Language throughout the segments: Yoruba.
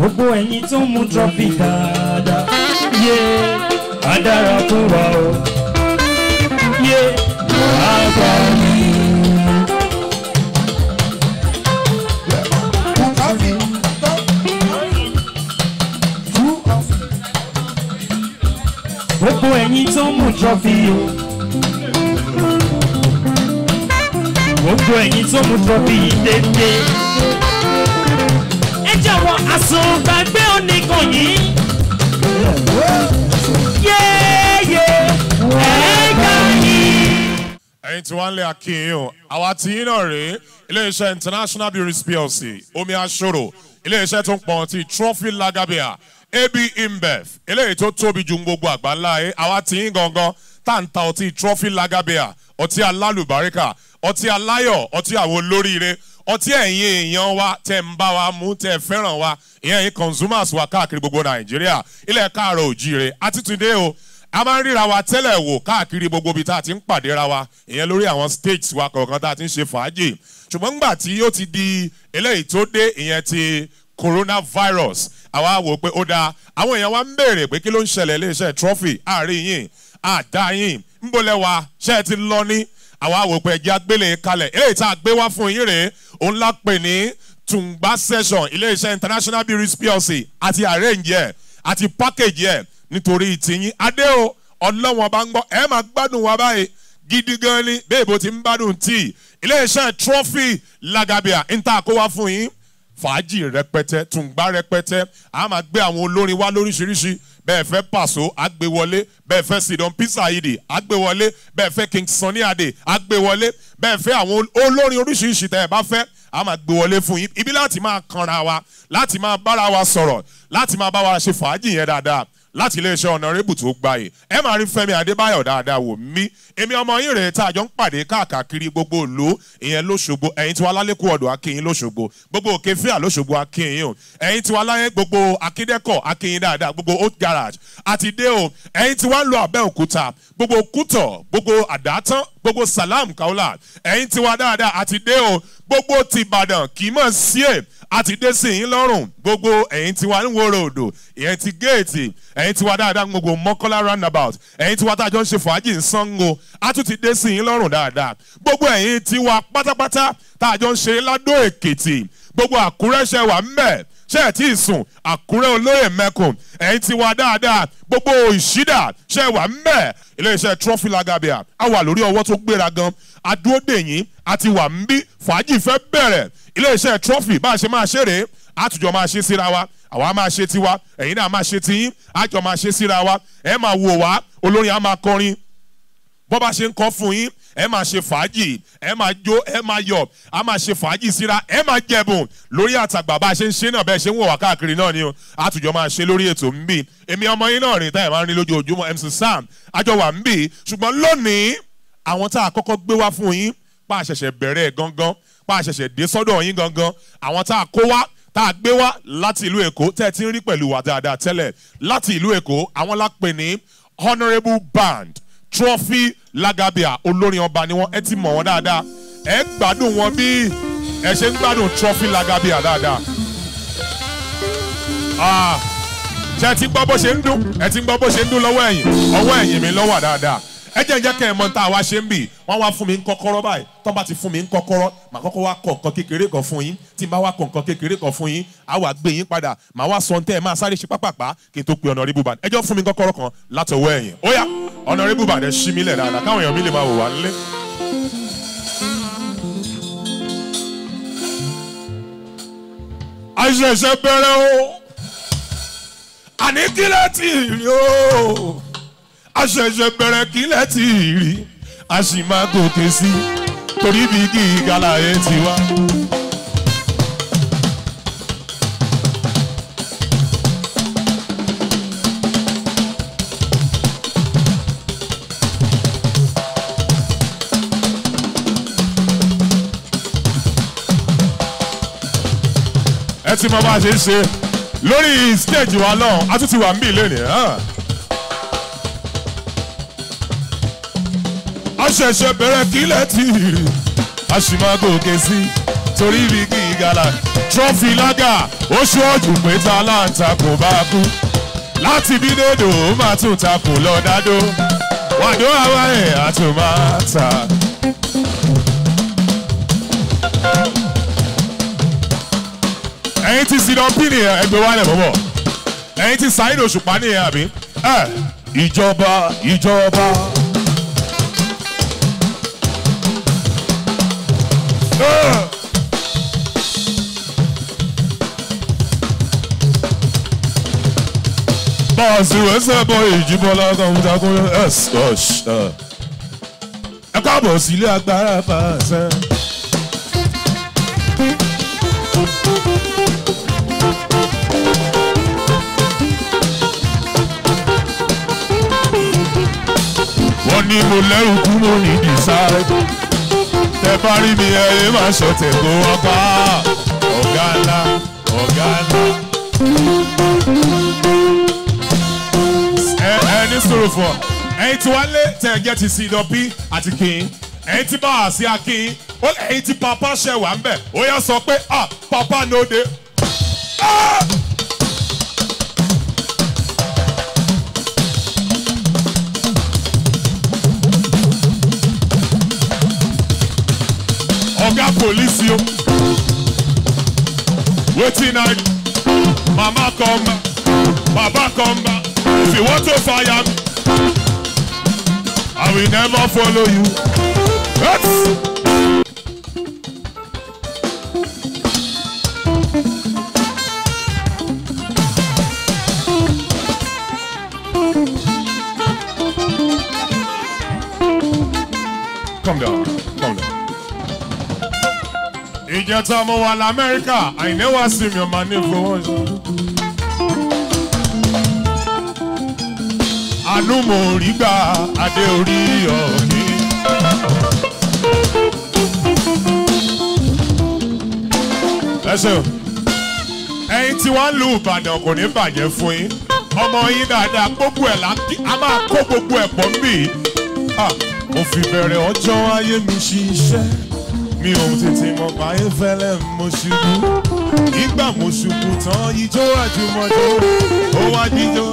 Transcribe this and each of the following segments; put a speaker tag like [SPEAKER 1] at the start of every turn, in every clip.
[SPEAKER 1] gbogbo ẹ̀yin tó ń mú trọ́fì dáadáa yé á dára fún wa o yé á gbà mí. gbogbo ẹ̀yin tó ń mú trọ́fì o gbogbo ẹ̀yin tó ń mú trọ́fì yìí dédé ẹ jọ̀wọ́ àsùngbàgbé oníkan yìí yéèyé ẹ̀ẹ́gà yìí.
[SPEAKER 2] ẹ̀yin tí wọ́n ń lé akínyìn o àwa tí yín náà rèé iléeṣẹ́ international breweries plc omi aṣọ́rò iléeṣẹ́ tó ń pọn ti trophy lagabia ab imbev eléyìí tó tóbi ju gbogbo àgbáńlá ẹ àwa tí yín gangan tá ń ta ọtí trophy lagabia ọtí alálùbáríkà ọtí aláyọ̀ ọtí àwọn olóríire ọtí ẹ̀yin èèyàn wa tẹ̀ ń bá wa mú tẹ̀ fẹ́ràn wa ìyẹn ẹ̀yin consumers wa káàkiri gbogbo nàìjíríà ilẹ̀ káàrọ̀ òjíire àtìtúndé o a máa ń ríra wa tẹ́lẹ̀ wò káàkiri gbogbo ibi tá a ti ń pàdé ra wa ìyẹn lórí àwọn states wa kọ̀ọ̀kan tá a ti ń ṣe fàájì ṣùgbọ́n ńgbà tí ó ti di eléyìí tó dé ìyẹn ti coronavirus àwa wò pé ó dáa àwọn èèyàn wa ń béèrè pé kí ló ń ṣẹlẹ̀ iléeṣẹ́ trophy àárín yìí àdá yìí ń bolẹ̀ wa ṣé ẹ ti lọ ní àwa wò pé ẹjẹ́ agbélé kalẹ̀ eléyìí tá a gbé wá fún yín rèé òun la pè ní tùǹgbà session iléeṣẹ́ international breweries plc àti arrange ẹ̀ àti package ẹ̀ nítorí tìyín adé o ọlọ́wọ́n bá ń gbọ́ ẹ máa gbádùn wa báyìí gidi gan ni bẹ́ẹ̀ bó ti ń gbádùn tíì iléeṣẹ́ trophy lagabia ń ta kó wá fún yín fàájì rẹpẹtẹ tùǹgbà rẹpẹtẹ a máa gbé àwọn olórin wá lóríṣiríṣi bẹ́ẹ̀ fẹ́ pàṣọ àgbéwọlé bẹ́ẹ̀ fẹ́ sidon pizza yìí àgbéwọlé bẹ́ẹ̀ fẹ́ king sunny ade àgbéwọlé bẹ́ẹ̀ fẹ́ àwọn olórin oríṣiríṣi tẹ́ ẹ bá fẹ́ a máa gbé wọlé fún yín ibi láti máa kanra wa láti máa bára wa sọ̀rọ̀ láti máa bá wa ṣe fàájì yẹn dáadáa láti iléeṣẹ́ ọ̀nàrẹ́bù tó gbayè ẹ máa rí fẹ́mi adébáyọ̀ dáadáa wò mí èmi ọmọ yín rèé tá a jọ ń pàdé káàkiri gbogbo òlu ìyẹn lóṣogbo ẹ̀yin tí wàá lálẹ́kùn ọ̀dọ̀ akínyìn lóṣogbo gbogbo òkè fíà lóṣogbo akínyìn o ẹ̀yin tí wàá láyé gbogbo akíndẹ́kọ̀ akínyìn dáadáa gbogbo old garage àti dé o ẹ̀yin tí wàá lọ abẹ́òkúta gbogbo kútọ̀ gbogbo àdátán gbogbo salam kaula ẹ̀yin tí wàá dáadáa àti dé o gbogbo tìbàdàn kì í mọ̀ sí ẹ̀ àti dé sí yín lọ́rùn gbogbo ẹ̀yin tí wà ń wo ròdò ìyẹn ti géètì ẹ̀yin tí wà dáadáa gbogbo mọ́kànlá roundabout ẹ̀yin tí wà tá a jọ ń ṣe fàájì ń sango a tún ti dé sí yín lọ́rùn dáadáa gbogbo ẹ̀yin tí wà pátápátá tá a jọ ń ṣe ládó èkìtì gbogbo àkúrẹ́ ṣe wà ń bẹ̀ ṣe ẹ̀ tí ì sùn àkúrẹ́ olóyè mẹ́kùn ẹ̀yin tí wà dáadáa gbogbo ìṣídà ṣe wà ń bẹ̀ iléeṣẹ́ trophy lagabia a wà lórí ọwọ́ tó gbéra gan adúódèyìn àti wà ń bí fàájì fẹ́ bẹ̀rẹ̀ iléeṣẹ́ trophy bá a ṣe máa ṣeré àtùjọ máa ṣe síra wa àwa máa ṣe tiwa ẹ̀yin náà máa ṣe tiyín àjọ máa ṣe síra wa ẹ máa wò wá olórin á máa kọrin bọ́ bá ṣe ń kọ́ fún yín ẹ máa ṣe fàájì ẹ máa jó ẹ máa yọ a máa ṣe fàájì síra ẹ máa jẹ̀bùn lórí àtàgbà bá a ṣe ń ṣe náà bẹ́ẹ̀ ṣe ń wọ̀ wá káàkiri náà ni o àtùjọ máa ṣe lórí ètò ń bì èmi ọmọ yín náà rìn táyà máa ń rí lójoojúmọ́ mc sam àjọ wà ń bì ṣùgbọ́n lónìí àwọn tá a kọ́kọ́ gbé wá fún yín pa àṣẹ̀ṣẹ̀ bẹ̀rẹ̀ gangan pa àṣẹ̀ṣẹ̀ dé sọ́dọ̀ yín gangan àwọn tá a kó wá tá a gbé wá láti ìlú èkó tẹ́ ẹ ti ń rí pẹ̀lú wa dáadáa tẹ́lẹ̀ láti ìlú èkó àwọn lápè ní honourable band trophy lagabia olórin ọba ni wọn ẹ ti mọ̀ wọ́n dáadáa ẹ gbádùn wọn bí ẹ ṣe ń gbádùn trophy lagabia dáadáa. Ah, ṣé ẹ ti gbọ́ bó ṣe ń dún ẹ ti gbọ́ bó ṣe ń dún lọ́wọ́ ẹ̀yìn ọwọ́ ẹ̀yìn mi lọ́wọ́ dáadáa ẹ jẹ́ ìjẹ́ kẹ́ ẹ̀ mọ́ tá a wá ṣe ń bì wọ́n wá fún mi ń kọ́kọ́rọ́ báyìí tó bá ti fún mi ń kọ́kọ́rọ́ màá kọ́kọ́ wá kọ̀ nǹkan kékeré kan fún yín tí n bá wá kọ̀ nǹkan kékeré kan fún yín á wà gbé yín padà màá wá sọ ntẹ́ ẹ̀ máa sáré ṣe pápápá kí n tó pe honourable band ẹ jọ fún mi kọ́kọ́rọ́ kan látọwọ́ ẹ̀yìn ó yá honourable band ẹ ṣí mi lẹ̀ dáadáa káwọn èèyàn mi lè máa wò wá nílé. àṣẹ̀ṣẹ̀ bẹ̀rẹ̀ o àní kílẹ̀ tì rí o àṣẹ̀ṣẹ̀ bẹ̀rẹ̀ kílẹ̀ tì rí a sì máa gòkè sí torí bí gíga láyé ti wá. ẹ ti mọ bá a ṣe ń ṣe lórí stage wa náà a tún ti wà ń bì lónìí. a ṣẹ̀ṣẹ̀ bẹ̀rẹ̀ kílẹ̀ tì rí a sì máa gòkè sí torí ibi kì í gala trọ́fì lága ó ṣọ́ọ̀jù pé ta láǹtakò bá kú láti bí dédò ó máa tún takò lọ dádó wàdó àwa ẹ̀ àtúmọ̀tà. ẹ̀yin ti sinọ pí nìyẹn ẹgbẹ́ wa lẹ̀ bọ̀bọ̀ ẹ̀yin ti sáyìn òṣùpá nìyẹn àbí. ẹ ìjọba ìjọba. Ugh. bọ́ọ̀sì wẹ́sẹ̀ bọ́ ìjìbọ́lá kọ́mútakún ẹ̀s ọ̀ṣ. ẹ káàbọ̀ sí ilé agbára fàṣẹ. wọ́n ní mo lẹ́rù kú mo ní dìsáì. tẹ bá rí mi ẹ ẹ máa ṣọ̀tẹ̀ kó wá pa ọ̀gá ńlá ọ̀gá ńlá. ẹ ẹ ní sọ̀rọ̀ fún ọ ẹyin tí wàá lé tẹ ẹ jẹ́ ti sí ìdọ̀bí àti kìín ẹyin tí bá wà sí akín ó ẹyin tí papa ṣẹ̀ wà ń bẹ̀ ó yẹ sọ pé ah papa no dey. Ah! oga police o wetin i mama come back baba come back if you want to fire me i will never follow you. Yes. Calm down, calm down. ìjẹta mo wà lamẹ́ríkà àìní wá sí mi ọmọ ní fowó ṣe. àánú mo rí gbà adé orí ọ̀kí. ẹ ṣeun ẹyin tí wọ́n lu ìbàdàn kò ní bàjẹ́ fún yín ọmọ yín dáadáa gbogbo ẹ̀ láti a máa kó gbogbo ẹ̀ pọ̀ nbí. mo fi bẹ̀rẹ̀ ọjọ́ ayé mi ṣiṣẹ́ mi ò tètè mọ̀ báyé fẹ́lẹ́ mo ṣubú nígbà mo ṣubú tán ijó àjùmọ̀jó ó wá jíjó.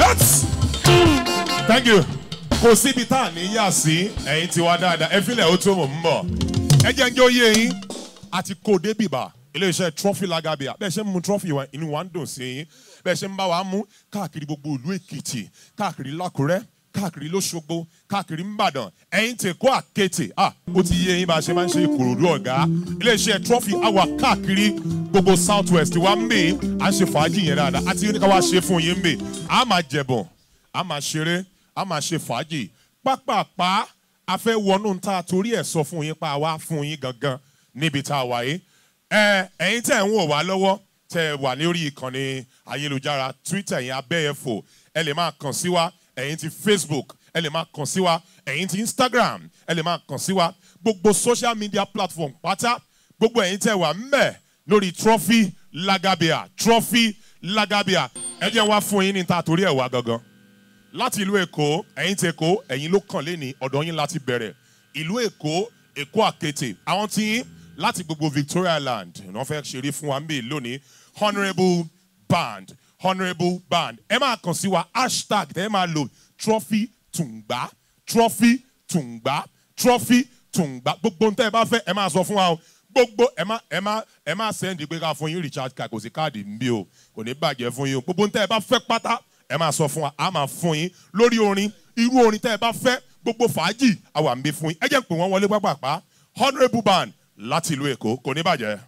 [SPEAKER 2] thank you kò síbi tá à ní yà sí ẹ̀yin tiwa dáadáa ẹ fílẹ̀ ó tó mò ń bọ̀ ẹ jẹ́ ń jẹ́ oyè yín àti kò débìbà iléeṣẹ́ trọ́fì lágàbíà bẹ́ẹ̀ ṣe ń mu trọ́fì wa inú wa ń dùn sí yín bẹ́ẹ̀ ṣe ń bá wa mú káàkiri gbogbo ìlú èkìtì káàkiri lákùrẹ́ káàkiri lọ́sọ̀gbọ̀ káàkiri ńbàdàn ẹ̀yin tè kó àkété ah ó ti yé yín bá a ṣe máa ń ṣe ìkòròdú ọ̀gá iléeṣẹ́ trọ́fì àwa káàkiri gbogbo south west wa ń bè à ń ṣe fàájì yẹn dáadáa àti ní ká wá ṣe fún yín ń bè a máa jẹ̀bọ̀n a máa ṣeré a máa ṣe fàájì pápápá a fẹ́ wọnú ta torí ẹ̀ sọ fún yín pa wá fún yín gangan níbi tá a wà yìí ẹ ẹ̀yin tẹ̀ ń wò wá lọ́wọ́ tẹ̀ wà lórí ìkànnì ayélujára twitter yẹn abẹ́yẹfò ẹ lè máa kàn sí wa ẹ̀yin ti facebook ẹ lè máa kàn sí wa ẹ̀yin ti instagram ẹ lè máa kàn sí wa gbogbo social media platform pátá gbogbo ẹ̀yin tẹ̀ wà ńbẹ̀ lórí trophy lagabia trophy lagabia ẹ jẹ́ wá fún yín ní ta torí ẹ̀ wá gangan láti ìlú èkó ẹ̀yin ti èkó ẹ̀yin ló kàn lé ní ọ̀dọ̀ yín láti bẹ̀rẹ̀ ìlú èkó èkó àkété àwọn tí yín láti gbogbo victoria land wọ́n fẹ́ ṣeré fún wa níbí lónìí honourable band honourable band ẹ máa kàn sí wa hashtag tẹ́ ẹ máa lò trophy tùǹgbà trophy tùǹgbà trophy tùǹgbà gbogbo ntẹ́ ẹ bá fẹ́ ẹ máa sọ fún wa o gbogbo ẹ má ẹ má ẹ má sẹ́ndì pé ká fún yín recharge card kò sí káàdì nbí o kò ní bàjẹ́ fún yín o gbogbo ntẹ́ ẹ bá fẹ́ pátá ẹ máa sọ fún wa a máa fún yín lórí orin irú orin tẹ́ ẹ bá fẹ́ gbogbo fàájì àwa ń bí fún yín ẹ jẹ́ pé wọ́n wọlé pápápá honourable band láti ìlú èkó kò ní bàjẹ́.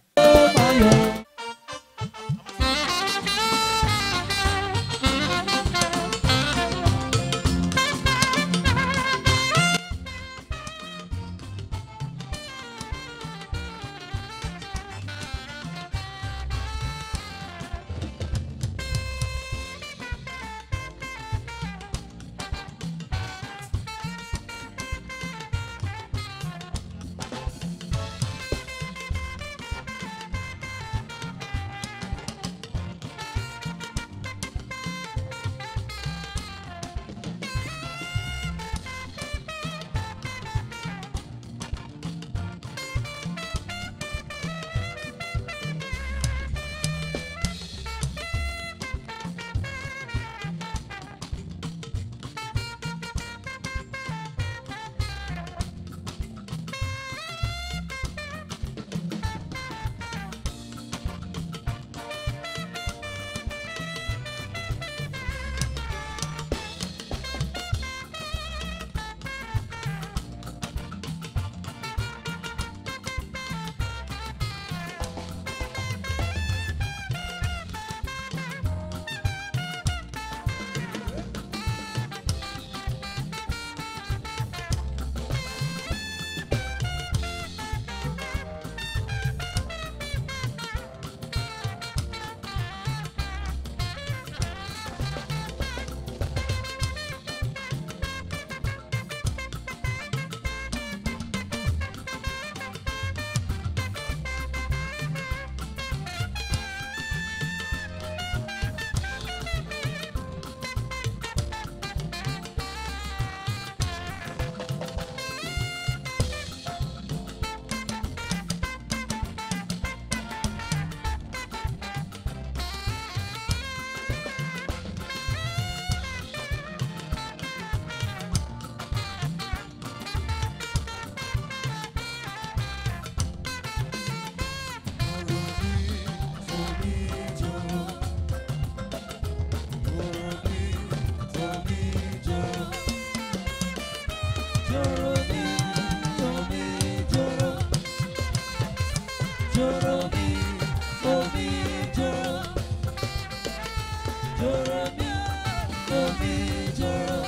[SPEAKER 1] joro mi, omi joro.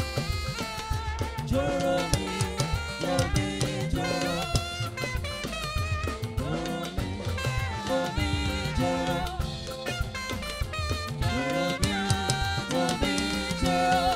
[SPEAKER 1] Joro mi, omi joro. Joro mi, omi joro. Joro mi, omi joro.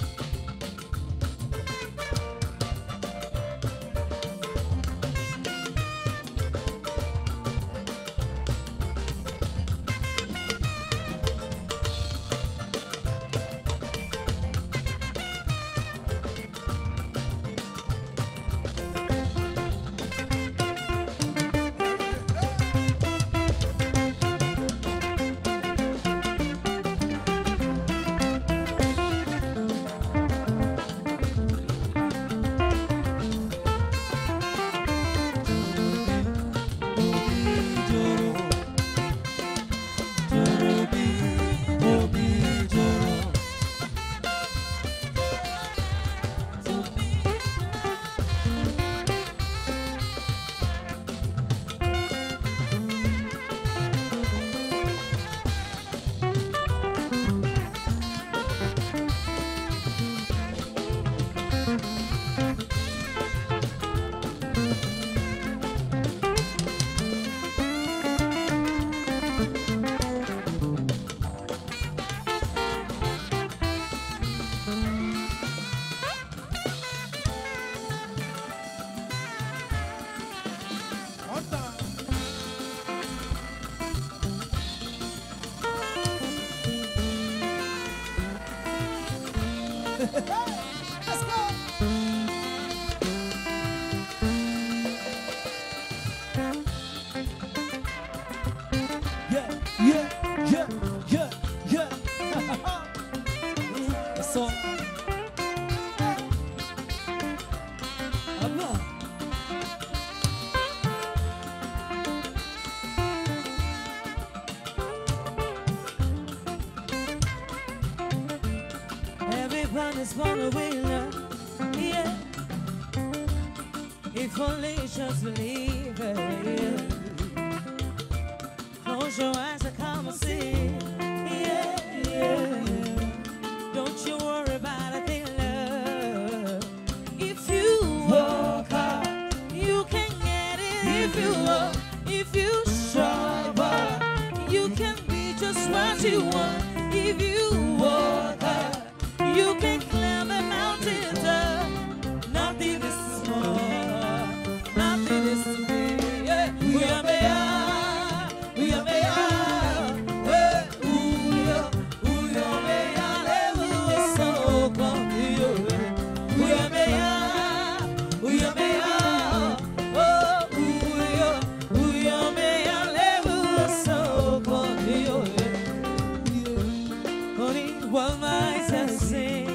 [SPEAKER 3] Let's go.
[SPEAKER 1] Yeah, yeah, yeah, yeah, yeah. That's all. Allah. Everybody's born a winner, yeah. If only you just believe it, yeah. Close your eyes and come and see. Yeah, yeah. Don't you worry about a thing, love. If you work hard, you can get it. If you work, if you struggle, you can be just what you want. If you work hard, you can climb the mountains up. Nothing is small, nothing is big. Yeah. We are made, we are made. Hey, ooh, yeah, ooh, yeah, made. Hey, ooh, it's so come, yeah. We are made, we are made. Oh, ooh, yeah, ooh, yeah, made. Hey, ooh, it's so come, yeah. Honey, what might I say?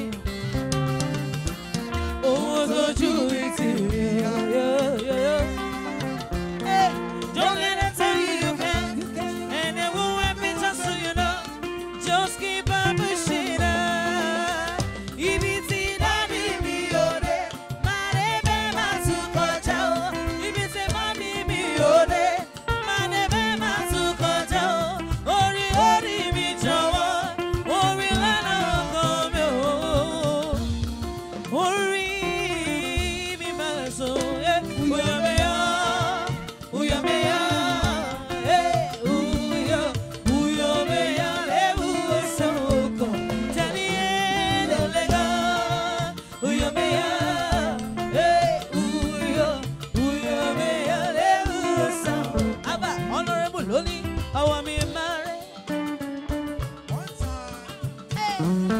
[SPEAKER 1] Oh, so you it's yeah, yeah, yeah. Hey, don't let it tell you you can, and it won't happen just so you know. Just keep on pushing on. If it's in a baby, you're there. Mare be matu koja o. If it's a mommy, me you're there. Mare be matu koja o. Ori ori mi jọ̀wọ́, ori lana ọkọ mi o orí mi máa sọ ẹ́ uyọ̀mẹ̀yọ̀ uyọ̀mẹ̀yọ̀ ẹ́ uyọ̀ uyọ̀mẹ̀yọ̀ lẹ́wù ẹ̀sán ọkọ̀ tẹ̀lé ẹ̀ lọ́lẹ́gọ̀ uyọ̀mẹ̀yọ̀ ẹ́ uyọ̀ uyọ̀mẹ̀yọ̀ lẹ́wù ẹ̀sán. Abba honourable lónìí ọwọ́ mi máa rẹ̀.
[SPEAKER 3] One time.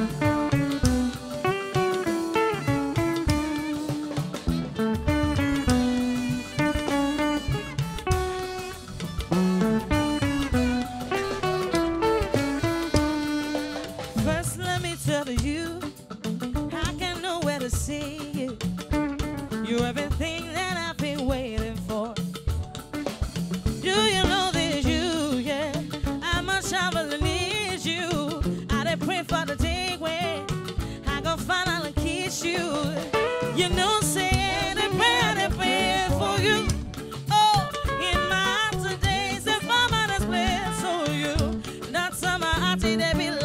[SPEAKER 1] First, let me tell you, I can know where to see you. You're everything that I've been waiting for. Do you know that you, yeah? I must travel need you. I did pray for the day when I go finally kiss you. You know, say the prayer, the prayer for you. Oh, in my heart today, the mama that's blessed for you. Not some heart, they be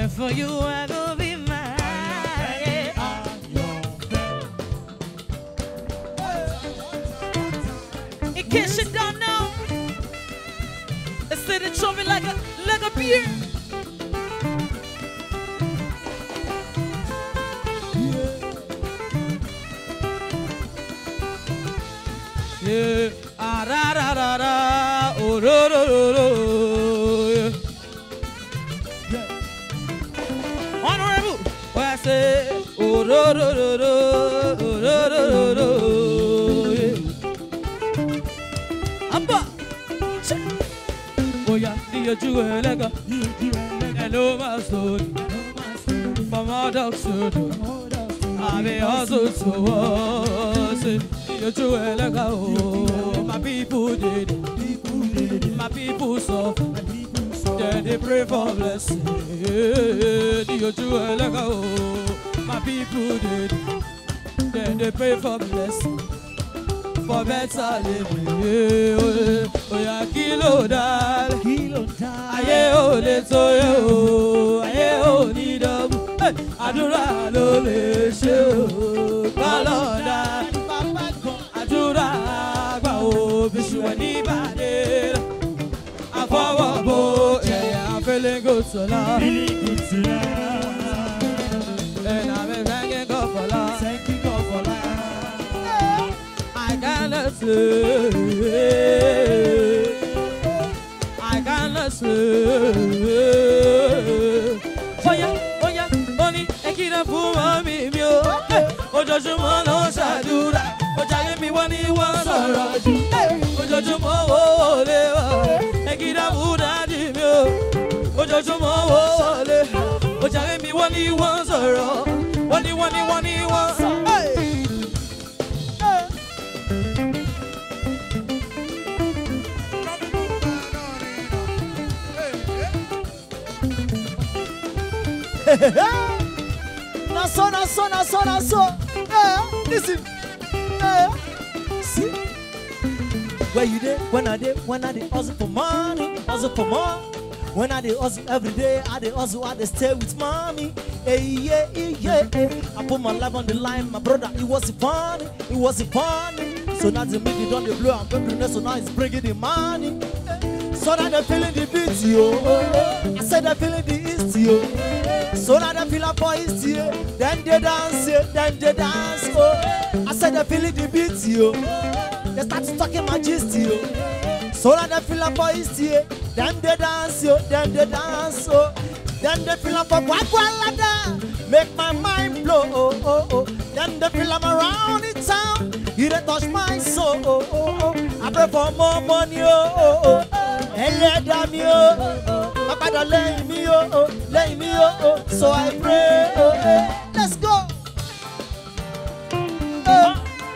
[SPEAKER 1] And for you, I go be mine. In case you don't know, they say they show me like a like a beer. Yeah, ah da da da da, oh do do do do. Yeah. Honorable, what I say, oh do do do do, oh do do do do. Yeah. Abba, oh yeah, the ojú ẹlẹ́gà, hello my story, from our dogs to the I be hustle to us. You do it like oh, my people did it. My people suffer. Then they pray for blessing. You do it like oh, my people did it. Then they pray for blessing. For better living. Oh, yeah, kilo dal. Kilo dal. Ayé ò lè tó yẹ o. Ayé ò ní dọ́gbù. Hey, àdúrà ló lè ṣe o kọlọ́dà àdúrà àgbà o bíṣùwẹ̀ níbàdí àfọwọ́bò ẹ̀yà fẹ́lẹ́gò sọ̀lá ẹ̀nà mi fẹ́ngẹ́ kọ́ fọlá I cannot say I cannot say Oya, oya, oni ekira fún mọ́mí mi o. Ojoojúmọ́ ló ń ṣàdúrà. Ojàyé mi wọ́n ní wọ́n sọ̀rọ̀ jù. Ojoojúmọ́ wo wọlé wá. Ekira fún dádì mi o. Ojoojúmọ́ wo wọlé. Ojàyé mi wọ́n ní wọ́n sọ̀rọ̀. Wọ́n ní wọ́n ní wọ́n ní wọ́n sọ̀rọ̀.
[SPEAKER 3] Na so, na so, na so, na so. Eh, listen. Eh, see. Where you there? When I there? When I dey hustle for money, hustle for more. When I dey hustle every day, I dey hustle, I dey stay with mommy. Hey, yeah, yeah, yeah, yeah. I put my life on the line, my brother. It wasn't funny, it wasn't funny. So now the music done the blow and pepperiness, so now it's bringing the money. Eh, So now they feeling the beat, yo. I said they feeling the east, yo. So now they feel a voice, yo. Then they dance, yo. Then they dance, oh. I said they feeling the beat, yo. They start talking my gist, yo. So now they feel a voice, yo. Then they dance, yo. Then they dance, oh. Then they feel a for Guagualada. Make my mind blow, oh, oh, oh. Then they feel I'm around in town. You don't touch my soul, oh, oh, oh. I pray for more money, oh, oh, oh. ẹlẹ́dàá mi ó má padà lẹ́yìn mi ó lẹ́yìn mi ó so I pray oh, eh. let's go. Eh.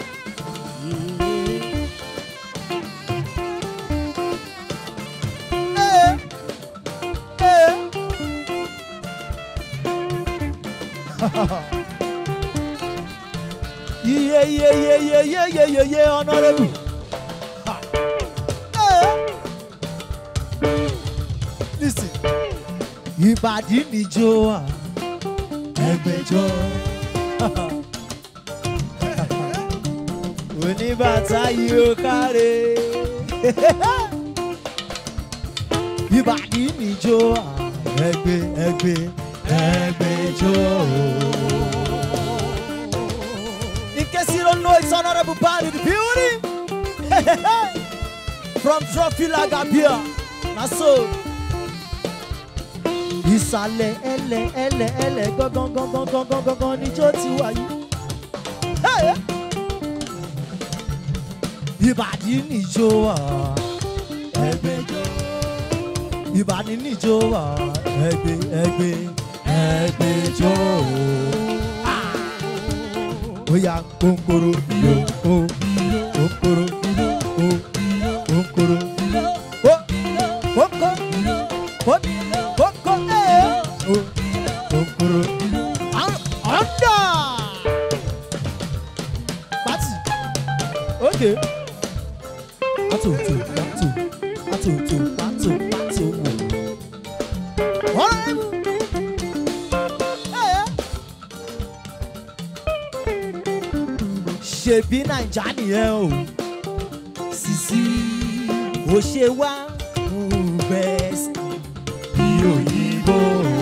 [SPEAKER 3] Eh. Eh. Yeah, yeah, yeah, yeah, yeah, yeah, yeah, yeah, honorable. Ha. Eh. Listen. Ìbàdí níjó à, ẹgbẹ̀jọ. Oníbàtà yìí ó káre. Ìbàdí níjó à, ẹgbẹ̀ ẹgbẹ̀ ẹgbẹ̀jọ. In case you don't know, it's honorable body the building. From Trophy Lagabia. Na so. Ìsàlẹ̀ ẹlẹ̀ ẹlẹ̀ ẹlẹ̀ gangan gangan gangan gangan níjó ti wáyé. Hey! Ìbàdí níjó wà ẹgbẹ́jọ́. Ìbàdí níjó wà ẹgbẹ́ ẹgbẹ́ ẹgbẹ́jọ́. Oya kónkóró yo o kónkóró o kónkóró o kónkó kó kónkó ẹ̀ o kónkóró. Ọ̀ndà. Pati. Okay. Patu tu patu patu tu patu patu wo. Honorable. ṣèbí naija nìyẹn o sisi ó ṣe wá bẹ́ẹ̀sì bí òyìnbó.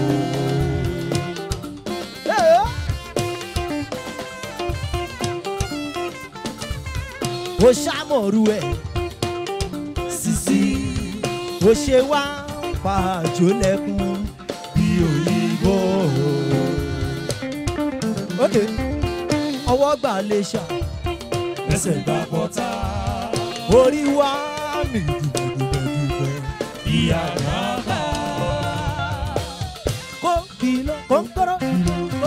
[SPEAKER 3] ó ṣàmọ̀rú ẹ̀ sisi ó ṣe wá fàájò lẹ́kùn bí òyìnbó. Okay ọwọ́ gbà lè ṣà ẹsẹ̀ gbà bọ́tà orí wa mi dùgbẹ̀dùgbẹ̀ ìyàrá bá. kó kìlọ̀ kó ń kọ́rọ́ kó.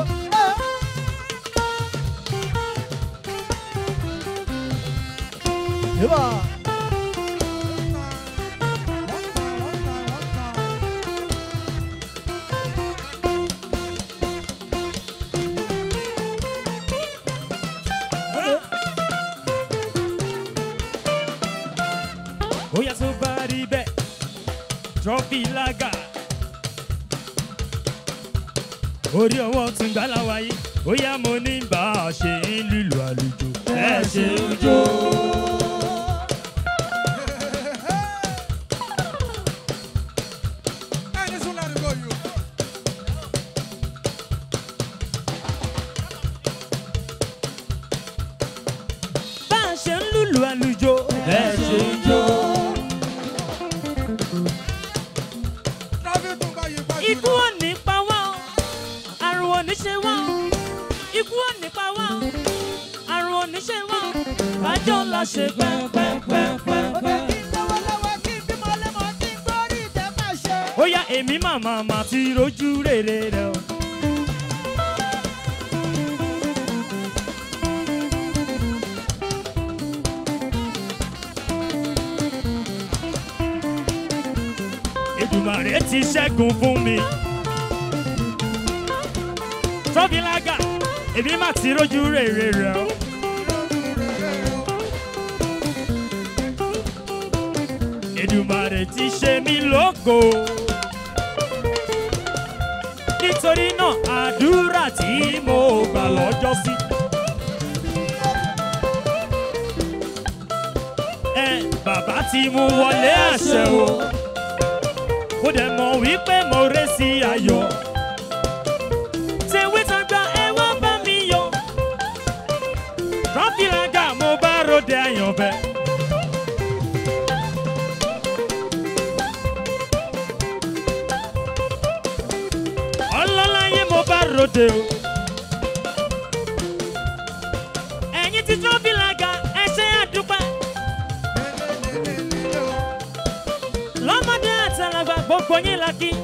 [SPEAKER 3] Yébà.
[SPEAKER 1] Oya tó bá rí bẹ́ẹ̀, trọ́fì lága. Orí ọwọ́ tún gbá láwáyé, oya mo ní bá a ṣe ń lùlù àlùjò. Ẹ ṣe ń jó. Bá a ṣe ń lùlù àlùjò. Ẹ ṣe ń jó. Ikú ò ní pa wá o, àrùn ò ní ṣe wá o. Ikú ò ní pa wá o, àrùn ò ní ṣe wá o. Bájọ́ la ṣe pẹ́pẹ́pẹ́pẹ́. Ó yá èmi màmá mà ti rojú rere rẹ o. Èdùmàrè ti ṣẹ́gun fún mi. Trọ́bìlágà, èmi mà ti rojú rere rẹ o. Èdùmàrè ti ṣe mí lógo. Nítorí náà, àdúrà tí mo gbà lọ́jọ́ sí. Ẹ bàbá ti mú wọlé àṣẹ o. Mo dẹ̀ mọ̀ wípé mo ré sí ayọ̀. Tèwé tàgbà ẹ wá bá mi yọ̀. Rọ́bìlágà mo bá ròde àyànfẹ́. ọlọ́láyé mo bá ròde o. ẹ̀yin ti trọ́bìlágà ẹ ṣe àdúpẹ́. lọ́mọdé àtàlàgbà gbogbo yín la kí.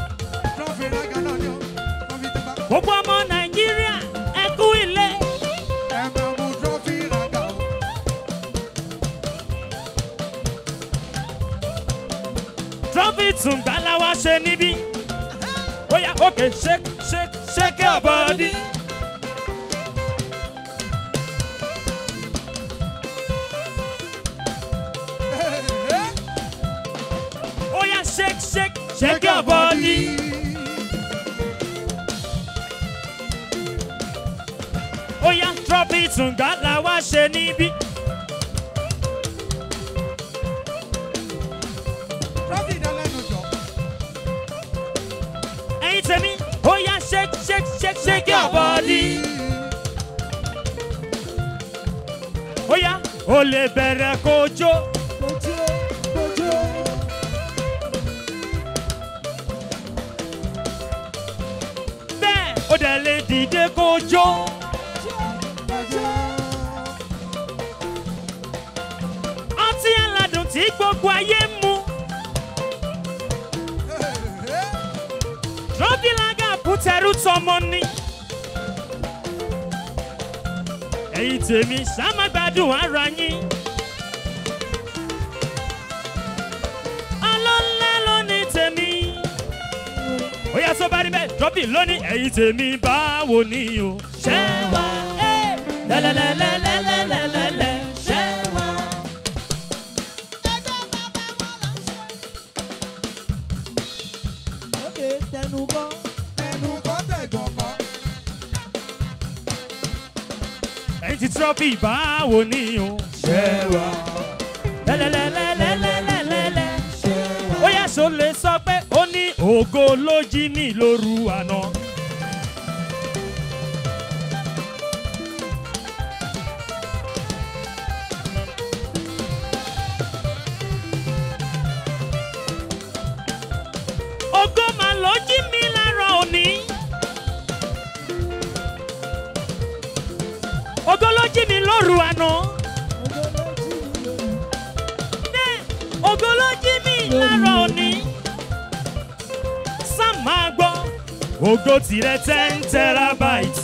[SPEAKER 1] gbogbo ọmọ nàìjíríà ẹ kú ilé. trọ́fì tùǹgbà la wá ṣe níbí. Oya, okay, shake, shake, shake your body. Oya, shake, shake, shake your body. Oya, drop it ǹgá la wá ṣe níbí. Ẹyin tèmi, oya, shake, shake, shake, shake your body. Oya, o lè bẹ̀rẹ̀ kó jó. Bẹ́ẹ̀ o dẹ̀ lè dìde kó jó. Ọtí aládùn tí gbogbo ayé ń mu. Rọ́bìlágà bùtẹ̀rù tọmọ ni. Ẹ̀yin tèmi ṣàmágbádùn ara yín. Ọlọ́lá ló ní tèmi. Ó yá tó bá rí bẹ́ẹ̀ rọ́bì lónìí ẹ̀yin tèmi báwo ni o. Ṣé wá ẹ́ lẹ́lẹ́lẹ́lẹ́lẹ́lẹ́lẹ́lẹ́ ṣé wá.
[SPEAKER 3] Okay, tẹnu bọ́.
[SPEAKER 1] Ẹ̀yin ti trọ́fì báwo ni o.
[SPEAKER 3] Ṣẹ́wà.
[SPEAKER 1] lẹ́lẹ́lẹ́lẹ́lẹ́lẹ́lẹ́. ó yẹ sọ lè sọ pé ó ní ògo ló jí ní lóru àná. ògo mà ló jí mi lára òní. ògo ló jí mi lóru àná. Bẹ́ẹ̀, ògo ló jí mi lára òní. Sam máa gbọ́, ògo tirẹ̀ ten terabyte.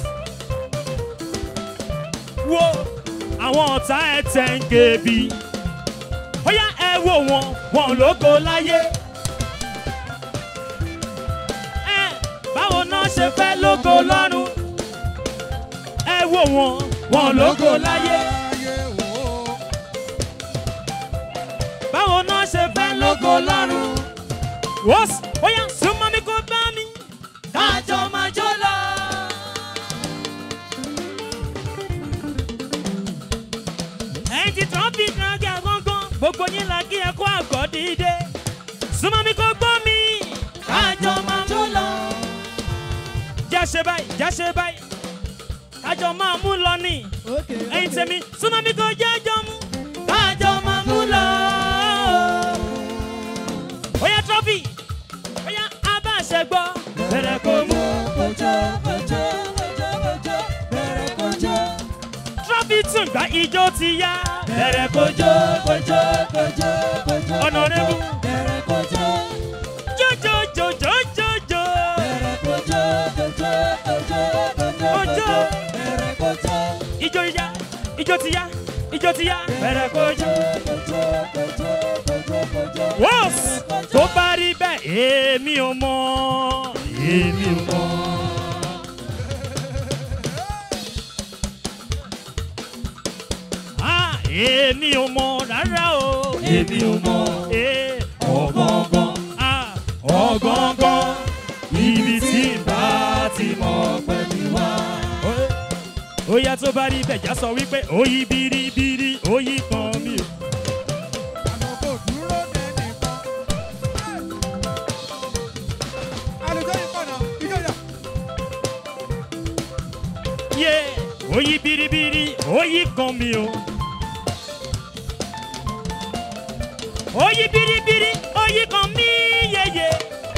[SPEAKER 1] Wo àwọn ọ̀tá ẹ̀ ten kb. Ó yá ẹ wo wọn, wọn lógo láyé. Ẹ báwo náà ṣe fẹ́ lógo lọ́run? Ẹ wo wọn, wọn lógo láyé. báwo náà ṣe fẹ́ lógo lọ́rùn. wọ́s bóyá súnmọ́ mi kó bá mi. kájọ máa jó lọ. ẹ̀yin ti tán bí nàgà gángan gbogbo yín la kí ẹ kó àgọ́ dìde. súnmọ́ mi kó gbọ́ mi. kájọ máa jó lọ. já ṣe báyìí já ṣe báyìí kájọ máa mú lọ ní ẹ̀yin tèmi súnmọ́ mi kó jẹ́jọ́ mú. kájọ máa mú lọ. Oya trọ́fì, oya abáṣẹ gbọ́. Bẹ̀rẹ̀ kò mú. Trọ́fì tún gba ijó ti yá. Bẹ̀rẹ̀ kò jó. Ọ̀nàrẹ́bù. Jójójójójójó. Ojó. Ijó yá, ijó ti yá, ijó ti yá. Bẹ̀rẹ̀ kò jó. Wọ́s tó bá rí bẹ́ẹ̀ èmi ò mọ̀ èmi ò mọ̀. Ah, èmi ò mọ̀ rárá o. èmi ò mọ̀. ọ̀gángan. Ah, ọ̀gángan. ibi tí n bá ti mọ̀ pẹ̀lú wa. ó yá tó bá rí bẹ́ẹ̀ já sọ wípé ó yí biribiri ó yí kan mi o. yé oyi biribiri oyi kan mi o. oyi biribiri oyi kan mi yeye.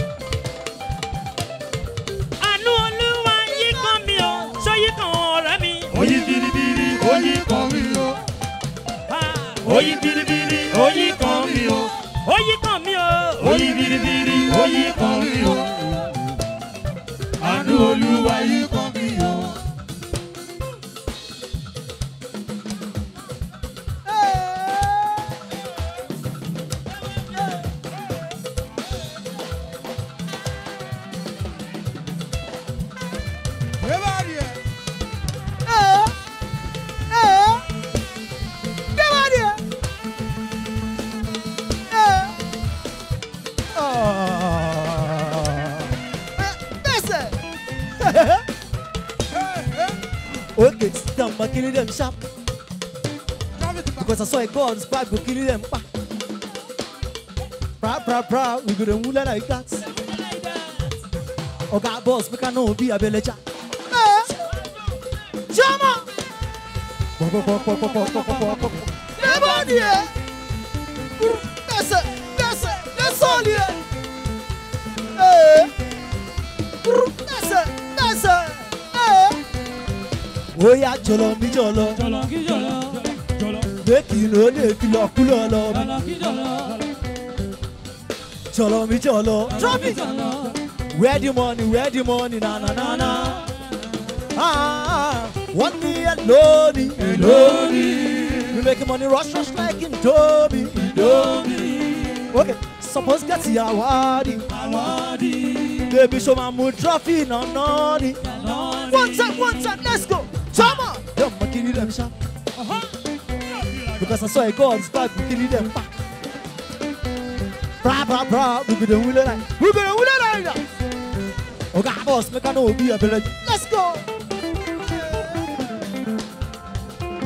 [SPEAKER 1] àánú olúwa yí kan mi o sọyí kan ọ̀rẹ́ mi. oyi biribiri oyi kan mi o. oyi biribiri oyi kan mi o. oyi kan mi o. oyi biribiri oyi kan mi o. àánú olúwa yí kan mi o.
[SPEAKER 3] Okay, sit down, ma kill them sharp. Because I saw a God's back, go kill them back. Pra, pra, pra, we go to mula like that. Oga boss, make I know be a beleja. Jama! Never there! That's it, that's it, that's all here! Hey! That's it, that's it! Hey! Oh yeah, jolo mi jolo.
[SPEAKER 1] jọlọ kí jọlọ jọlọ
[SPEAKER 3] Make you know they feel like cool all of me.
[SPEAKER 1] jọlọ kí jọlọ
[SPEAKER 3] Jolo mi jolo. Drop it!
[SPEAKER 1] jọlọ.
[SPEAKER 3] Where the money, where the money, na na na na. Ah, one me alone, alone. We make money rush, rush like Indomie, Indomie. Okay, suppose get the award. Baby, show my mood trophy, no naughty. One time, one time, let's go. Come on. Them ma kill them sharp. Because I saw a God's back, we kill them back. Bra, bra, bra, we go the wheel like, we go the wheel like that. Okay, boss, make I know be a village. Let's go.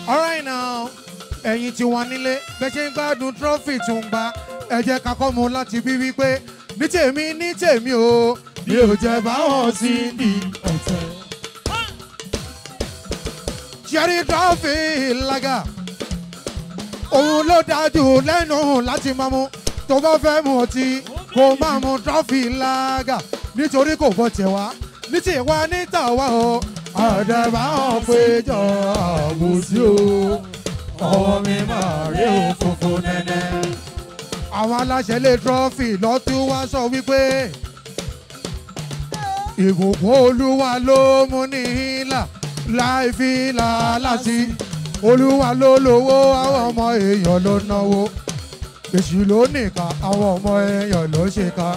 [SPEAKER 4] alright now ẹ̀yin tí wọ́n nílé bẹ́ẹ̀ ṣe ń gbádùn trọ́fì tó ń gba ẹ jẹ́ ká kọ́ mu láti bí wípé ní tèmi ní tèmi o mi ò jẹ́ báwọn sí ní ọ̀tẹ̀. ṣẹ́rí trọ́fì lága òun ló dájú lẹ́nu láti máa mu tó bá fẹ́ mu ọtí kó máa mu trọ́fì lága nítorí kò bọ́ tẹ̀ wá ní tiwa ní tàwa o àdàbà hàn péjọ àbòsí o ọwọ́ mi máa rí òfófó nẹ́nẹ́. àwọn aláṣẹ lè trọ́fì lọ́tún wá sọ wípé ìbùkún olúwa ló mú ní ìlà láì fi làálà sí olúwa ló lówó àwọn ọmọ èèyàn ló náwó èṣù ló nìka àwọn ọmọ èèyàn ló ṣèkà.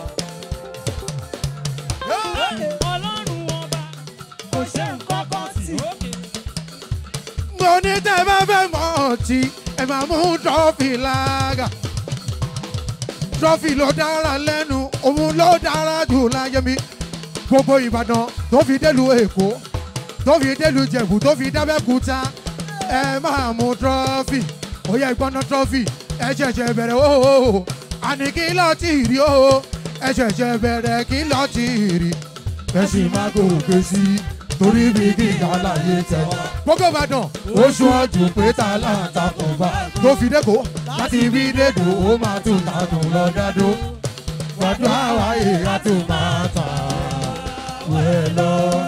[SPEAKER 1] ọlọ́run ọba kò ṣe nǹkan kan sí.
[SPEAKER 4] mo ní tẹ́ bá fẹ́ mọ̀ ọtí ẹ máa mú trọ́fì lága trọ́fì ló dára lẹ́nu òun ló dára jù láyé mi gbogbo ìbàdàn tó fi délùú èkó tó fi délùú jẹ̀bù tó fi dábẹ́kúta ẹ máa mú trọ́fì ó yẹ ìgbọ́ná trọ́fì ẹ ṣẹ̀ṣẹ̀ bẹ̀rẹ̀ o àní kí lọ́ọ́ tì rí o ẹ ṣẹ̀ṣẹ̀ bẹ̀rẹ̀ kí lọ́ọ́ tì rí ẹ sì máa gòkè sí i torí bí gíga láyé tẹ. gbogbo ìbàdàn oṣù ọdún pé ta láǹtakùn bá tó fi dẹ́kọ̀ láti bí dẹ́kọ̀ ó máa tún takùn lọ dádó. wàdùn àwa èèyàn tó máa tà wẹ̀ lọ.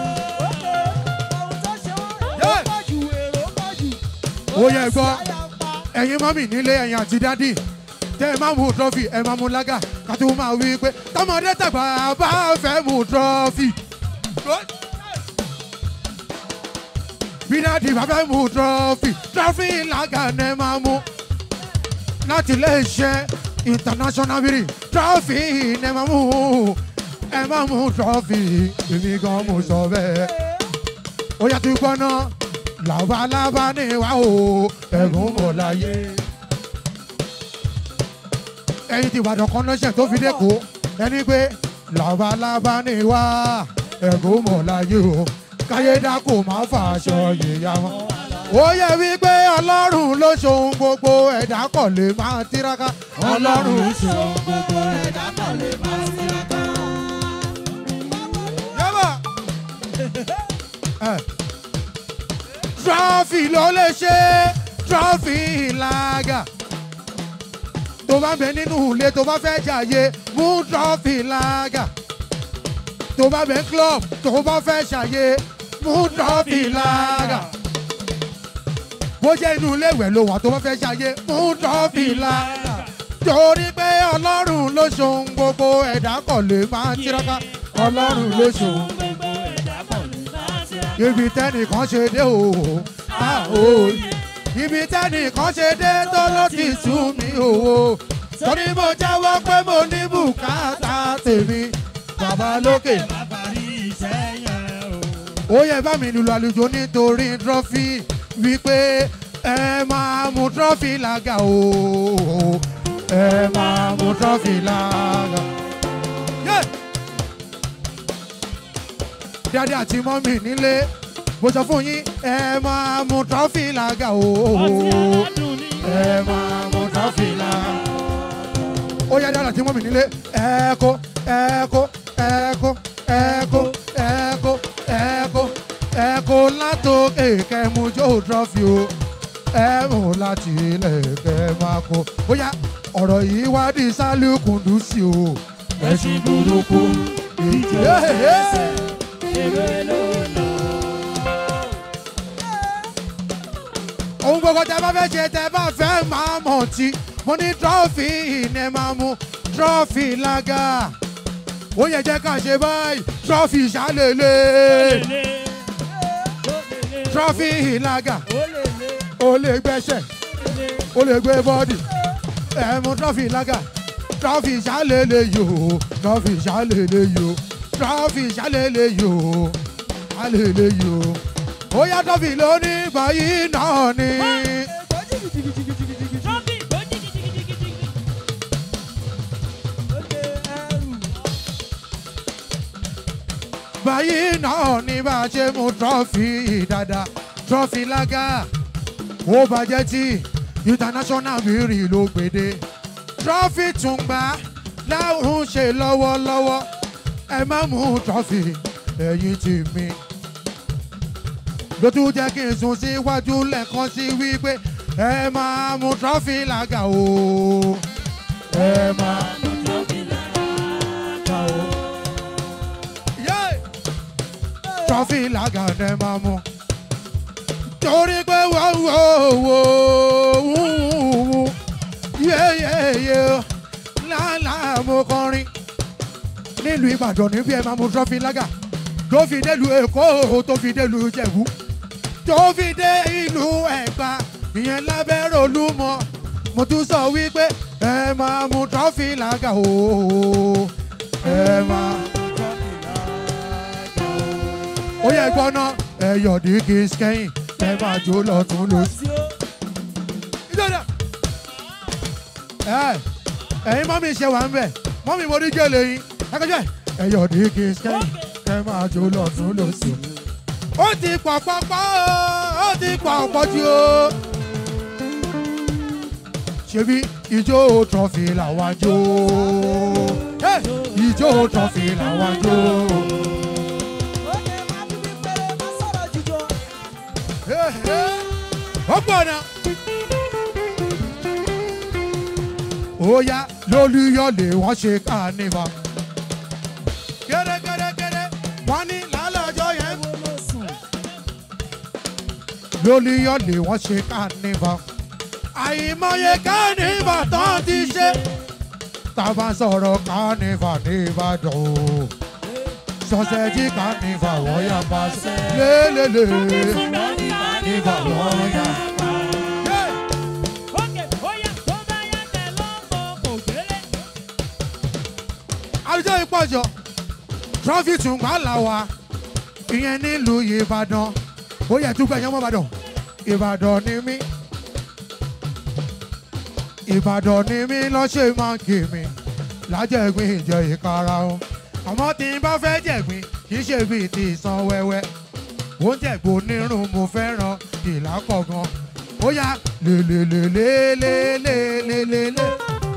[SPEAKER 4] ó yẹ gbọ́ ẹ̀yin mọ́mì nílé ẹ̀yin àti dádì tẹ́ ẹ máa mú trọ́fì ẹ máa mú lága ká tó máa wí pé tọmọdé tàgbà bá fẹ́ mú trọ́fì. bí dádì bá fẹ́ mú trọ́fì trọ́fì lága ní ẹ máa mú láti ilé iṣẹ́ international biri trọ́fì ní ẹ máa mú ẹ máa mú trọ́fì èmi gan mo sọ bẹ́ẹ̀ ó yàtú gbọ́ná làbálàbá ní wa o ẹ̀gún mọ̀ láyé. ẹyin ti ìbàdàn kan lọ́sẹ̀ tó fi dẹ́kọ̀ ẹni pé làbálàbá ní wa ẹ̀gún mọ̀ láyé o káyédá kò má fàṣọ yìyá wọn. ó yẹ wípé ọlọ́run ló ṣohun gbogbo ẹ̀dá kọ̀ lè máa tiraka ọlọ́run ṣohun gbogbo ẹ̀dá kọ̀ lè máa tiraka. yẹ́bà trọ́fì ló lè ṣe trọ́fì làgà tó bá bẹ nínú ilé tó bá fẹ́ jàyè mú trọ́fì làgà tó bá bẹ club tó bá fẹ́ ṣàyè mú trọ́fì làgà bó jẹ́ inú ilé ìwẹ̀ ló wà tó bá fẹ́ ṣàyè mú trọ́fì làgà torí pé ọlọ́run ló ṣohun gbogbo ẹ̀dá kọ̀ lè máa tiraka ọlọ́run ló ṣohun ibi tẹ́nìkan ṣe dé o a ò ibi tẹ́nìkan ṣe dé tó ló ti sú mi o torí mo jáwọ́ pé mo ní bùkátà tèmi bàbá lókè. ó yẹ bá mi lùlù àlùjọ nítorí trọ́fì wípé ẹ máa mú trọ́fì lága o ẹ máa mú trọ́fì lága. Yeah dáadé àti mọ́mì nílé mo sọ fún yín ẹ máa mú trọ́fì lága o ẹ máa mú trọ́fì lága. ó yá dáadé àti mọ́mì nílé ẹ kó ẹ kó ẹ kó ẹ kó ẹ kó ẹ kó ẹ kó látòkè kẹmú jó trọ́fì o ẹ mú láti ilẹ̀ kẹ máa kó. ó yá ọ̀rọ̀ yìí wá di sálùkùndù sí o ẹ̀sìn burúkú ìjẹ́ ẹ̀ẹ́sẹ̀. ohun gbogbo tẹ bá fẹ́ ṣe tẹ bá fẹ́ máa mọ̀ tí mo ní trọ́fì ní ẹ máa mú trọ́fì lága ó yẹ jẹ́ ká ṣe báyìí trọ́fì ṣàlélẹ̀ trọ́fì lága ó lè gbẹ́sẹ̀ ó lè gbé bọ́dì ẹ mú trọ́fì lága trọ́fì ṣàlélẹ̀ yòó trọ́fì ṣàlélẹ̀ yòó trọ́fì ṣàlélẹ̀ yòó ṣàlélẹ̀ yòó ó yá trọ́fì lónìí báyìí náà ni. báyìí náà ni bá a ṣe mú trọ́fì dáadáa trọ́fì lága ó bàjẹ́ tí international mìíràn ló gbèdé trọ́fì tún gbà láwọn ṣe lọ́wọ́lọ́wọ́ ẹ má mú trọ́fì ẹ̀yìn tì mí ló tún jẹ́ kí n sùn síwájú lẹ́ẹ̀kan sí wípé ẹ máa mú trọ́fì làgà o ẹ máa mú trọ́fì làgà o. Yeah! trọ́fì làgà ẹ máa mú torí pé wọ́n wò wò wò yéyéyé lálàá mo kọrin nílùú ìbàdàn níbi ẹ máa mú trọ́fì lágà tó fi délùú èkó tó fi délùú ìjẹ̀bú tó fi dé ìlú ẹ̀gbá ìyẹn lábẹ́rẹ́ olúmọ mo tún sọ wípé ẹ máa mú trọ́fì lágà o ẹ máa mú trọ́fì lágà o. ó yẹ gbọ́ná ẹ yọ̀dí kí n kẹ́yìn ẹ máa jó lọ́tún lọ́sí. ìjọba ẹ ẹ̀yin mọ́mí ṣe wà ń bẹ̀ mọ́mí mo rí gèlè yín ẹgbẹ́jọ́ ẹ̀yọ̀ ní kí n kẹ́yìn kẹ́ máa jó lọ́tún lọ́sí. ó ti pọ̀ pọ́pọ́ ó ti pọ̀ pọ̀ jù ó. ṣebí ijó trọ́fì làwọn jó Hey! ijó trọ́fì làwọn jó. Hey, hey. ó pọ̀ náà. ó yá lólúyọ̀lé wọ́n ṣe kánífà. gẹ́gẹ́gẹ́gẹ́ wọ́n ní lálọ́jọ́ yẹn. lólúyọ̀lé wọ́n ṣe kánífà. àìmọye kánífà tán ti ṣe. tàbá sọ̀rọ̀ kánífà ní ìbàdàn o. sọ́sẹ́jì kánífà wọ́n yà bá ṣe. lélẹ́lẹ́ kánífà wọ́n yà bá. Yeah. àwùjọ ìpọ̀jọ trọ́fì tún gbà láwa ìyẹn nílùú ìbàdàn ó yẹ túgbà yẹn mọ́ ìbàdàn ìbàdàn ni mí ìbàdàn ni mí lọ́sẹ̀ máa ń kì mí lájẹ̀gbìn ìjọ ìkara o àmọ́ tí n bá fẹ́ jẹ̀gbìn kì í ṣe bíi ti ìsan wẹ́wẹ́ ó ń jẹ̀gbò nírun mo fẹ́ràn ìlà kọ̀ọ̀kan ó yá lélelélélélélélélé.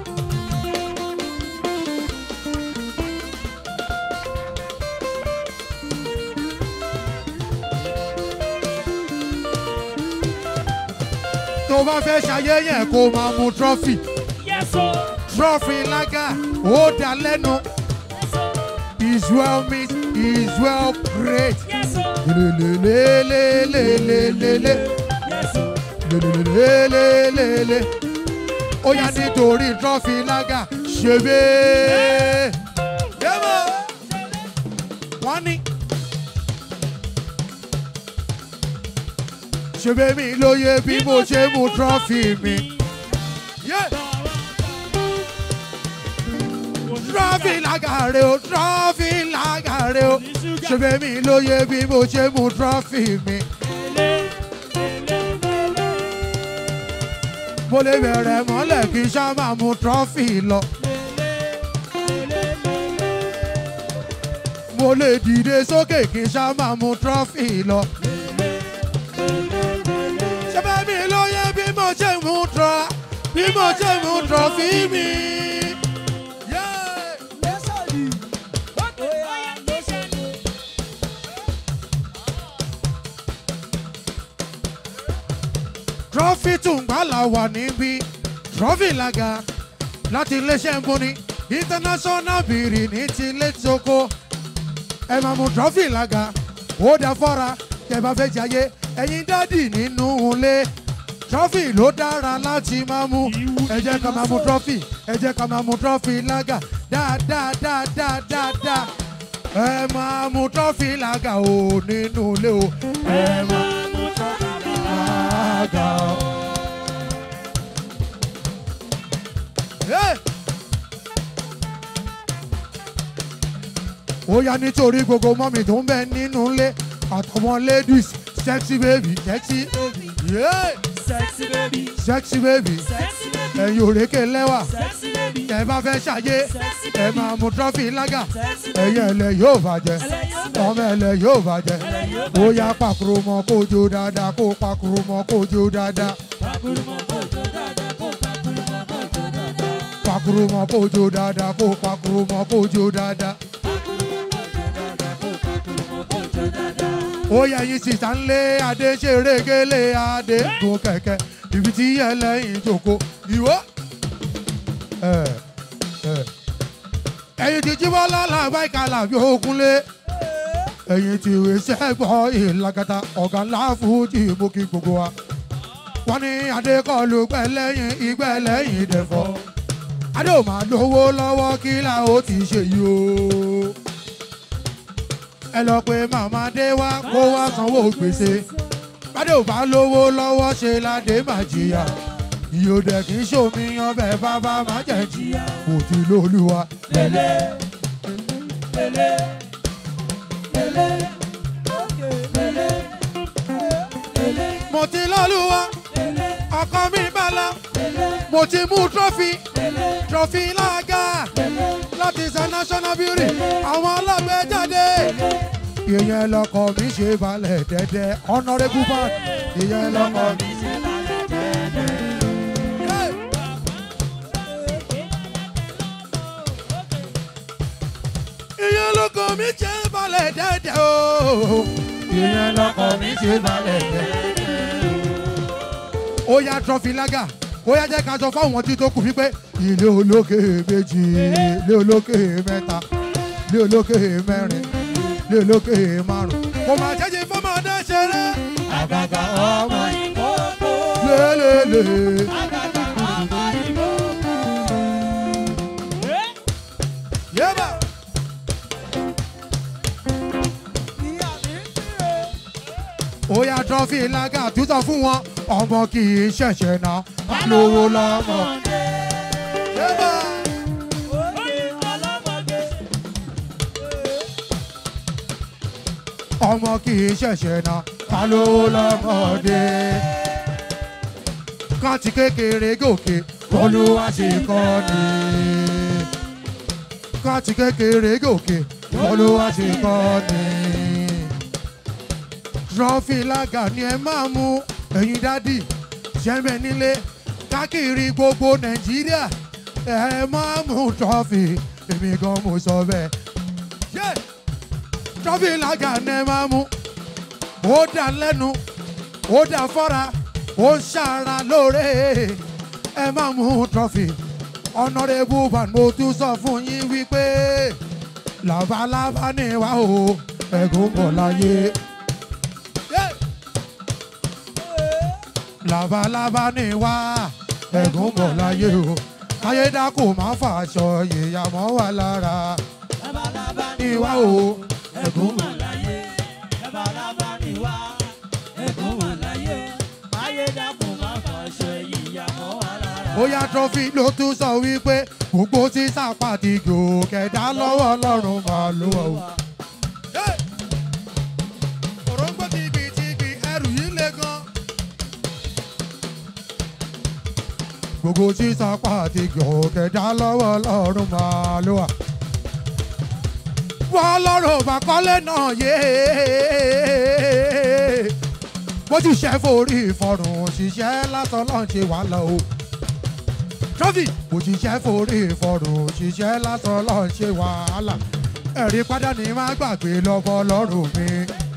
[SPEAKER 4] tó bá fẹ́ ṣayẹyẹ kó máa mu trọ́fì trọ́fì lága ó dá lẹ́nu is well meat is well great lélelélélélélélé lélelélélélélé ó yá nítorí trọ́fì lága ṣebé yẹ́mọ̀ wọ́n ní. ṣebé mi lóye bí mo ṣe mu trọ́fì mi. Yeah. trọ́fì lágàre o trọ́fì lágàre o ṣebé mi lóye bí mo ṣe mu trọ́fì mi. mo lè bẹ̀rẹ̀ mọ́lẹ̀ kí n ṣá máa mu trọ́fì lọ. mo lè dìde sókè kí n ṣá máa mu trọ́fì lọ. ṣebé mi lóye bí mo ṣe mu trọ́ bí mo ṣe mu trọ́fì mi. Yeah. trọ́fì tùǹgbàlà wà níbí trọ́fì làgà láti iléeṣẹ́ mbóni international bìrì ní ti létòkó ẹ máa mú trọ́fì làgà ó dá fọ́ra tẹ bá fẹ́ jayé ẹ̀yin dádì nínú ilé trọ́fì ló dára láti máa mú ẹ jẹ́ ká máa mú trọ́fì ẹ jẹ́ ká máa mú trọ́fì làgà dáadáa dáadáa dáadáa ẹ máa mú trọ́fì làgà o nínú ilé o ẹ máa mú trọ́fì làgà o. Hey! ó yá nítorí gbogbo mọ́mì tó ń bẹ nínú ilé àtọmọ ladies sexy baby sexy yeah.
[SPEAKER 1] Sexy baby,
[SPEAKER 4] sexy baby
[SPEAKER 1] sexy baby,
[SPEAKER 4] ẹ̀yin òrékè lẹ́wà
[SPEAKER 1] sexy baby,
[SPEAKER 4] ẹ bá fẹ́ ṣàyé
[SPEAKER 1] sexy
[SPEAKER 4] ẹ
[SPEAKER 1] baby,
[SPEAKER 4] máa mu trọ́fì lágà
[SPEAKER 1] sexy baby.
[SPEAKER 4] ẹ̀yẹ ẹ̀lẹ́ yóò bàjẹ́
[SPEAKER 1] Ẹlẹ́yọ̀
[SPEAKER 4] ọmọ ẹlẹ yóò bàjẹ́ ó yá pàkúrò mọ́ kójú dáadáa kó pàkúrò mọ́ kójú dáadáa pàkúrò mọ́ kójú dáadáa kó pàkúrò mọ́ kójú dáadáa. ó yẹ yín sísá ń lé adé ṣeré gélé adé gun kẹ̀kẹ́ ibi tí ẹlẹ́yìn jòkó ìwọ. ẹ̀yin ti jí bọ́lá làbá ìkàlà bí òkunlé ẹ̀yin ti wé sẹ́gbọ́ ìlàgàtà ọ̀gá ńlá fújì mú kí gbogbo wa. wọ́n ní adé kọlu gbẹ̀lẹ́yìn ìgbẹ̀lẹ́yìn dẹ̀fọ́ adé ò máa lówó lọ́wọ́ kí là ó ti ṣe yìí o ẹ lọ pé màmá dé wá kó wá sanwó gbèsè bádé ò bá lówó lọ́wọ́ ṣe ládé má jìyà ìyóòdẹ kì í ṣòmíyàn bẹ́ẹ̀ bábá má jẹ́ jìyà kò tí lóluwa. mo ti lọ́lùwà ọkọ mi bala mo ti mú trọ́fì trọ́fì lága láti ṣe national beauty àwọn ọlọ́gbẹ́ jáde. ìyẹn lọkọ mi ṣe balẹ̀ dẹ́dẹ́ honourable man ìyẹn lọkọ mi ṣe balẹ̀ dẹ́dẹ́. ìyẹn lọkọ mi ṣe balẹ̀ dẹ́dẹ́ o. ìyẹn lọkọ mi ṣe balẹ̀ dẹ́dẹ́. ó yá trọ́fì lága ó yá jẹ́ ká sọ fáwọn tí tó kù wípé ilé olókè méjì ilé olókè mẹ́ta ilé olókè mẹ́rin ilé olókè márùn. kò máa jẹ́jẹ́ fọmọdé ṣeré. àgàgà ọmọ ìkókó. lélele. àgàgà ọmọ ìkókó. yébà. ó yá trọ́fì lága tútọ̀ fún wọn ọmọ kì í ṣẹ̀ṣẹ̀ náà lówó lọ́mọ. yébà. ọmọ kì í ṣẹ̀ṣẹ̀ náà ká lówó lọ́mọdé. ká ti kékeré gòkè olúwa ti kọ́ ni. ká ti kékeré gòkè olúwa ti kọ́ ni. trọ́fì lága ni ẹ máa mú ẹ̀yin dádì ṣẹ́mẹ̀ nílé káàkiri gbogbo nàìjíríà ẹ máa mú trọ́fì èmi gan mo sọ bẹ́ẹ̀. Yeah trọ́fì lága ní ẹ máa mú ó dà lẹ́nu ó dà fọ́ra ó ń ṣàrà lóore ẹ máa mú trọ́fì ọ̀nàrẹ́bù van mo tún sọ fún yín wípé làbálàbá ní wa o ẹ̀gún bọ̀ láyé. Yeah. làbálàbá ní wa ẹ̀gún bọ̀ láyé o káyédákò máa fàṣọ ìyàmọ́ wà lára ní wa o ẹ̀gún bọ̀ láyé. bóyá trọ́fì ló tún sọ wípé gbogbo sísá pàtì gòkèdá lọ́wọ́ ọlọ́run máa lò ó. òróǹgbò tìbìtìbì ẹrù yìí le gan. gbogbo sísá pàtì gòkèdá lọ́wọ́ ọlọ́run máa lò ó. wọ́n lọ́rùn bá kọ́lé náà yé bó ti ṣe forí ìfọrùn ṣiṣẹ́ lásán lọ́n ṣe wàhálà o trọ́fì òṣìṣẹ́ forí ìfọ̀rùn òṣìṣẹ́ lásán lọ́ọ́ ṣe wàhálà ẹ̀rí padà ní má gbàgbé lọ́bọ̀ lọ́rùn mi.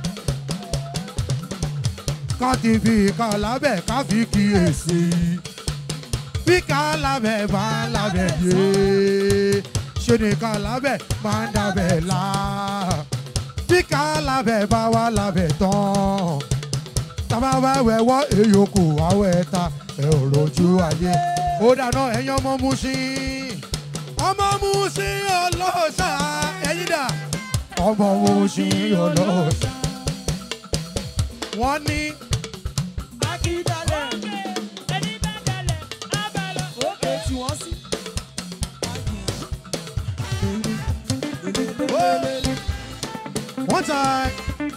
[SPEAKER 4] ká ti fi ìka lábẹ́ ká fi kíyèsí bí ká lábẹ́ bá lábẹ́ yé ṣe ní ká lábẹ́ máa ń dábẹ́ là bí ká lábẹ́ bá wà lábẹ́ tán tábà bá wẹ̀wọ́ èyókù àwẹ̀ ta ẹ̀ ò rojú ayé ó dáná ẹ̀yin ọmọ Mushin ọmọ Mushin ọlọ́ṣà ẹ̀yin dà ọmọ Mushin ọlọ́ṣà wọ́n ní one time.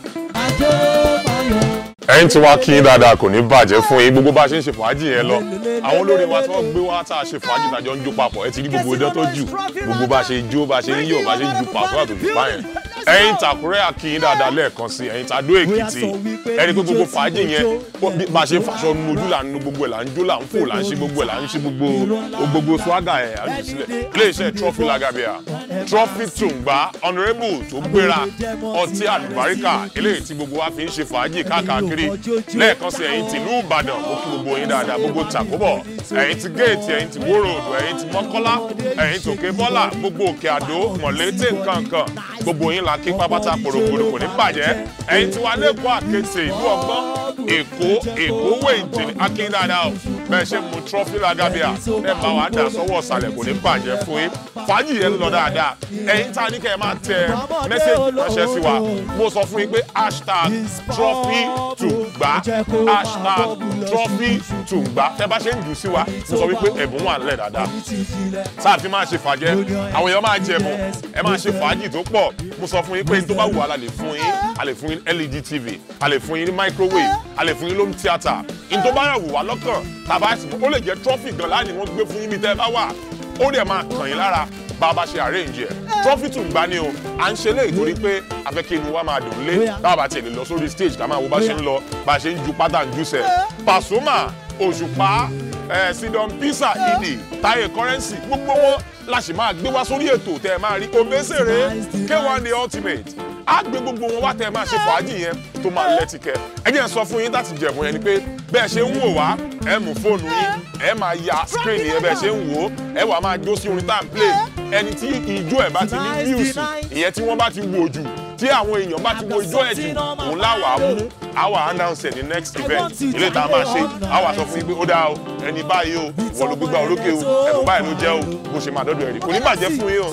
[SPEAKER 2] ẹ̀yin tí wàá kí yín dáadáa kò ní bàjẹ́ fún yín gbogbo bá a ṣe ń ṣe fàájì yẹn lọ àwọn olórin wa tí wọ́n gbé wá tá a ṣe fàájì tàjọ ń jó papọ̀ ẹ ti rí gbogbo idán tó jù gbogbo bá a ṣe jó bá a ṣe ń yọ̀ bá a ṣe ń ju pàṣọ àtòjú báyẹn ẹ̀yin tàkúrẹ́ àkìyín dáadáa lẹ́ẹ̀kan sí ẹ̀yin tàdó èkìtì ẹni pé gbogbo fàájì yẹn ó bí- bá a ṣe ń faṣọ nu ojú là ń nu gbogbo ẹ̀ là ń jó là ń fò là ń ṣe gbogbo ẹ̀ là ń ṣe gbogbo gbogbo swaga ẹ̀ àjù sílẹ̀ iléeṣẹ́ trophy lagabia trophy tùǹgbà honourable tó gbéra ọtí àlùbáríkà eléyìí tí gbogbo wa fi ń ṣe fàájì káàkiri lẹ́ẹ̀kan sí ẹ̀yin tìlú ìbàdàn mo kí gbogbo yín dáadáa gbogbo tàkóbọ̀ ẹ̀yin ti géètì ẹ̀yin ti wóróòdù ẹ̀yin ti mọ́kọ́lá ẹ̀yin tòkè bọ́là gbogbo òkè àdó mọ̀lété nkankan gbogbo yín la kí pápátá pòròpòrò kò ní bàjẹ́ ẹ̀yin ti wà lẹ́kọ̀ọ́ àkété ìlú ọgbọ́n èkó èkó wéǹtì ní akín dáadáa o bẹ́ẹ̀ ṣe mu trọ́fì lagabia ẹ bá wa dà sọ́wọ́ ọ̀sàlẹ̀ kò ní bàjẹ́ fún yín fàájì yẹn ń lọ dáadáa ẹ̀yin tá a ní kẹ́ ẹ máa tẹ mẹ́sẹ̀gì ránṣẹ́ sí wa mo sọ fún yín pé hashtag trọ́fì tùgbà hashtag trọ́fì tùgbà tẹ bá ṣe ń jù sí wa mo sọ wípé ẹ̀bùn wà nílẹ̀ dáadáa sáà fi máa ṣe fàjẹ́ àwọn èèyàn máa jẹ ẹ̀bùn ẹ máa ṣe fàájì tó pọ̀ mo sọ fún yín pé tó bá wù wá la lè fún yín a lè fún yín led tv a lè fún yín ní microwave a lè fún yín home theatre in tó bá yà wù wá lọ́kàn tàbá ó lè jẹ́ trophy gan láàyè wọ́n gbé fún yín bí tẹ́ ẹ bá wà ó dẹ̀ máa kàn yín lára bá a bá ṣe arrange ẹ̀ trophy tún gbá ní o à ń ṣe léyìí torí pé a fẹ́ kí inú wa máa dùn lé báwa bá tiẹ̀ lè lọ sórí stage ká máa wo bá ṣe ń lọ bá a ṣe ń ju pátá ń jùsẹ̀ Pasuma Òṣùpá ẹ̀ Sidon Pisa Idi Táyé Currency gbogbo wọn la sì máa gbé wá sórí ètò tẹ́ ẹ máa rí Obesere K1 the ultimate á gbé gbogbo wọn wá tẹ́ ẹ máa ṣe fàájì yẹn tó máa lẹ́tìkẹ́ ẹ jẹ́ n sọ fún yín láti jẹ̀bùn yẹn ni pé bẹ́ẹ̀ ṣe ń wò wá ẹ mú fóònù yín ẹ máa ya screen yẹn bẹ́ẹ̀ ṣe ń wò ó ẹ wà máa jó sí orin tá à ń play ẹni tí ijó ẹ̀ bá ti ní music ìyẹn tí wọ́n bá ti wò jù tí àwọn èèyàn bá ti wo ijó ẹ̀ jù òun láwàá mú àwa announce ẹ̀ ní next event ilé tá a máa ṣe àwa sọ fún yín pé ó dáa o ẹni báyìí o ìwọ ló gbégbá orókè o ẹ̀bùn báyìí ló jẹ́ o bó ṣe máa dọ́dọ̀ ẹ̀rí kò ní bàjẹ́ fún yín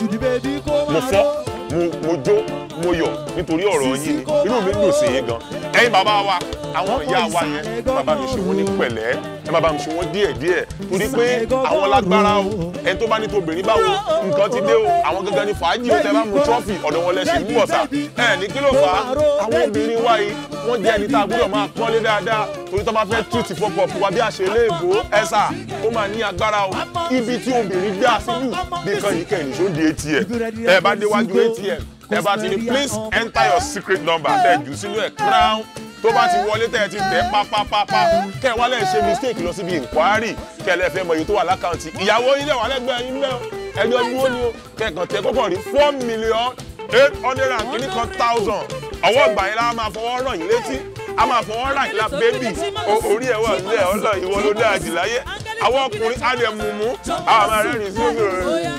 [SPEAKER 2] o mo fọ́ mo mo jó mo yọ̀ nítorí ọ̀rọ̀ yín ni inú mi dùn sí yín gan ẹ̀yin bàbá wa àwọn ìyá wa yẹn ẹ má bá mi ṣe wọ́n ní pẹ̀lẹ́ ẹ má bá mi ṣe wọ́n díẹ̀ díẹ̀ torí pé àwọn lágbára o ẹni tó bá ní tobìnrin báwo nǹkan ti dé o àwọn gangan ní fàájì o tẹ bá mu trọ́fì ọ̀dọ̀ wọn lẹ́sìn ń bọ̀ sà ẹ ní kí ló fà á àwọn obìnrin wa yìí wọ́n jẹ́ ẹni tá a gbọ́dọ̀ máa pọ́nlé dáadáa torí tó bá fẹ́ túùtì fọ́pọ̀ fún wa bí àṣẹ léèbó ẹ sà ó máa ní agbára o ibi tí obìnrin gbé àṣírí bí kan yìí kẹ́hìn ṣó di atm ẹ bá déwájú atm ẹ bá ti ní please enter your secret number tẹ jù sínú ẹ crown tó bá ti wọlé tẹ́ ẹ ti tẹ̀ pápápápá kẹ́ ẹ wá lẹ́ẹ̀ ṣe mistake lọ síbi inquiry kẹ́ ẹ lẹ́ẹ̀ fẹ́ mọ iye tó wà lákàntì ìyàwó yín lẹ̀ wà lẹ́gbẹ̀ẹ́ yín lẹ́ ẹjọ́ dúró ni o kẹ́ẹ̀kan tẹ kọ́kọ́ rí four million eight hundred and kìíní kan thousand ọwọ́ ìgbà yẹn la máa fọwọ́ ràn yín létí a máa fọwọ́ ràn yín la bébì orí ẹ̀ wà nílẹ̀ ọlọ́ ìwọ ló dáa jù láyé àwọn ọkùnrin á lè mú mú àwọn máa rẹ́rìn sí òbí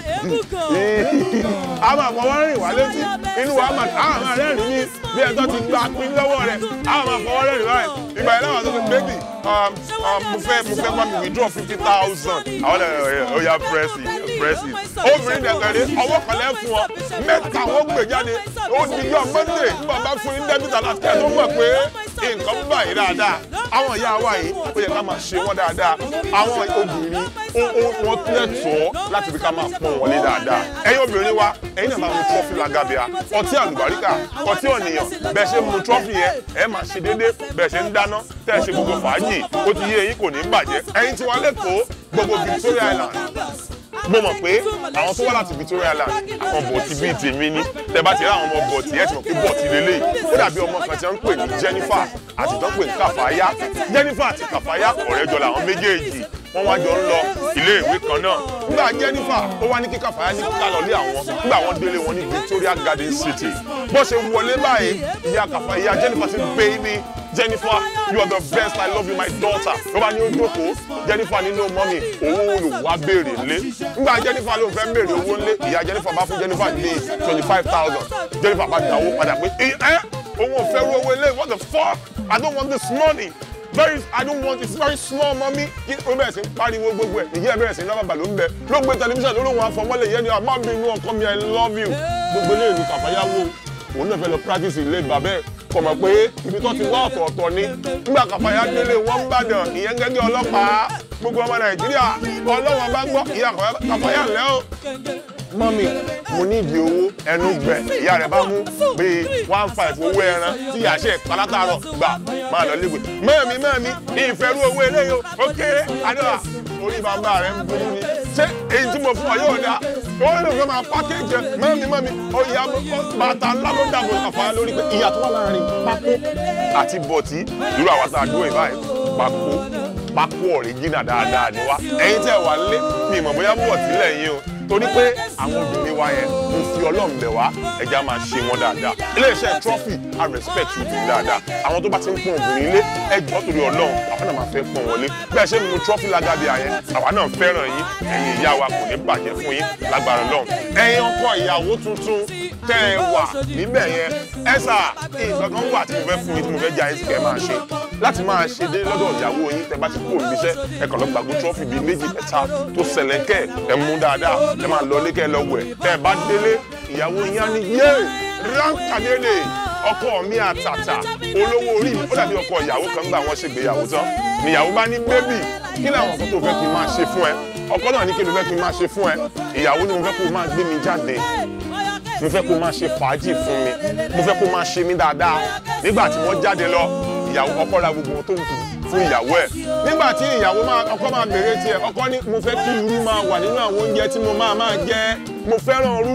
[SPEAKER 2] rẹ̀ a máa fọwọ́ rìn wá létí inú wa máa a máa rẹ́rìn ní bí ẹjọ́ ti gba pín lọ́wọ́ rẹ̀ a máa fọwọ́ rẹ́rìn báyìí ìgbà yẹn láwọn sọ pé bébì mo fẹ́ mo fẹ́ bá mi withdraw fifty thousand àwọn ẹ̀ ó yá pírẹ́sì pírẹ́sì obìnrin dẹ̀gbẹ̀rẹ̀ ọwọ́ kan lẹ́ fún ọ mẹ́ta wọ́n gbé jáde ó di yọ mọ́ndé nígbà bá fún yín dẹ́bìtà láti kẹ́ tó mọ̀ pé nǹkan ń bà yín dáadáa àwọn ìyá wa yìí ó yẹ ká máa ṣe wọ́n dáadáa àwọn obìnrin wọ́n lẹ́tọ̀ọ́ láti fi ká máa pọ́n wọlé dáadáa ẹ̀yin obìnrin wa ẹ̀yin náà máa mu trọ́fì lagabia ọtí àlùbáríkà ọtí ọ̀nìyàn bẹ́ẹ̀ ṣe mu trọ́fì yẹn ẹ̀ máa ṣe déédé bẹ́ẹ̀ ṣe ń dáná tẹ́ ẹ ṣe gbogbo fàájì ó ti yé eyín kò ní bàjẹ́ ẹ̀yin tí wà lẹ́kọ̀ọ́ gbogbo Victoria Island mo mọ̀ pé àwọn tó wá láti Victoria Island àwọn bọ̀tì bíi tèmi ní tẹ́ bá ti rí àwọn ọmọ bọ̀tì ẹ̀ ti mọ̀ pé bọ̀tì lélẹ̀ ó dàbí ọmọ kan tí wọ́n ń pè ní Jennifer àti tó ń pè ní Kàfáyá Jennifer àti Kàfáyá ọ̀rẹ́ jọ làwọn méjèèjì wọ́n wá jọ ń lọ ilé ìwé kan náà nígbà Jennifer ó wá ní kí Kàfáyá ní ká lọ lé àwọn nígbà wọ́n délé wọn ní Victoria Garden City bó ṣe wọlé báyìí ìyá Kàfáyá Jennifer ti baby Jennifer you are the best I love you my daughter ló bá ní ó jókòó Jennifer nínú mọ́mì owó olùwà béèrè lé nígbà Jennifer ló fẹ́ béèrè owó ńlé ìyá Jennifer bá fún Jennifer ní twenty five thousand Jennifer bá dá owó padà pé ẹ òun ò fẹ́ ru owó ilé what the fuck I don't want this money very I don't want it's very small mommy kí ó bẹ̀rẹ̀ sí pariwo gbogbo ẹ̀ ìyá bẹ̀rẹ̀ sí lọ́bàbà ló ń bẹ ló gbé tẹlifíṣàn lórí òun àfọmọ́lẹ̀ yẹn ni àmọ́ bí inú ọkọ mi I love you gbogbo ilé ìlú kàfáyáwó òun náà fẹ́ lọ practice ilé bàbẹ́ kọ̀ mọ̀ pé ibi tó ti wá ọ̀tọ̀ọ̀tọ̀ ni nígbà kàfáyà délé wọ́n ń bàdàn ìyẹn gẹ́gẹ́ ọlọ́pàá gbogbo ọmọ nàìjíríà ọlọ́wọ́n bá gbọ́ ìyá kàfáyà lẹ́ o. mọ́mì mo ní ìdí owó ẹnu gbẹ ìyá rẹ̀ bá mú bíi one five owó ẹran tí ìyá ṣe palátàrọ̀ gbà máa lọ léwe. mẹ́ẹ̀mí mẹ́ẹ̀mí ìfẹ́rú owó eléyìí ó kéré adéwà orí bàbá rẹ̀ ń burú ni ṣé èyí tí mo fún ọ yóò dá
[SPEAKER 5] wọ́n lè fẹ́ máa pákéjì ẹ̀ mẹ́mi mẹ́mi ọ̀yà bàtà ńlá ló dàbò àfàyà lórí pé ìyàtọ̀ wà láàrin pákó àti bọ̀tí irú àwọn tá a dúró yìí báyìí pákó pákó ọ̀ríjìnà dáadáa ni wá ẹ̀yin tẹ́ wà lé mi ìmọ̀ bóyá bọ̀tí lẹ́yìn o torí pé àwọn obìnrin wa yẹn mo fi ọlọ́run bẹ̀ wá ẹja máa ṣe wọn dáadáa iléeṣẹ́ trophy i respect you dáadáa àwọn tó bá ti ń pọ́n obìnrin ilé ẹjọ́ torí ọlọ́run àwọn náà máa fẹ́ pọ́n wọlé bẹ́ẹ̀ ṣe mímu trophy lágàbí àyẹn àwa náà fẹ́ràn yín ẹ̀yin ìyá wa kò ní bàjẹ́ fún yín lágbára ọlọ́run ẹ̀yin ọkọ ìyàwó tuntun tẹ́ ẹ wà níbẹ̀ yẹn ẹ sà nǹkan kan wà tí mo fẹ́ fún yín tí mo fẹ́ jẹ́ àyíṣẹ́ máa ṣe láti máa ṣe dé lọ́dọ̀ ìyàwó yín tẹ́ bá ti kúrò níbi iṣẹ́ ẹ kàn lọ gbàgbó trophy bíi méjì mẹ́ta tó sẹlẹ̀kẹ́ ẹ mú dáadáa ẹ máa lọ lé kẹ́ ẹ lọ wẹ̀ tẹ́ ẹ bá délé ìyàwó yín á ní yé ránkàdédè ọkọ mi àtàtà olówó orí mi ó dàbí ọkọ ìyàwó kan gbà wọ́n ṣègbéyàwó tán níyàwó bá ní bébì kí làwọn kan tó fẹ́ kí n máa ṣe fún ẹ ọkọ náà ní kí ló fẹ́ kí n máa ṣe fún ẹ ìyàwó ni mo fẹ́ kó máa gbé mi jáde mo fẹ́ kó máa ṣe fàájì fún mi mo fẹ́ kó máa ṣe mí dáadáa nígbà tí wọ́n jáde lọ ìyàwó ọkọ ra gbogbo ohun tó wù fún ìyàwó ẹ̀ nígbà tí ìyàwó máa ọkọ máa bèrè tiẹ̀ ọkọ ní mo fẹ́ kí irú máa wà nínú àwọn oúnjẹ tí mo máa máa jẹ mo fẹ́ràn irú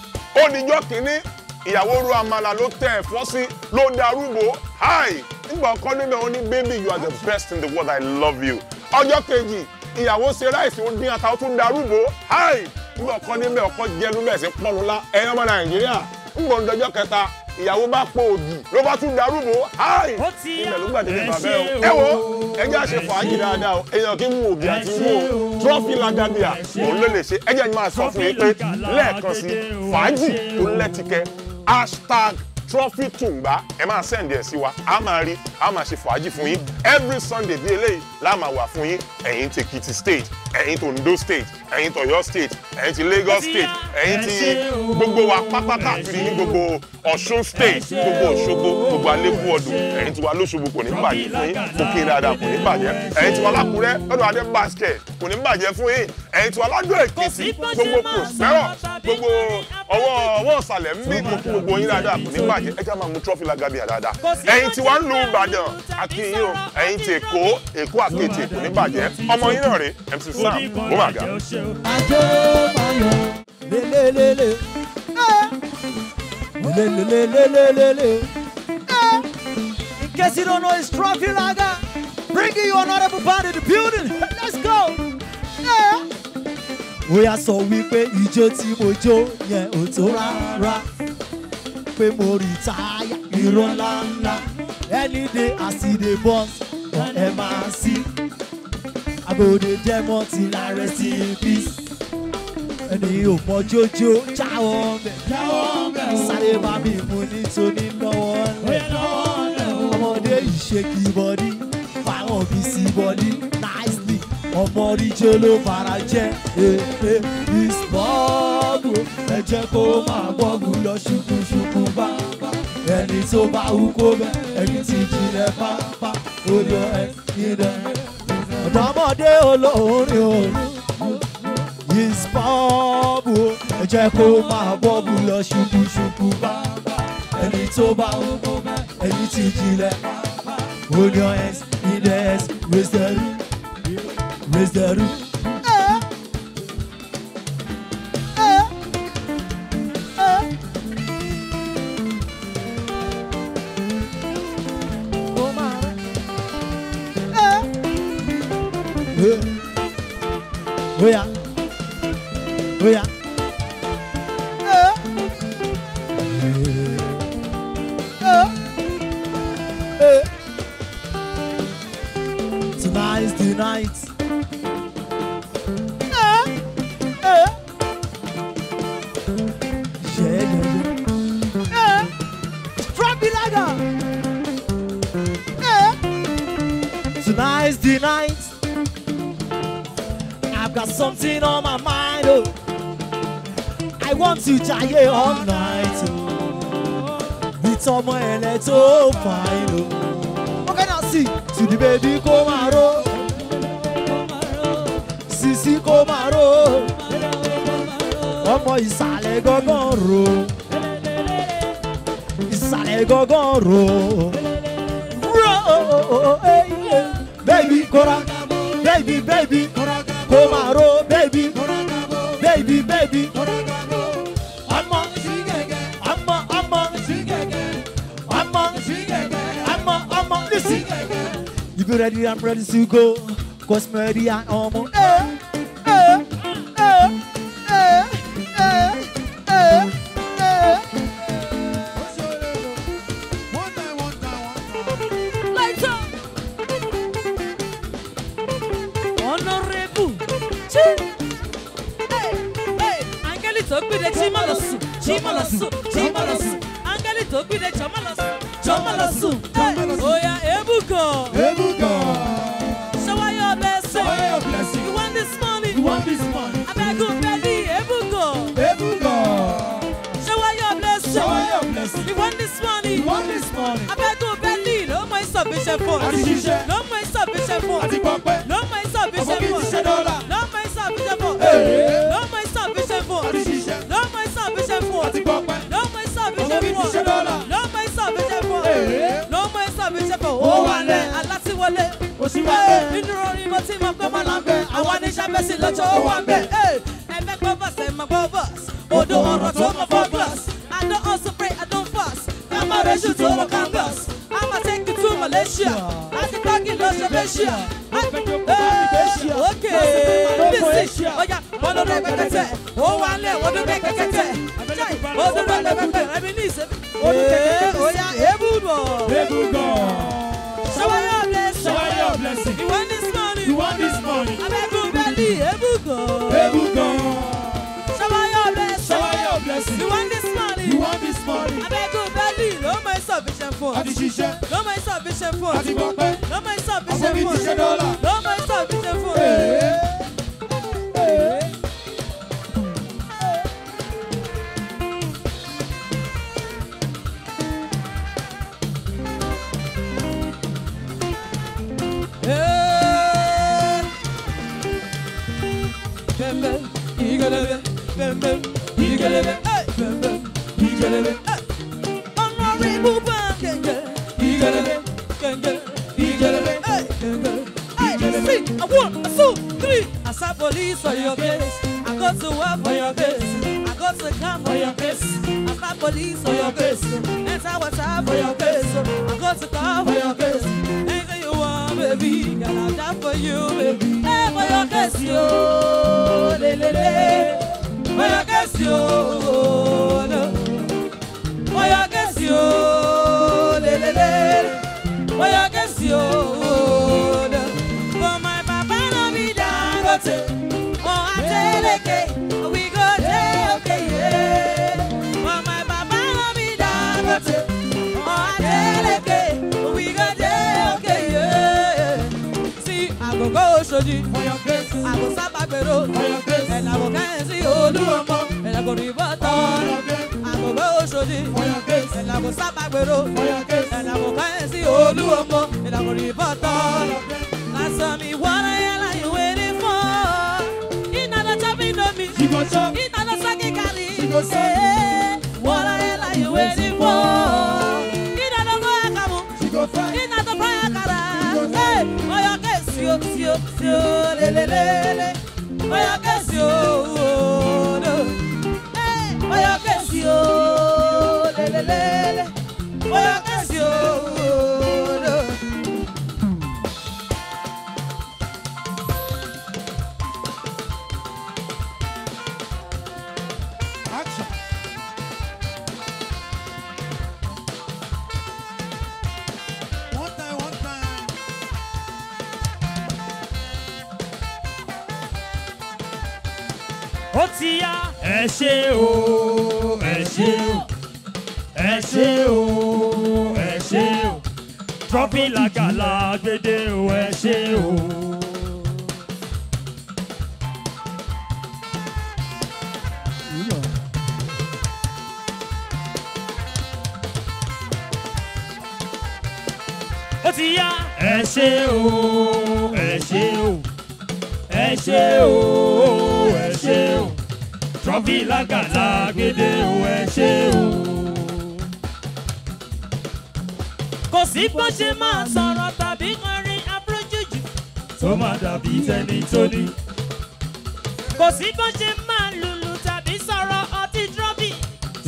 [SPEAKER 5] ó dijọ́ kínní ìyàwó ru àmàlà ló tẹ ẹ̀fọ́ sí ló darúgbó hi nígbà ọkọ níbẹ̀ ó ní baby you are the best in the world i love you ọjọ́ kejì ìyàwó ṣe ráìsì ó dín ata ó tún darúgbó hi nígbà ọkọ níbẹ̀ ọkọ jẹnu bẹ́ẹ̀ sí pọ́nulá ẹ̀yọ́ ọmọ nàìjíríà nígbà ọjọ́ kẹta ìyàwó bá pọ̀ òdì ló bá tún darúgbó hi ilẹ̀ ló gbàdé nípa bẹ́ẹ̀ o ẹ wo ẹjẹ́ àṣẹ fàájì dáadáa o èèyàn kí n mú òbí àti wó trọ́fì lagabia òun ló lè ṣe ẹjẹ́ ni máa sọ fún yín pé lẹ́ẹ̀kan sí fàájì tó lẹ́tìkẹ́ hashtag trophy tùǹgbà ẹ máa sẹ́ǹdì ẹ̀ sí wa a máa rí a máa ṣe fàájì fún yín every sunday bí eléyìí la máa wà fún yín ẹ̀yin ti Ekiti state ẹ̀yin ti Ondo state ẹ̀yin ti Ọ̀yọ́ state ẹ̀yin ti Lagos state ẹ̀yin ti gbogbo wa pápátá àfìrí ní gbogbo Ọ̀ṣun state gbogbo Òṣogbo gbogbo alẹ́kùn ọdún ẹ̀yin ti wa lóṣogbo kò ní bàjẹ́ fún yín òkè dáadáa kò ní bàjẹ́ ẹ̀yin ti wa lákùrẹ́ lọ́dọ̀ adé basket kò ní bàjẹ́ fún yín ẹ̀yin ti wa ládùn Èkìtì gbogbo prospero gbogbo ọwọ́ ọwọ́ ìsàlẹ̀ ń bí gbogbo gbogbo yín dáadáa kò ní bàjẹ́ ẹ já máa mu trọ́fì lágàbíà dáadáa ẹ̀yin tí wàá ń lu Ìbàdàn àti yín o ẹ̀yin tí Èkó Èkó àkètì kò ní bàjẹ́ ọmọ yín náà rè MC Sam ó mà ga.
[SPEAKER 3] Ajó Mayọ̀ lélelele. Lelelelelelele. In case you don't know, it's Trophy Lager. Bringing you honorable band in the building. Let's go. Bóyá sọ wípé ijó tí mo jó yẹn ò tó rárá. Pé mo rí táyà irọ́ ńláńlá. Any day I see the boss on MRC. I go dey demo till I rest in peace. Ẹni ò mọ jójó jáwọ́ bẹ̀. Sáré bá mi mú nítorí lọ́wọ́ lẹ̀. Ọmọdé yìí ṣe kí bọ́dí, fáwọn bí sí bọ́dí nicely. Ọmọ oríjó ló fara jẹ́. Ìsbọ́ọ̀bù ẹ jẹ́ kó máa gbọ́gù lọ ṣùkúṣùkú bá. Ẹni tó bá wú kó bẹ́, ẹni tí jìnlẹ̀ pápá. Odò ẹ̀ ní dẹ̀ ọ̀dọ́mọdé olórin o ìsbọ́ọ̀bù ẹ jẹ́ kó máa bọ́ọ̀bù lọ ṣubúṣubú bá ẹni tó bá ń bọ́ ẹni tí jìnlẹ̀ hold your hands in the hands raise the roof raise the roof. Ó máa rẹ̀. Oya. Oya. Tonight is the night. Yeah, yeah, yeah. From Bilaga. Tonight is the night. I've got something on my mind. Oh. I want to jaye all night. Oh. With ọmọ ẹlẹ tó fine. Oh. Okay, now see. To the baby kó máa ró. Sisi kó máa ró. Ọmọ ìsàlẹ̀ gángan ro. Ìsàlẹ̀ gángan ro. Ro, eh, yeah. Baby kóra. Baby, baby. Kó máa ró. Baby. Baby, baby. bí. ọmọ ọmọ ọmọ ọmọ ọmọ ọmọ listen. You be ready, I'm ready to go. Cause me ready, I'm almost. Eh, eh, eh, eh, eh, eh, eh.
[SPEAKER 1] Lights up. Honorable. Chi. Hey, hey. Áńgẹ́lì tó gbìdé jí má lọ sùn, jí má lọ sùn, jí má lọ sùn. Áńgẹ́lì tó gbìdé jọ má lọ sùn, jọ má lọ sùn. Hey, Oya Ebuka. Shower your blessing.
[SPEAKER 3] Shower your blessing.
[SPEAKER 1] You want this money?
[SPEAKER 3] You want this money?
[SPEAKER 1] Abeg o belly Ebuka.
[SPEAKER 3] Ebuka.
[SPEAKER 1] Shower your blessing.
[SPEAKER 3] Shower your blessing.
[SPEAKER 1] You want this money?
[SPEAKER 3] You want this money?
[SPEAKER 1] Abeg o belly ló mọ ìsọ̀bíṣẹ́ fún.
[SPEAKER 3] Àti ṣiṣẹ́.
[SPEAKER 1] Ló mọ ìsọ̀bíṣẹ́ fún.
[SPEAKER 3] Àti pọpẹ́.
[SPEAKER 1] ló mọ ìsọ̀bíṣẹ́
[SPEAKER 3] Ọmọ bíi
[SPEAKER 1] fún.
[SPEAKER 3] ti ṣe dọ́là.
[SPEAKER 1] ló mọ ìsọ̀bíṣẹ́ fún.
[SPEAKER 3] Ee.
[SPEAKER 1] ló mọ ìsọ̀bíṣẹ́ fún.
[SPEAKER 3] Àti ṣiṣẹ́.
[SPEAKER 1] ló mọ ìsọ̀bíṣẹ́ fún.
[SPEAKER 3] Àti pọpẹ́.
[SPEAKER 1] ló mọ ìsọ̀bíṣẹ́
[SPEAKER 3] Ọmọ bíi ti ṣe
[SPEAKER 1] fún.
[SPEAKER 3] dọ́là.
[SPEAKER 1] ló mọ ìsọ̀bíṣẹ́ fún.
[SPEAKER 3] Ee.
[SPEAKER 1] ló mọ ìsọ̀bíṣẹ́ fún.
[SPEAKER 3] Ó
[SPEAKER 1] ó
[SPEAKER 3] wà
[SPEAKER 1] wà
[SPEAKER 3] lẹ̀.
[SPEAKER 1] lẹ̀ alátiwọlé.
[SPEAKER 3] Oṣù wà lẹ̀.
[SPEAKER 1] nínú orin mo ti mọ pé mo là ń bẹ̀. àwọn oníṣẹ́ bẹ́ẹ̀ sì lọ́jọ́ ó wà ń bẹ̀. ẹ̀mẹ́ gbọ́ bọ́s ẹ̀mẹ́ gbọ́ bọ́s. odò ọ̀rọ̀ tó mọ fọ́ bọ́s. I don't also pray, I don't fast. I'm a ratio to the canvas. I'ma take you to Malaysia. I can talk in Los Asia. Okay, listen. Oh yeah, one of them kẹ̀kẹ́. Ó wà lẹ̀, wọ́n dún kẹ̀kẹ́. Ó dún kẹ̀kẹ́. Ẹ̀mí ní ìsẹ́mi. Ó yá, ebúdọ̀.
[SPEAKER 3] Ebuka.
[SPEAKER 1] Shower your blessing.
[SPEAKER 3] Shower your blessing.
[SPEAKER 1] You want this money?
[SPEAKER 3] You want this money?
[SPEAKER 1] Abẹ́gun bẹ́lí, ebúgọ̀.
[SPEAKER 3] Ebuka.
[SPEAKER 1] Shower your blessing.
[SPEAKER 3] Shower your blessing.
[SPEAKER 1] You want this money?
[SPEAKER 3] You want this money?
[SPEAKER 1] Abẹ́gun bẹ́lí, ló mọ ìsọ̀bíṣẹ́ fún.
[SPEAKER 3] Àti ṣiṣẹ́.
[SPEAKER 1] ló mọ ìsọ̀bíṣẹ́ fún.
[SPEAKER 3] Àti pọpẹ́.
[SPEAKER 1] ló mọ
[SPEAKER 3] Ọmọ
[SPEAKER 1] ìsọ̀bíṣẹ́
[SPEAKER 3] bíi
[SPEAKER 1] fún.
[SPEAKER 3] ti ṣe dọ́là.
[SPEAKER 1] ló mọ ìsọ̀bíṣẹ́ fún.
[SPEAKER 3] Ee. Ee.
[SPEAKER 1] Hey. Bem bem, igelebe, bem bem, igelebe, hey. bem bem, igelebe, hey. Honorable Ban Genge, igelebe, genge, igelebe, hey. genge, hey. Sing a one, a two, three. I saw police for your case. I got to work for your case. I got to come for your case. I saw police for your case. Enter water for your case. I got to come for your case. Anything you want, baby, girl, I'll die for you, baby. Hey, for your case, yo, le le le. For your case, yo, no. For your case, yo, le le le. For your case, yo, no. For my papa, no be dangote. Oh, I tell okay, we go there, okay, yeah. For my papa, no be dangote. Oh, I tell okay, we go there, okay, yeah. See, I go go Shoji for your grace. I go Sabagbero for your grace. And I go Kenzi Oluomo. And I go Riverton. I go go Shoji for your grace. And I go Sabagbero for your grace. And I go Kenzi Oluomo. And I go Riverton. Now tell me what the hell are you waiting for? In another chopping on me.
[SPEAKER 3] She go chop.
[SPEAKER 1] In another sake carry.
[SPEAKER 3] She go suck.
[SPEAKER 1] Eh, What the hell are you waiting for? In another go akamu.
[SPEAKER 3] She go fry.
[SPEAKER 1] Iná tó fáyà kára. Ẹ ọyọ kẹ̀sì o sí o sí o lélelélele. Ọyọ kẹ̀sì o òdo. Ẹ ọyọ kẹ̀sì o lélelélele. Ọyọ kẹ̀sì o òdo.
[SPEAKER 4] Action. One time, one time.
[SPEAKER 3] ó ti yá. ẹ ṣe o ẹ ṣe o ẹ ṣe o ẹ ṣe o trọ́fì làgàlà gbèdé o ẹ ṣe o. ó ti yá. ẹ ṣe o ẹ ṣe o ẹ ṣe o ẹ ṣe o trọ́fì lágàlà gbèdé o ẹ ṣe o. kò sí bó ṣe máa sọ̀rọ̀ tàbí kọrin abúlójújù tó máa dàbí tẹni tó ní. kò sí bó ṣe máa lùlù tàbí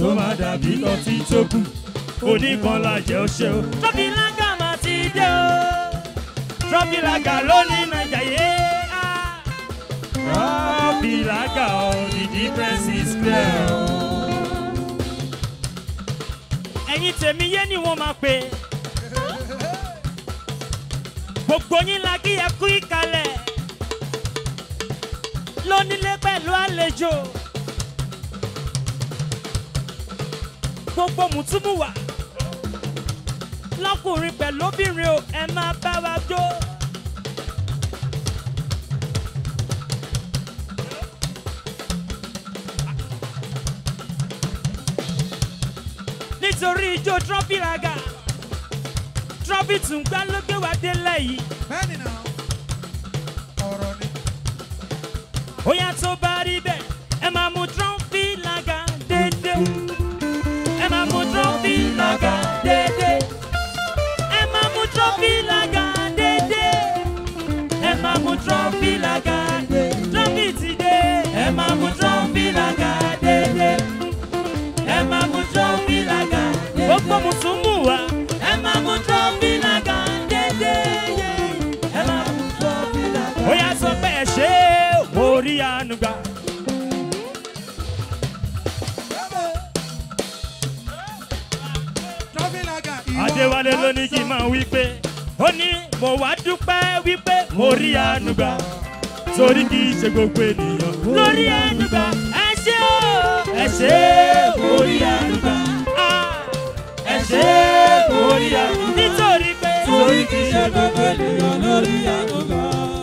[SPEAKER 1] tó máa dàbí ọtí tó kù oníkan lajẹ ó ṣe o. trọ́fì lága máa ti dé o trọ́fì lága lónìí nàìjà yé á. trọ́fì lága o the difference is clear o. ẹ̀yin tèmi yé ni wọ́n máa pè é gbogbo yín la kí ẹ kú ìkàlẹ̀ lónílé pẹ̀lú àlejò gbogbo mùtúmùwà lọkùnrin pẹ̀lú obìnrin o ẹ máa bá wa jó. nítorí ijó trọ́fì raga trọ́fì tún gbá ló gbé wa délẹ̀ yìí.
[SPEAKER 4] bẹ́ẹ̀ni náà ọ̀rọ̀ ni.
[SPEAKER 1] ó yá tó bá rí bẹ́ẹ̀ ẹ máa mú trọ́fì laga dédé ẹ máa mú trọ́fì laga dédé ẹ máa mú trọ́fì laga dédé ẹ máa mú trọ́fì laga dédé trọ́fì ti dé ẹ máa mú trọ́fì laga dédé ẹ máa mú trọ́fì laga dédé gbogbo mùsùlùmù wa ẹ máa mú trọ́fì laga dédé ẹ máa mú trọ́fì laga dédé. ó yá sọ pé ẹ ṣe é orí àánú gbà.
[SPEAKER 4] trọ́fìlàgà ìwọ.
[SPEAKER 1] Adéwálé ló ní kí n máa wí pé ó ní mo wá dúpẹ́ wípé mo rí àánú gbà torí kì í ṣe gbogbo ènìyàn lórí àánú gbà ẹ ṣé o ẹ ṣé mo rí àánú gbà Ah, ẹ ṣé mo rí àánú gbà nítorí pé torí kì í ṣe gbogbo ènìyàn lórí àánú gbà.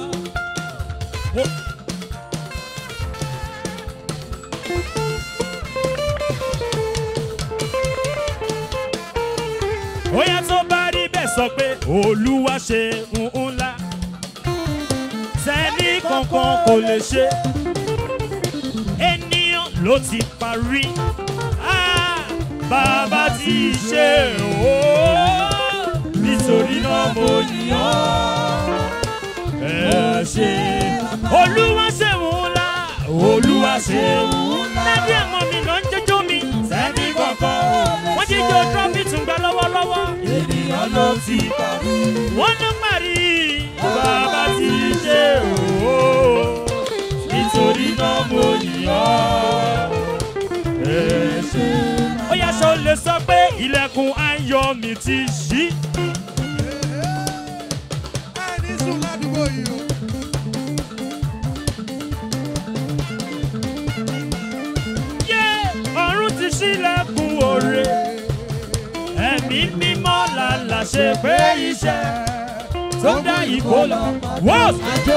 [SPEAKER 1] Óyá tó bá rí bẹ́ẹ̀ sọ pé Olúwa ṣe ńlá. Sẹ́ni kankan kò lè ṣe. Ènìyàn ló ti parí. Ah, Bàbá ti ṣe o. Nítorí náà mo yàn. Ẹ ṣe. Olúwa ṣe ńlá. Olúwa ṣe ńlá. Lábẹ́ ẹ̀mọ́ mi náà ń jẹ́jọ́ mi. Sẹ́ni kankan. Wọ́n jíjọ trọ́fì tún gbà lọ́wọ́lọ́wọ́. Ènìyàn ló ti parí. Wọ́n ló parí. Bàbá ti ṣe o. Nítorí náà mo yàn. Ẹ ṣe. Ó yá sọ lè sọ pé ilẹ̀kùn ayọ̀ mi ti ṣí.
[SPEAKER 4] ẹ ní sùn ládùúgbò yìí o.
[SPEAKER 1] Yé! Ọ̀run ti ṣílẹ̀kùn òre. Ẹ̀mí mímọ́ làlà ṣe pé iṣẹ́ tó dá ìkó lọ. Wọ́n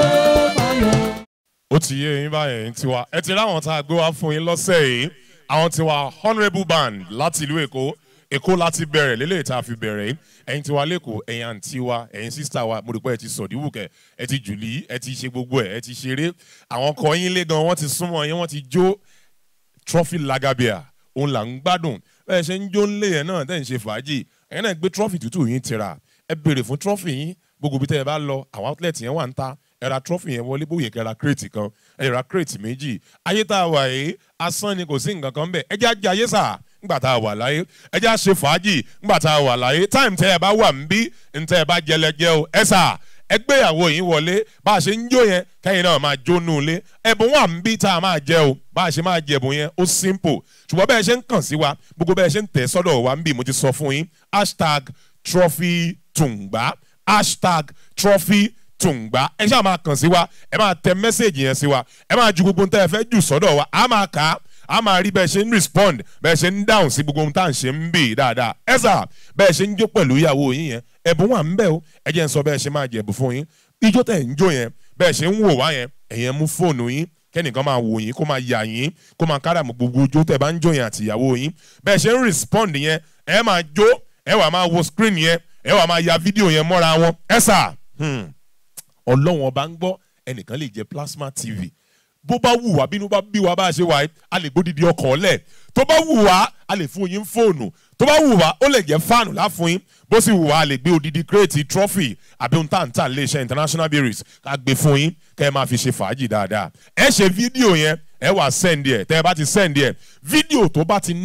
[SPEAKER 2] ó ti yé yín báyẹn tiwa ẹ ti ráwọn tá a gbé wá fún yín lọ́sẹ̀ yìí àwọn tiwa honourable band láti ìlú èkó èkó láti bẹ̀rẹ̀ lélẹ̀ tá a fi bẹ̀rẹ̀ yìí ẹ̀yin tiwa lẹ́kọ̀ọ́ ẹ̀yin àǹtí wa ẹ̀yin sísítà wa mo rò pé ẹ ti sọ̀díwùkẹ́ ẹ ti jùlí ẹ ti ṣe gbogbo ẹ̀ ẹ ti ṣeré àwọn ọkọ yín lé gan wọ́n ti súnmọ́ yín wọ́n ti jó trophy lagabia òun là ń gbádùn bẹ́ẹ̀ ṣe ń jó ńlé yẹn náà tẹ̀ ń ṣe fàájì ẹ̀yin náà gbé trophy tútù yín tira ẹ béèrè fún trophy yín gbogbo bí tẹ́ ẹ bá lọ àwọn outlet yẹn wà ń ta ẹ ra trophy yẹn wọlé bóyá kẹ́ ra crate kan ẹ ra crate méjì ayé tá a wà yìí asán ni kò sí nǹkan kan bẹ́ẹ̀ ẹ jẹ́ ajé ayé sà ńgbà tá a wà láyé ẹ jẹ́ àṣe fàájì ńgbà tá a wà láyé time tẹ́ ẹ bá wà ń bí ntẹ́ ẹ bá jẹlẹjẹ o ẹ sà ẹgbéyàwó yìí wọlé bá a ṣe ń jó yẹn kẹ́yìn náà máa jó nù lé ẹ̀bùn wà ń bí tá a máa jẹ o bá a ṣe máa jẹ ẹ̀bùn yẹn ó simple ṣùgbọ́n bẹ́ẹ̀ ṣe ń kàn sí wa gbogbo bẹ́ẹ̀ ṣe ń tẹ̀ sọ́dọ̀ wa ń bí mo ti sọ fún yín hashtag trophy tùǹgbà hashtag trophy tùǹgbà ẹ ṣáà máa kàn sí wa ẹ máa tẹ mẹ́sẹ̀gì yẹn sí wa ẹ máa ju gbogbo nǹkan ẹ fẹ́ jù sọ́dọ̀ wa a máa kà á a máa rí bẹ́ẹ̀ ṣe ń respond bẹ́ẹ̀ ṣe ń dáhùn sí gbogbo ohun tá à ń ṣe ń bì dáadáa ẹ sà bẹ́ẹ̀ ṣe ń jó pẹ̀lú ìyàwó yín yẹn ẹ̀bùn wà ń bẹ̀ o ẹ jẹ́ ń sọ bẹ́ẹ̀ ṣe máa jẹ̀bù fún yín ijó tẹ̀ ń jó yẹn bẹ́ẹ̀ ṣe ń wò wá yẹn ẹ̀yẹn mú fóònù yín kẹ́nìkan máa wò yín kó máa yà yín kó máa káràmù gbogbo ijó tẹ̀ bá ń jó yẹn àti ìyàwó yín bẹ́ẹ̀ ṣe ń respond yẹn ẹ máa jó ẹ wà máa wo screen yẹn ẹ wà máa ya fídíò yẹn mọ́ra wọn ẹ sà ọlọ́wọ́n bá ń gbọ́ ẹnìkan lè jẹ plasma tv bó bá wù wá bínú bá bí wá bá a ṣe wà yìí a lè gbódìdí ọkọ̀ ọ̀lẹ̀ tó bá wù wá a lè fún yín fóònù tó bá wù wá ó lè jẹ́ fáànù láfún yín bó sì wù wá a lè gbé odidi kírètì trọ́fì àbí ohun táǹtà lè ṣe international breweries ká gbé fún yín kẹ́ ẹ máa fi ṣe fàájì dáadáa ẹ ṣe fídíò yẹn ẹ wà sẹ́ndì ẹ̀ tẹ́ ẹ bá ti sẹ́ndì ẹ̀ fídíò tó bá ti ní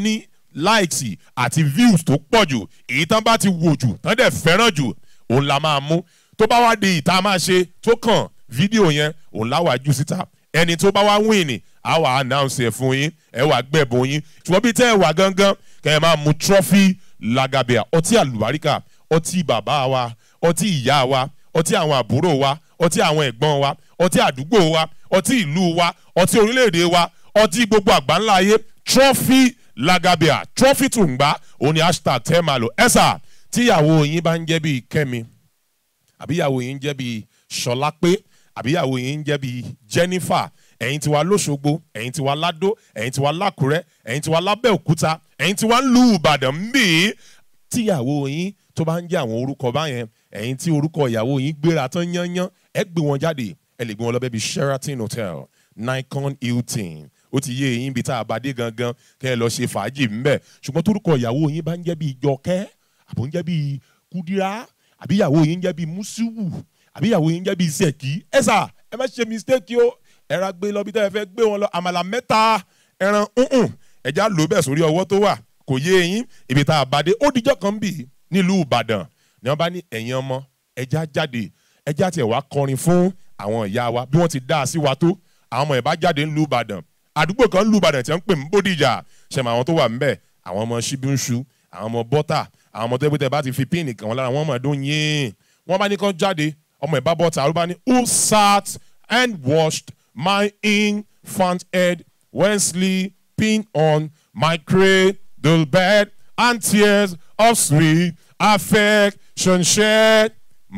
[SPEAKER 2] likes àti views tó pọ̀ jù èyí tán bá ti wò jù tán dẹ̀ fẹ́ràn jù òun la máa mú tó bá wá di ìta máa ṣe tó kàn fídíò yẹn òun láwàá jù síta ẹni tó bá wá win ni a wà announce ẹ fún yín ẹ wà gbẹ̀bùn yín ṣùgbọ́n bí tẹ́ ẹ wà gangan kẹ́ ẹ máa mu trophy lagabea ọtí àlùbáríkà ọtí bàbá wa ọtí ìyá wa ọtí àwọn àbúrò wa ọtí àwọn ẹ̀gbọ́n wa ọtí àdúgbò wa ọtí ìlú wa ọtí orílẹ̀-èdè wa ọtí gbogbo àgbáńlá ayé trophy lagabea trophy tùǹgbà òun ni hashtag tẹ́ máa lò ẹ̀sà tíyàwó yín bá ń jẹ́ bíi kẹ́mi àbíyàwó yín ń jẹ́ bíi ṣọlápé àbíyàwó yín ń jẹ́ bíi jennifer ẹ̀yin tiwa lọ́ṣogbo ẹ̀yin tiwa ládó ẹ̀yin tiwa lákùrẹ́ ẹ̀yin tiwa lábẹ́òkúta ẹ̀yin tiwa ń lu ìbàdàn mbí tíyàwó yín tó bá ń jẹ́ àwọn orúkọ báyẹn ẹ̀yin tí orúkọ ìyàwó yín gbéra tán yányán ẹ gbé wọn jáde ẹ lè gbé wọn lọ bẹ́ẹ̀ bíi sheraton hotel nikon hilton ó ti yé eyín bíi tá a bá dé gangan kẹ́ ẹ lọ ṣe fàájì ńbẹ̀ ṣùgbọ́n torúkọ ìyàwó yín bá ń jẹ́ bíi jọkẹ́ àbò ń jẹ́ bíi kúdírá àbí ìyàwó yín ń jẹ́ bíi mùsùlùmù àbí ìyàwó yín ń jẹ́ bíi sẹ̀kí ẹ sà ẹ má ṣe mistake o ẹran gbé lọ bí tẹ́ ẹ fẹ́ gbé wọn lọ àmàlà mẹ́ta ẹran ǹǹ ẹja lò bẹ́ẹ̀ sórí ọwọ́ tó wà kò yé eyín ibi tá a bá dé ó dijọ́ kan bì nílùú ìbàdàn ni wọ́n bá ní ẹ̀yin ọmọ ẹja jáde ẹja tiẹ̀ wá kọrin fún àwọn ìyá wa bí wọ́n ti dá a sí wa tó àwọn ọmọ ẹ̀ bá jáde nílùú ìbàdàn àdúgbò kan nílùú ìbàdàn tí wọ́n ń pè ní bódìjà ṣẹ̀mọ àwọn tó wà ńbẹ̀ àwọn ọmọ ṣíbíńṣu àwọn ọmọ bọ́tà àwọn ọmọ tẹ́gbẹ́tẹ́ bá ti fi píìnì kàn wọ́n lára wọ́n mọ̀ ọdún yín wọ́n bá ní kán jáde ọmọ ẹ̀ bá bọ́tà ló bá ní who sat and washed my infant head when sleeping on my cradle bed and tears of sweet affection shed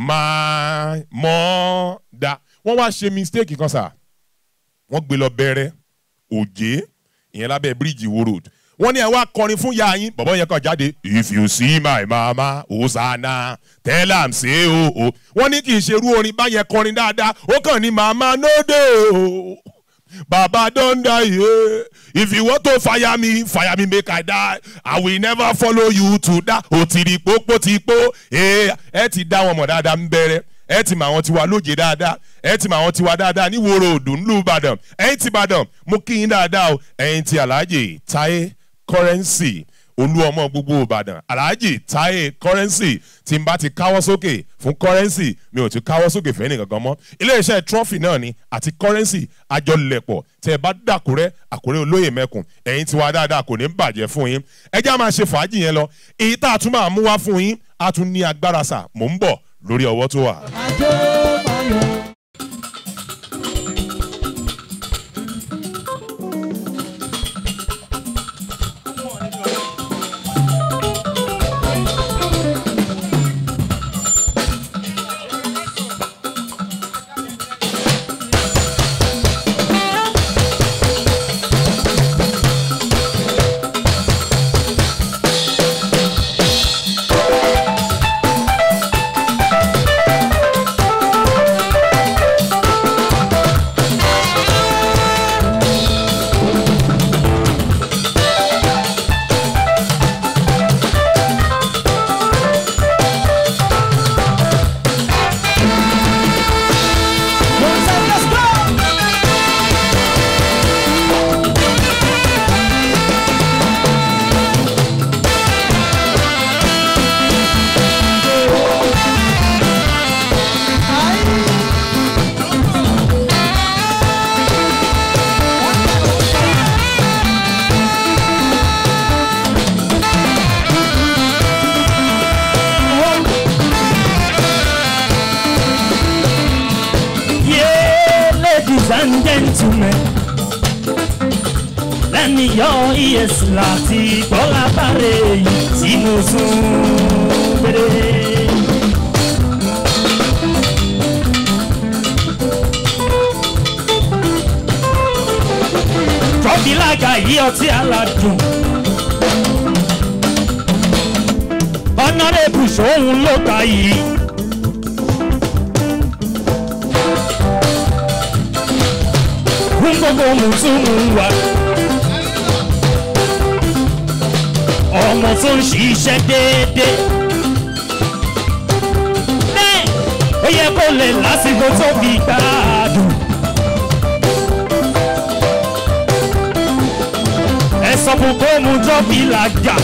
[SPEAKER 2] my mother. wọ́n wá ṣe mistake kan sà wọ́n gbé lọ bẹ̀rẹ̀ òjé ìyẹn lábẹ́ bíríìjì wo road wọ́n ní ẹ wá kọrin fún ya yín bọ̀bọ̀ yẹn kàn jáde if you see my mama hosanna tell am say o o wọ́n ní kì í ṣerú orin báyẹn kọrin dáadáa ó kàn ní mama no dey o baba don die yeah. if you want to fire me fire me make i die i will never follow you to die o ti di pópó ti pó ẹ ti dá wọn mọ̀ dáadáa ń bẹ̀rẹ̀ ẹ ti mọ àwọn tiwa lóje dáadáa ẹ ti mọ àwọn tiwa dáadáa ní wòrò òdùn ńlú ìbàdàn ẹ̀yin ti ìbàdàn mo kí yín dáadáa o ẹ̀yin ti alhaji táyé kọ́rẹ́nsì olú ọmọ gbogbo ìbàdàn alhaji táyé kọ́rẹ́nsì tí n bá ti káwọ́ sókè fún kọ́rẹ́nsì mi ò ti káwọ́ sókè fẹ́ nìkankan mọ́ iléeṣẹ́ trọ́fì náà ni àti kọ́rẹ́nsì àjọlẹ̀pọ̀ tẹ́ ẹ bá dàkúrẹ́ àkúrẹ́ olóyè mẹ́kùn ẹ̀yin tiwa dáadáa kò ní bàjẹ́ fún yín ẹ jẹ́ á máa ṣe fàájì yẹn lọ èyí tá a tún máa mú wá fún yín a tún ní agbára sà mò ń bọ̀ lórí ọwọ́ tó wà.
[SPEAKER 3] Ajó Mayọ̀. One side, let's go.
[SPEAKER 1] Yeah, ladies and gentlemen. Lẹ́ni yọ ES láti gbọ́lá bàrẹ̀ èyí tí mo sún gbére. Trọ́bìlága yí ọtí aládùn. Ọ̀nàrẹ́bù sóhun ló ta yìí. fún gbogbo mùsùlùmí wa. ọmọ tó ń ṣiṣẹ́ déédéé. bẹ́ẹ̀ ó yẹ kó lè lásìkò tó fi gbádùn. ẹ
[SPEAKER 6] ẹ sọ fún kó mu trọ́fì làjà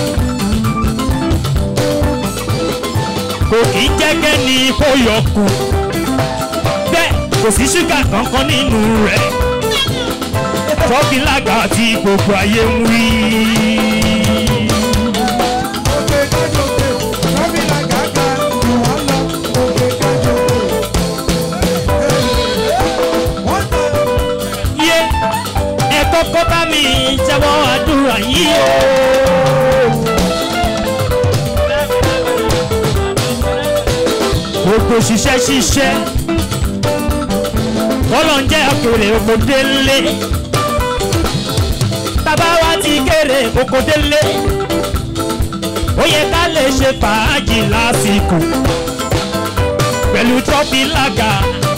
[SPEAKER 6] kò kì í jẹ́gẹ́ ní kó yọ kù bẹ́ẹ̀ kò sí ṣúgà kankan nínú rẹ̀ trọ́fì làjà tí gbogbo ayé ń wí.
[SPEAKER 4] òkè kájọpé trọ́fì làgàgà jù wọ́n lọ òkè kájọpé. wọ́n tọ́
[SPEAKER 6] yé ẹ kọ́kọ́ bá mi jẹ́wọ́ àdúrà yìí o. gbogbo ṣiṣẹ́ ṣiṣẹ́ kọ́lọ̀ ń jẹ́ òkèlè òkòdélé bàbá wa ti kéré òkòdélé ó yẹ ká lè ṣe fàájì lásìkò pẹ̀lú trọ́fì lága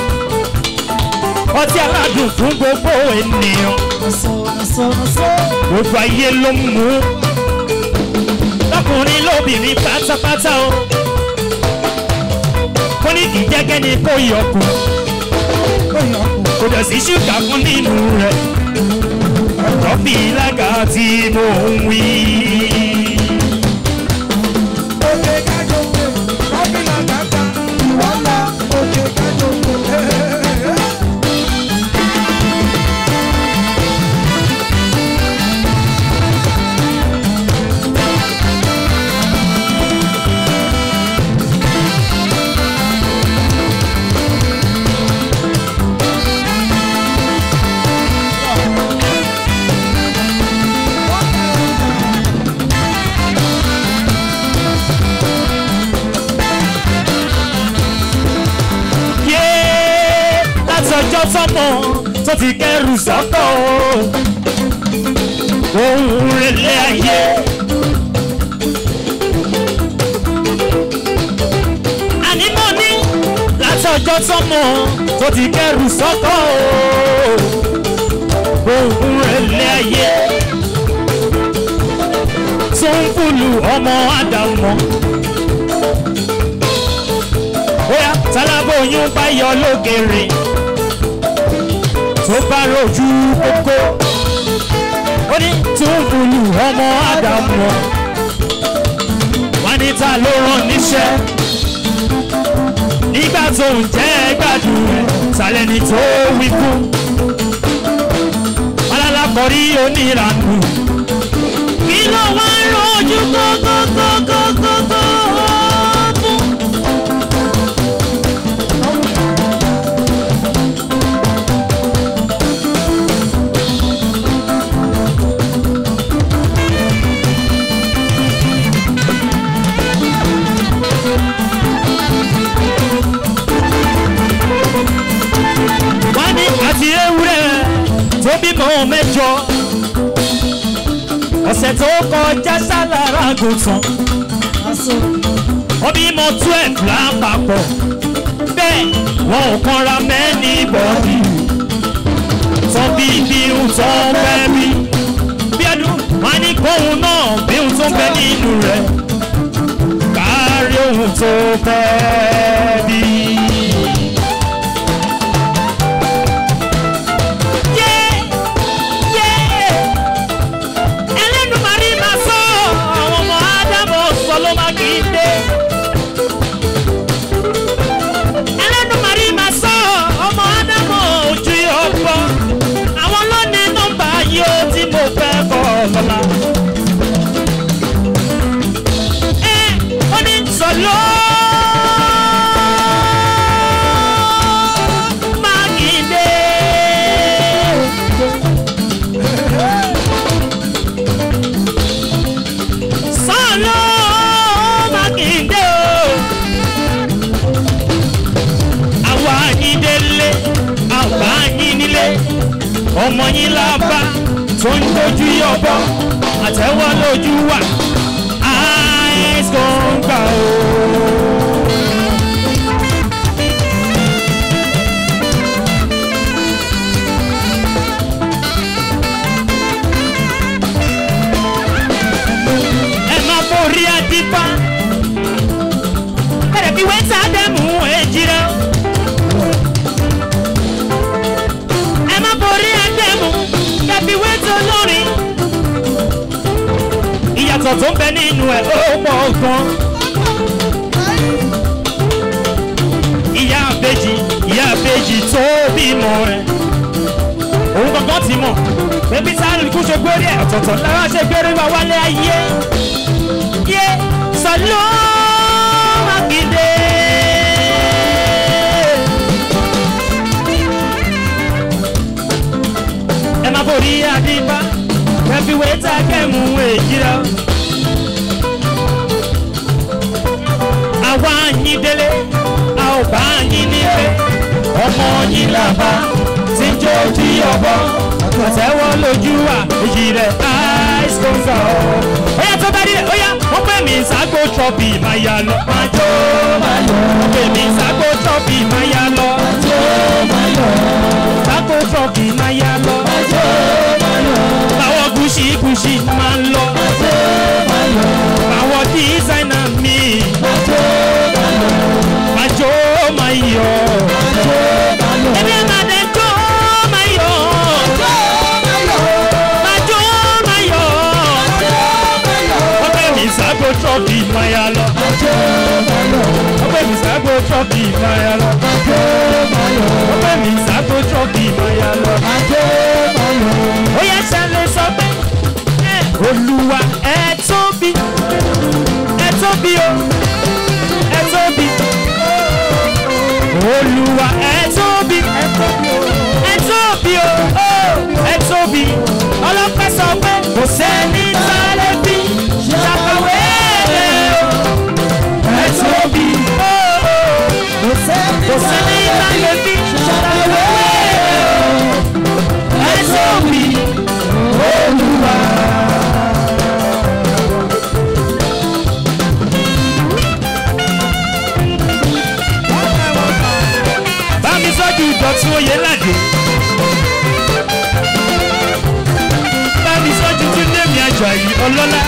[SPEAKER 6] ọtí aládùn fún gbogbo ènìyàn gbogbo ayé ló ń mú lọkùnrin lóbìnrin pátápátá o kó ní kì í jẹ́gẹ́ ni kó yọkù kò dẹ̀ sí ṣúgà fún nínú rẹ̀ trọ́fì lága tí mo ń wí.
[SPEAKER 4] òkè kájọpé trọ́fì làgàgà jù wọ́n lọ òkè kájọpé.
[SPEAKER 6] yé láti ọjọ́ tọ́mọ tó ti kẹrù sọ́kọ̀ ohun rẹ̀lẹ̀ ayé. àní mo ní láti ọjọ́ tọ́mọ tó ti kẹrù sọ́kọ̀ ohun rẹ̀lẹ̀ ayé. tó ń fúlù ọmọ àdàmọ́ bóyá tálábòyún bá yọ lókèrè tó bá rojú kókó ó ní tó ń bulù ọmọ ádámù wọn ní ta ló rán níṣẹ́ nígbà tó ń jẹ́ gbádùn sálẹ̀ ní tó wí fún alálàkọ̀rí oníranù kí ló wá ń rojú kókókókókókó fún. wọ́n ní àti ewúrẹ́ tó bímọ mẹ́jọ ọ̀sẹ̀ tó kọjá sálára gùntàn wọ́n bímọ twelve lápapọ̀ bẹ́ẹ̀ wọn ò kanra mẹ́ni bọ́ọ̀dì tán bí bí ń tán fẹ́ bí bí ẹdun wọ́n ní kóhun náà bí ń tún bẹ nínú rẹ̀ kárí ohun tó fẹ́ bí. ẹlẹ́dùnmarì máa sọ àwọn ọmọ ádámù sọ ló máa kì í dé. ẹlẹ́dùnmarì máa sọ ọmọ ádámù ojú ọgbọ́ àwọn lónìí nọ́mbà yóò tí mo fẹ́ kọ́ lọ́la. ẹ ó ní sọ̀lọ́ máa kì í dé. sọ́ọ̀lọ́ mákindé o. àwa yín délé àwa yín nílé ọmọ yín lábá tó ń dojú yọbọ àtẹwọ́ lójú wà eyes kan gbà o. ẹ má borí àdìpá kẹrẹ bí wẹ́n sá dẹ́mu èjìrẹ́ o. ẹ má borí àdẹ́mu kẹbí wẹ́n tó lórí ọ̀rọ̀ tó ń bẹ nínú ẹ̀ ó pọ̀ gan. ìyá àbèjì ìyá àbèjì tó bímọ ẹ̀ òun gangan ti mọ̀ pé bí sáré kú ṣe gbórí ẹ̀ ọ̀tọ̀ọ̀tọ̀ lára ṣe gbórí wa wálé ayé yé sọlọ́ mákindé. ẹ máa borí adébá kẹfí wẹ́tà kẹ́mú èjì rẹ. àwa yín délé a ò bá yín nílé ọmọ yín làbá tí ń jó tí ọbọ àtẹwọ́ lójú wa èjì rẹ ice conza ọ. ó yà tó bá dé ó yà wọ́n pè mí ságo trọ́bì máa yà lọ. máa jó máa yọ. wọ́n pè mí ságo trọ́bì máa yà lọ. máa jó máa yọ. ságo trọ́bì máa yà lọ. máa jó máa yọ. báwọ̀ gúúsì gúúsì máa ń lọ. máa jó máa yọ. báwọ̀ dísáínà mi. máa jó máa yọ. máa jó máa yọ. máa jó máa yọ. ẹbí ẹ̀ máa dẹ̀ jó máa yọ. máa jó máa yọ. wọ́n pè mí ságo trọ́bì máa yà lọ. máa jó máa yọ. wọ́n pè mí ságo trọ́bì máa yà lọ. máa jó máa yọ. wọ́n pè mí ságo trọ́bì máa yà lọ. máa jó máa yọ. ó yẹ ṣẹlẹ̀ sọ pé ẹ olúwa ẹ tóbi ẹ tóbi o ẹ tóbi olúwa ẹ tóbi ẹ tóbi o ẹ tóbi o ẹ tóbi ọlọ́pàá sọ pé kò sẹ́ni sáré bí ṣàkàwé rẹ̀ o ẹ tóbi o kò sẹ́ni sáré bí ṣàkàwé rẹ̀ o ẹ tóbi olúwa. bámi sọ́jú ìdọ̀tún oyè ládùn. bámi sọ́jú tún lèmi àjàyí ọlọ́lá.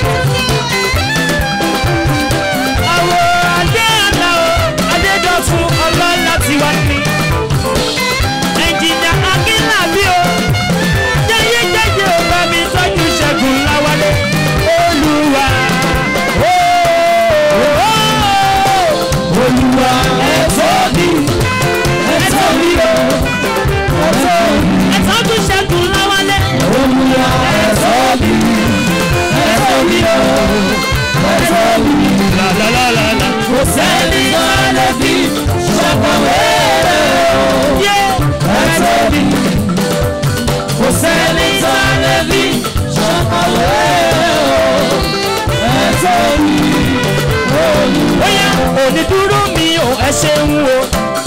[SPEAKER 6] àwọ̀ adé àlà o adédọ̀tún ọlọ́lá ti wá ní. ẹnjìnìà akínlábí o jẹ́yẹ́ jẹ́yẹ́ o bámi sọ́jú ṣẹ́gun láwálé. olúwa olúwa ẹ̀ tóbi ẹ̀tọ́ mi o ẹ̀tọ́ mi. ẹ̀tọ́ tún ṣẹ́gun láwálé. olùyà ẹ̀tọ́ mi ẹ̀tọ́ mi o ẹ̀tọ́ mi. làlàlàlà. kò sẹ́ni lọ́lẹ̀ bí ṣàkàwé rẹ̀ o. yé ẹ̀tọ́ mi. kò sẹ́ni lọ́lẹ̀ bí ṣàkàwé rẹ̀ o. ẹ̀tọ́ mi. ó yá òní dúró mi ò ẹ ṣeun o.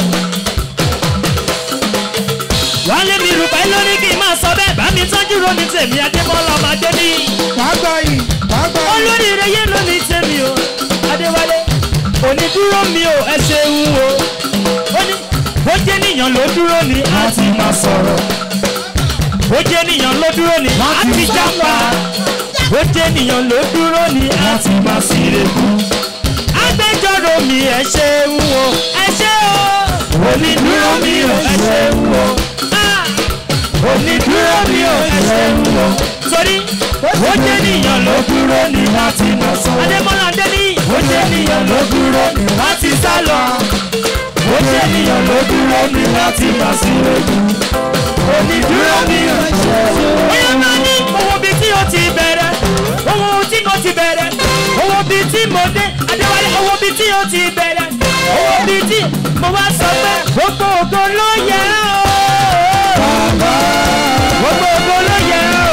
[SPEAKER 6] wálé mi rúbà lórí kí n máa sọ bẹ́ẹ̀ bá mi tọ́jú ronú tèmi adébọ́lá ọmọdé ní.
[SPEAKER 4] wàgbà yìí wàgbà yìí.
[SPEAKER 6] olóríire yé lóní tèmi o adéwálé onídúró mi ò ẹ ṣeun o. ó ní bó jẹ́ níyàn ló dúró ni a ti máa sọ̀rọ̀ bó jẹ́ níyàn ló dúró ni a ti jápa bó jẹ́ níyàn ló dúró ni a ti máa síre kú. agbẹjọ́rò mi ẹ ṣeun o ẹ ṣe o onídúró mi ò ẹ ṣeun o. Ah! onídúró mi ò ẹ ṣeun o. torí ó jẹ́ níyàn ló dúró ni wọ́n ti mọ̀ sọ. adémọ́lá adéní ó jẹ́ níyàn ló dúró ni wọ́n ti sá lọ. ó jẹ́ níyàn ló dúró ni wọ́n ti mọ̀ sí ogun. onídúró mi ò ẹ ṣeun o. bóyá máa ní owó bíi tí o ti bẹ̀rẹ̀ owó tí mo ti bẹ̀rẹ̀ owó bíi tí mo dé adéwálé owó bíi tí o ti bẹ̀rẹ̀ owó bíi tí mo wá sọ pé gbogbo ògo ló yẹ o. gbogbo ògo ló yẹ o.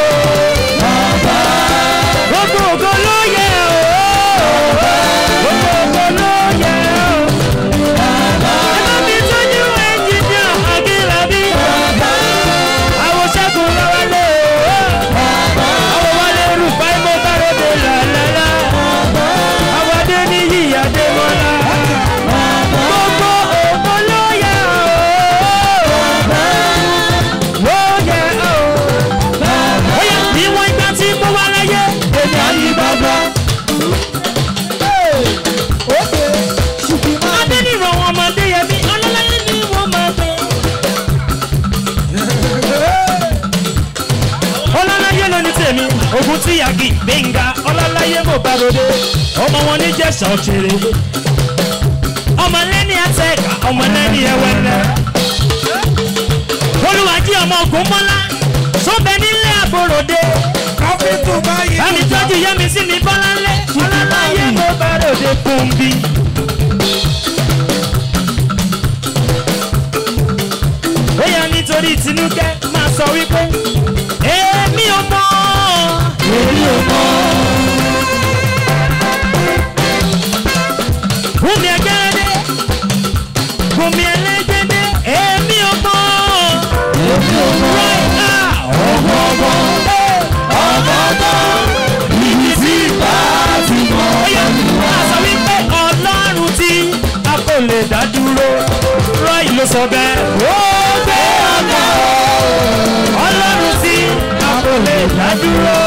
[SPEAKER 6] gbogbo ògo ló yẹ o. gbogbo ògo ló yẹ o. ẹ bá mi tọ́jú ẹnjìníà akínlábí. àwọn ṣẹ́gun lọ́wọ́lé o. àwọn wálé rúbá ìmọ̀ bárẹ̀dẹ̀ làlálà. àwọn adé ní yíyá dé mọ́lá. gbogbo ògo ló yẹ o. ló yẹ o. Oya ìwọ̀n ìgbà tí mo wá láyé, èmi á yí bàbá. Adé ní ìrọ̀wọ̀n ọmọdé yẹ mí, ọlọ́láyé ni wọ́n máa pè. Ọlọ́láyé ló ní tèmi, ògùn tí yàgì gbẹ̀ngà ọlọ́láyé. láyé mo bá ròde ọmọ wọn ní jẹ̀sà òṣèré ọmọ lẹ́ni àtẹ̀ká ọmọ lẹ́ni ẹwẹ́lẹ́ olùwàjí ọmọ ogun mọ́lá sọ́bẹ̀ nílé àbòròde
[SPEAKER 4] káfíńtù báyìí.
[SPEAKER 6] bámi tọ́jú yẹ́mi sí mi bọ́láńlé ọlọ́láyé mo bá ròde kùnbí. bóyá nítorí tinúkẹ́ máa sọ wípé èmi ò mọ̀ èmi ò mọ̀. Bùnmi ẹgẹ́rẹ́dẹ́ Bùnmi ẹlẹ́gẹ́dẹ́ èmi ò mọ̀ èmi ò mọ̀ right now ọmọ ọmọ ọmọ ọmọ ibi tí bá ti mọ̀ ọ́ máa sọ wípé ọlọ́run tí a kò lè dá dúró Roy ló sọ bẹ́ẹ̀ ó gbé ọ̀gá ọlọ́run tí a kò lè dá dúró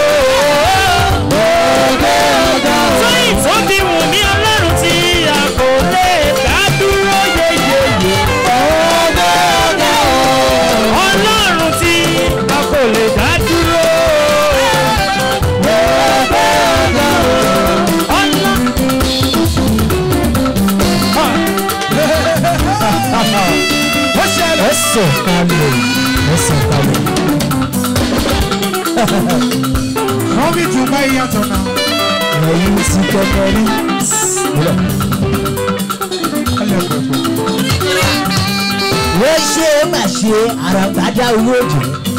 [SPEAKER 6] ó gbé ọ̀gá sọ́yìn tó fi wù mí ọlọ́run tí a kò lè dá dúró yeyeye ó gbé ọ̀gá ọlọ́run tí a kò lè dá dúró ó gbé ọ̀gá ọlọ́run.
[SPEAKER 4] ó ṣẹlẹ̀.
[SPEAKER 3] ẹsẹ̀ kalẹ̀ ẹsẹ̀ kalẹ̀.
[SPEAKER 4] káfíńtù báyìí yàtọ̀ náà.
[SPEAKER 3] ẹ̀yin ti kẹ́kẹ́ rí.
[SPEAKER 4] ẹlẹ́gbẹ̀gbẹ̀.
[SPEAKER 3] wọ́n ṣe é mà ṣe àràgbádá owó òjò.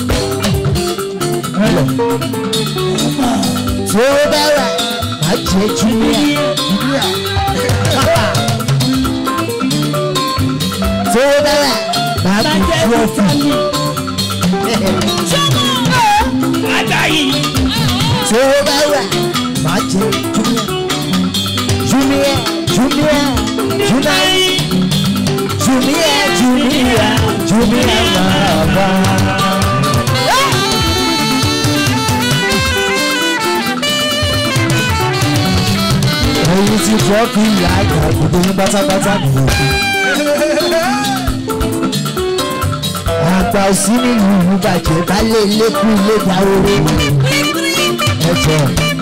[SPEAKER 3] tí ó bá wà má jẹ́ júníà. tí ó bá wà má kú trọ́fì.
[SPEAKER 6] Ajayi.
[SPEAKER 3] tí ó bá wà má jẹ́ júníà. júníà júníà júníà júníà júníà júníà máa bá. ẹ̀yin ti trọ́fì ìyá àgbà gbogbo yín pátápátá nìyẹn. àgbà òsì nínú ìlú bàjẹ́ bá lé lẹ́kùn ilé dáwọ́rọ́ ẹ̀jọ̀.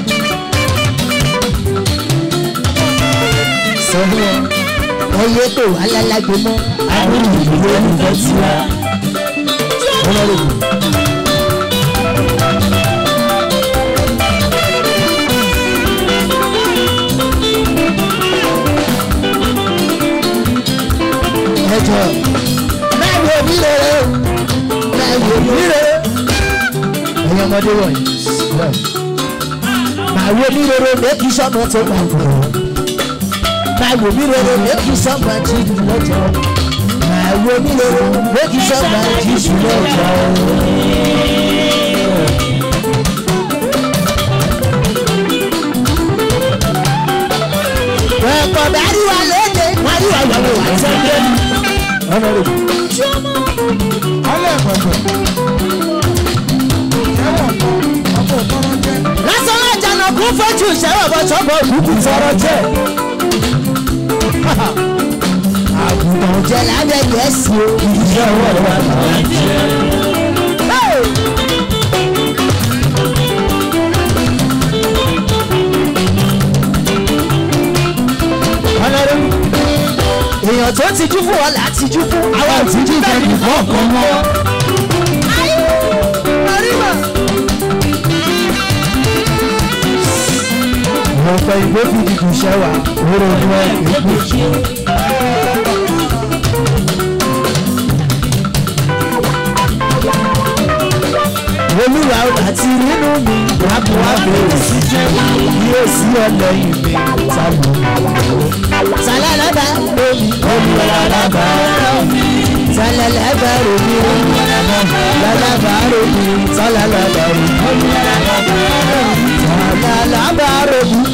[SPEAKER 3] sọ́wọ́ ẹyẹ tó wà lálágbé mọ́ àwọn ìlú olùfẹ́ tiwa. ọlọ́run ẹ̀jọ̀ máa wo mi rere o máa wo mi rere. ẹ̀yin ọmọdé wọ̀nyí máa wo mi rere lẹ́kì sọ́mọ tó máa wọ̀ ọ́ máa wo mi rere lẹ́kì sọ́mọ tí jù lọ́jọ́ máa wo mi rere lẹ́kì sọ́mọ tí jù lọ́jọ́. ẹ̀kọ́ dárí wa lóde wọ́n rí wa yọ̀wọ̀ wá sẹ́gbẹ́. ọmọ rẹ̀
[SPEAKER 4] ẹlẹ́gbẹ̀gbẹ̀. ẹ̀wọ̀n kan ọkọ̀ tọrọ jẹ́.
[SPEAKER 3] lásán lájànà kún fojú ìṣẹ́wọ̀ bọ́ sọ́bọ̀ òkùnkùn tọrọ jẹ́. àgùntàn jẹ lábẹ́ gẹ̀ẹ́sì o ìdílé ọwọ́ wa làwọn jẹ. ọlọ́run èèyàn tó ti jú fún ọ là ti jú fún àwa ò ti jú fẹ́ nìkan kan mọ́. ọ̀pọ̀ ìgbó fi dìbò ṣẹ́wà òwúrọ̀ ní wọn kì í gbé. olúwa àti nínú mi wàbí wàbí òsì yóò sí ọlẹ́yìn mi sálọ. sálálàbà lómi olùwàlábà lómi sálálàbà lómi olùwàlábà lómi sálálàbà lómi sálálàbà lómi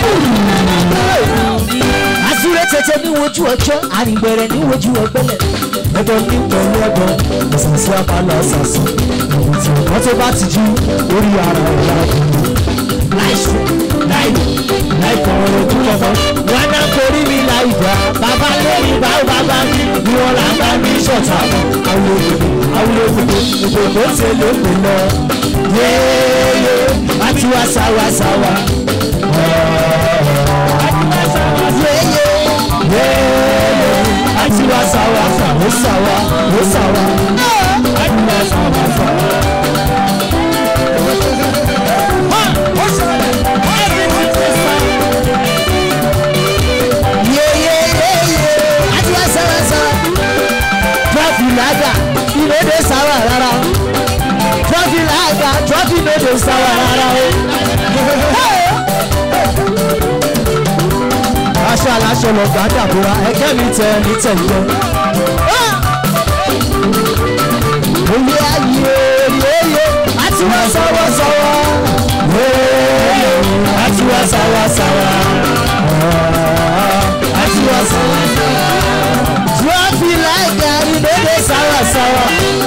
[SPEAKER 3] asúré tètè ní wojú ọjọ́ àrìngbẹ̀rẹ̀ ní wojú ọgbẹ́lẹ̀ ẹbọ ní pẹ̀lú ẹbọ ìsànsí apalọ ṣàṣà ìwọ̀n tí wọ́n tó bá ti jú orí ara ìyá ọkùnrin láìsù láìlù láìpọ̀ ojú ọmọ wọn náà torí mi láì gbà bàbá lórí báwo bàbá mi ni wọn là ń bá mi ṣọ̀tà àwọn òkòkò àwọn òkòkò òkòkò ṣe lóko lọ yéèyé àti wá sáwá sáwá yéyé yéyé àti wá sáwá ó sáwá ó sáwá àti wá sáwá sáwá. yéyé yéyé àti wá sáwá sáwá. trọ́fì lága ìlédè sáwà rárá trọ́fì lága trọ́fì lédè sáwà rárá o. aṣọ aláṣọ lọ gbà dàbúrà ẹgẹ́ mi tẹ ní tẹ̀yẹ. Oyè ayé yéyé àti wá sáwá sáwá. Yéyé àti wá sáwá sáwá. Àti wá sáwá sáwá. Trọ́fì láìka ìdókè sáwá sáwá.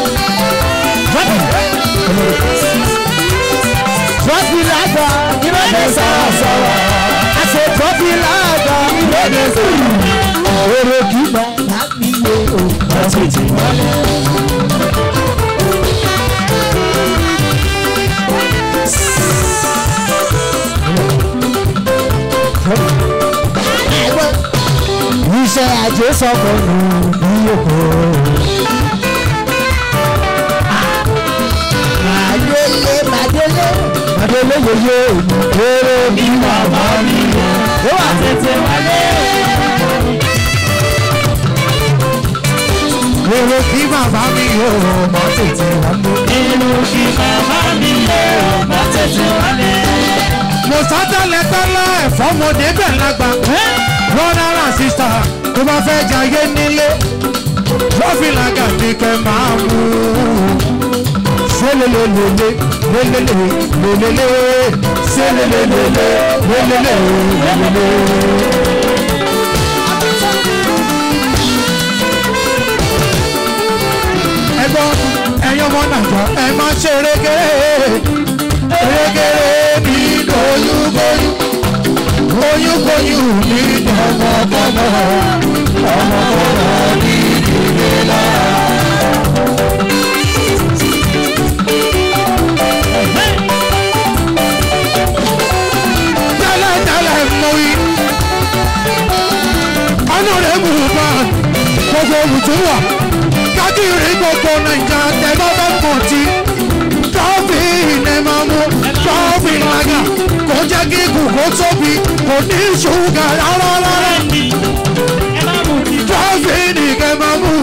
[SPEAKER 3] Trọ́fì láìka ìdókè sáwá sáwá. Àṣẹ trọ́fì láìka ìdókè sáwá. Èrè kìí bá láàmì yé o. Ọ̀sẹ̀ tí wọ́n lé. iṣẹ́ àjò sọ̀kọ̀ nù bí òkò. Màdélé màdélé màdélé yeye èrè bí màmá mi yẹ. Ó wà tètè wálé. Èrè bí màmá mi yẹ ó má tètè wálé.
[SPEAKER 6] Inú kí màmá mi lé ọmọ tètè wálé.
[SPEAKER 4] mo sá tẹ́lẹ̀ tẹ́lẹ̀ fọmọdé bẹ̀ lágbà brother and sister tó bá fẹ́ jayé nílé trọ́fì làgà ní kẹ́ máa mú sélélélélé lélélé lélélé sélélélélé lélélé lélélé. ẹgbọ́n ẹ̀yin ọmọ nàìjà ẹ máa ṣe régéré régéré ní oyúnbóyún oyúnbóyún ní ọmọkọmọ ọmọkọmọ ní ìdílé náà. tẹ́lẹ̀tẹ́lẹ̀ mọ̀ yí ọ̀nà rẹ̀ mú un bá gbogbo olùtúwà kákìrì gbogbo nàìjà tẹ́gbọ́ bá pọ̀ tí trọ́fì ní máa mú trọ́fì lága kò jẹ́ kí ikùn kó tóbi kò ní ṣúgà rárá rárá trọ́fì ní kẹ́ máa mú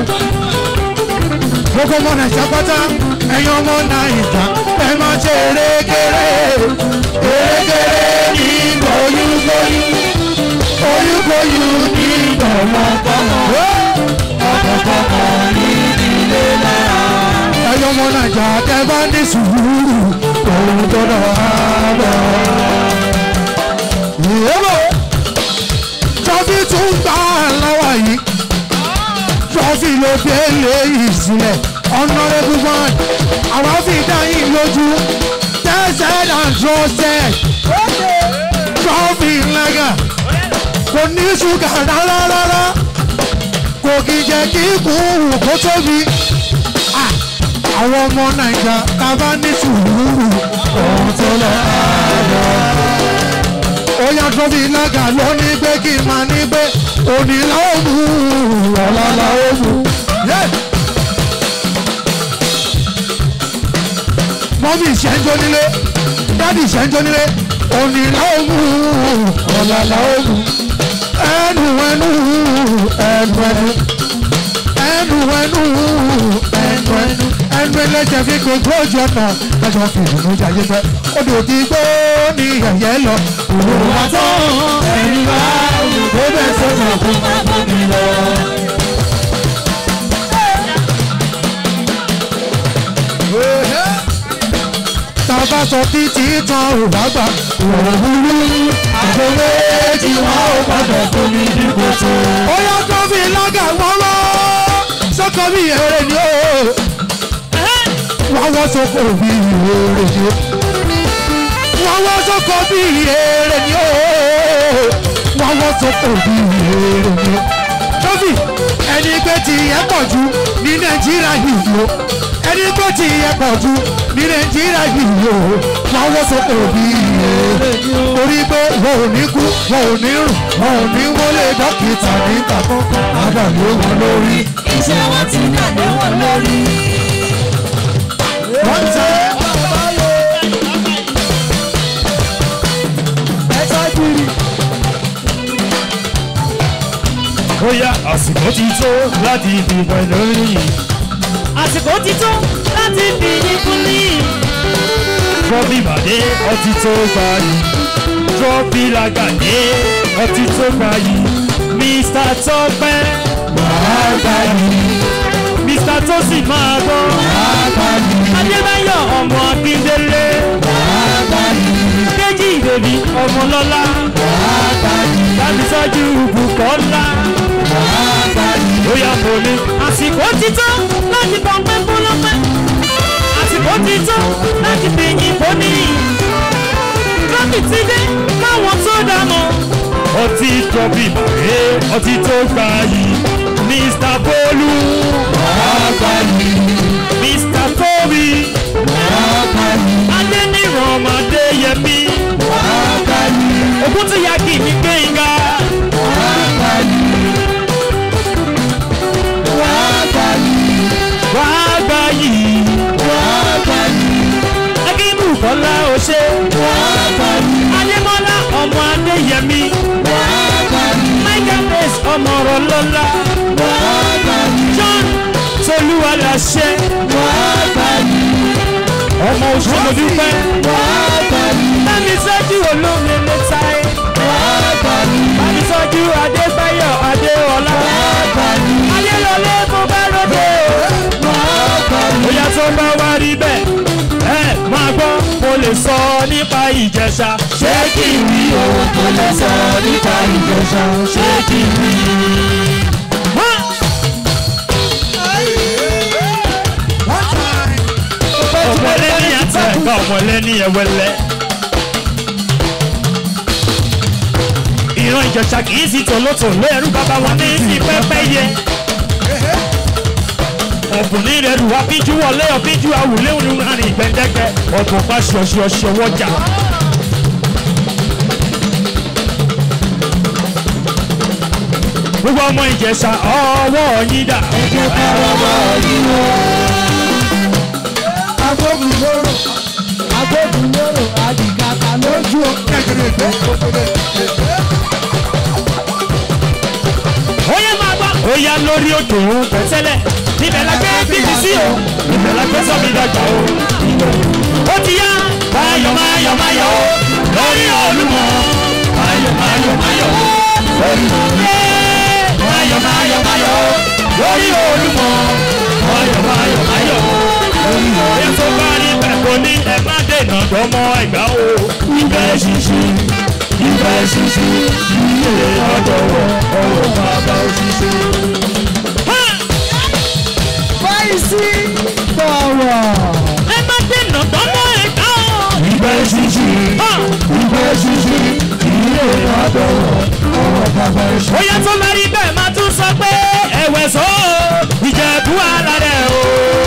[SPEAKER 4] gbogbo ọmọ nàìjà pátá ẹ̀yin ọmọ nàìjà ẹ máa ṣe erékeré erékeré ní oyúnbóyún oyúnbóyún ní ọmọkọmọ ọmọkọmọ ní ìdílé náà. ẹ̀yin ọmọ nàìjà tẹ́ bá ní sùúrù òun tó lọ àbọ̀. ìyẹ́bọ̀ trọ́fì tún gbà lọ́wọ́ yìí trọ́fì ló dé léyìí sílẹ̀ honourable one àwa fi dá yín lójú tested and trusted trọ́fì ńlága kò ní ṣúgà rárá rárá kò kì í jẹ́ kí kùn kó tóbi Ah, àwọn ọmọ nàìjà tá a bá ní sùúrù ohun tó lọ ààrẹ ó yá trọ́fì ńlága ló ní pé kí n máa ní pé òní làwọn mú ọ̀la làwọn mú. Yeah. mọ́mí ìṣẹ́njọ́ nílé dádì ìṣẹ́njọ́ nílé òní làwọn mú ọ̀la làwọn mú ẹnu ẹnu ẹnu ẹnu ẹnu ẹnu ẹnu ẹnu ẹnu ẹlẹ́jẹ̀ fi gbogbo ojú ọ̀nà lọ́jọ́ fi ìdùnnú jayé pẹ́ odò tí gbó ní ẹ̀yẹ lọ òun wà tán ẹ̀rí bá ó bẹ̀ sọ́nà kó má bọ́ mi lọ. tàbá sọ títí tán ò bá gbà òwúrú àgbèwé tí wọn ò gbọdọ̀ fún mi ní kòtò. ó yá tó fi lága wọ́wọ́ sọ́kọ bí èrè ni ó wọ́wọ́ sọ́kọ bí èrè ni ó wọ́wọ́ sọ́kọ bí èrè ni ó wọ́wọ́ sọ́kọ bí èrè ni ó. tọ́fì ẹni pé tí ẹ pọ̀ jù ní nàìjíríà yìí o ẹni tó ti yẹ pọ̀ jù ní nàìjíríà yìí o wọn wọ́n sọ́kò bí iye torí pé wọn ò ní kú wọn ò ní rùn wọn ò ní wọlé dókítà níta kọ́kọ́ àdàlú wọn lórí.
[SPEAKER 7] iṣẹ́ wọn ti dàdé wọn lórí.
[SPEAKER 4] wọ́n tẹ́
[SPEAKER 6] ó yá àsìkò ti tó láti dìbò lórí.
[SPEAKER 1] àsìkò ti tó láti fi yín fún ní.
[SPEAKER 6] Trọ́bì Bàdé ọtí tó gbà yìí. Trọ́bì Làgàdé ọtí tó gbà yìí. Mr. Tọ́pẹ́ wàá gbà yìí. Mr. Tósì máa gbọ́. Wàá gbà yìí. Adébáyọ̀ ọmọ Akíndélé. Wàá gbà yìí. Kéjì Ìbèbí ọmọ Lọ́lá. Wàá gbà yìí. Dábìsọ́jú Bùkọ́lá. Wàá gbà yìí. Ó yá mo ní.
[SPEAKER 1] àsìkò ti tó láti bọ̀ pẹ́ fọlọ́pẹ́. àsìkò ti tó láti fi yín fún ní. trọ́bì ti dé káwọn tó dá mọ́.
[SPEAKER 6] ọtí trọ́bì Bàdé ọtí tó gbà yìí. Mr. Bólú. Wàá gbà yìí. Mr. Tóbi. Wàá gbà yìí. Adéníran ọmọdé yẹmí. Wàá gbà yìí.
[SPEAKER 1] ògùn tó yá kì í ní gbẹ̀ngà.
[SPEAKER 6] Wàá gbà yìí. Wàá gbà yìí. Wàá gbà yìí. Wàá gbà yìí.
[SPEAKER 1] akínbù kọ́lá ò ṣe.
[SPEAKER 6] Wàá gbà yìí.
[SPEAKER 1] adémọ́lá ọmọ adéyẹmí.
[SPEAKER 6] Wàá gbà yìí.
[SPEAKER 1] michael grace ọmọ ọ̀rọ̀ lọ́lá.
[SPEAKER 6] Wàá gbà yìí.
[SPEAKER 1] john tolúwa làṣẹ.
[SPEAKER 6] Wàá gbà yìí.
[SPEAKER 1] ọmọ òṣèlú dúpẹ́.
[SPEAKER 6] Wàá gbà yìí.
[SPEAKER 1] bámi sọ́jú olómi lẹ́tà ẹ̀.
[SPEAKER 6] Wàá gbà yìí.
[SPEAKER 1] bámi sọ́jú adébáyọ̀ adéọlá.
[SPEAKER 6] Wàá gbà yìí.
[SPEAKER 1] ayélọlé mo bá ròde o.
[SPEAKER 6] Wàá gbà yìí.
[SPEAKER 1] bóyá tó bá wá rí bẹ́ẹ̀ ẹ máa gbọ́ mo lè sọ nípa ìjẹ̀ṣà.
[SPEAKER 6] ṣé kí n rí ohun tó lè sọ nípa ìjẹsà ṣé kí n rí.
[SPEAKER 1] ọmọlẹ́ni àtẹ̀gbà ọmọlẹ́ni ẹ̀wẹ̀lẹ́. ìran ìjẹ̀ṣà kì í sí tòlótòló ẹrú bàbá wọn ní sí pẹ́pẹ́yẹ. ọ̀bùnrin rẹ̀ rù wá bíjú wọlé ọ̀bíjú àwùlé òun rìn gbẹ̀dẹ́gbẹ́ ọ̀bùn pa ṣọ̀ṣọ̀ṣọ̀ wọjà. gbogbo ọmọ ìjẹ̀ṣà ọwọ́ yín dà.
[SPEAKER 3] agbófinró agbófinró àdìgàkà lójú kẹkẹrẹgbẹ.
[SPEAKER 1] Oya máa gbọ́. Oya lórí òkè òun pẹ̀tẹ́lẹ̀. Ibẹ̀ la gbé bíbí sí o. Ibẹ̀ la gbé sọ́mi dọ̀jà o. Ó ti yá. Máyọ̀ máyọ̀ máyọ̀ o. Lórí olúmọ. Máyọ̀ máyọ̀ máyọ̀ o. Lórí olúmọ. Máyọ̀ máyọ̀ máyọ̀ o. Lórí olúmọ. Máyọ̀ máyọ̀ máyọ̀ o. Lórí olúmọ. Oya tó bá rí bẹ́ẹ̀ kò ní ẹ má dènà dọ́mọ ẹ̀gbá o. Ibẹ̀ ṣíṣí. Ibẹ̀ ṣíṣí. Ilé ọ̀dọ̀ wọ̀ ọ̀rọ̀ bàbá òṣìṣẹ́.
[SPEAKER 3] fáìsì tọ̀wọ̀.
[SPEAKER 1] ẹ má dènà dọ́mọ ẹ̀gbá o.
[SPEAKER 6] ìgbẹ́ ṣíṣí ìgbẹ́ ṣíṣí ilé àdọ̀wọ̀ ọ̀rọ̀ bàbá ẹ̀ṣọ́.
[SPEAKER 1] Bóyá tó bá rí bẹ́ẹ̀ máa tún sọ pé ẹ̀wẹ̀ sọ ìjẹ̀bú ara rẹ̀ o.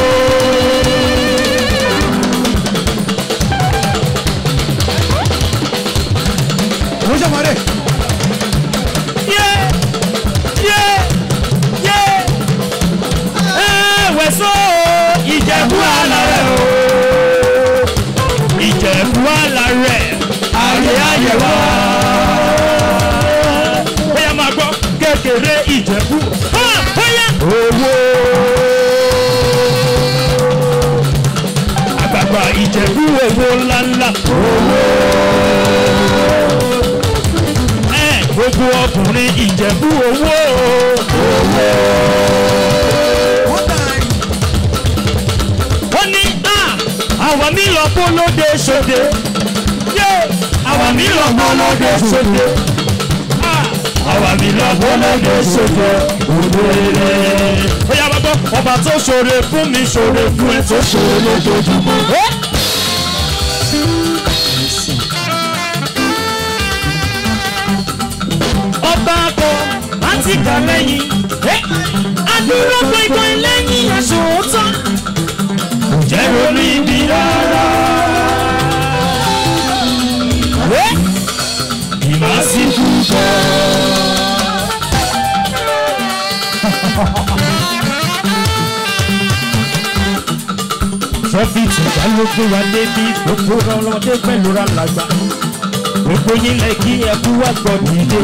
[SPEAKER 4] mo ṣe mọ̀ọ́dẹ̀.
[SPEAKER 1] Yé yé yé ẹ̀wẹ̀ sọ ìjẹ̀bú ara rẹ̀ o. Ìjẹ̀bú ara rẹ̀ ayé ayé wa. Bóyá máa gbọ́ kékeré ìjẹ̀bú. Ha! Bóyá owó. Àgbàgbà ìjẹ̀bú owó ńláńlá. Owó. Ẹ gbogbo ọkùnrin ìjẹ̀bú owó. Owó. Ó ní à àwa mi lọ bó lóde ṣòde. Yé àwa mi lọ bó lóde ṣòde. Ah, àwa mi lọ bó lóde ṣòde. Òdòdó. Ó yá bàbá ọba tó ṣoore fún mi ṣoore fún ẹ tó ṣoore lójoojúmọ́. ọba akọ láti kà lẹ́yìn. Adúró gbẹ̀gbẹ̀ lẹ́yìn aṣòótọ́.
[SPEAKER 6] ronú ibi rárá. ìmásíkú bọ̀. trọ́fìtì ìjà ló gbé wa débi gbogbo ọlọ́dẹ pẹ̀lú ra làgbà gbogbo yín lẹ kí ẹkú wá gbọ́ dìde.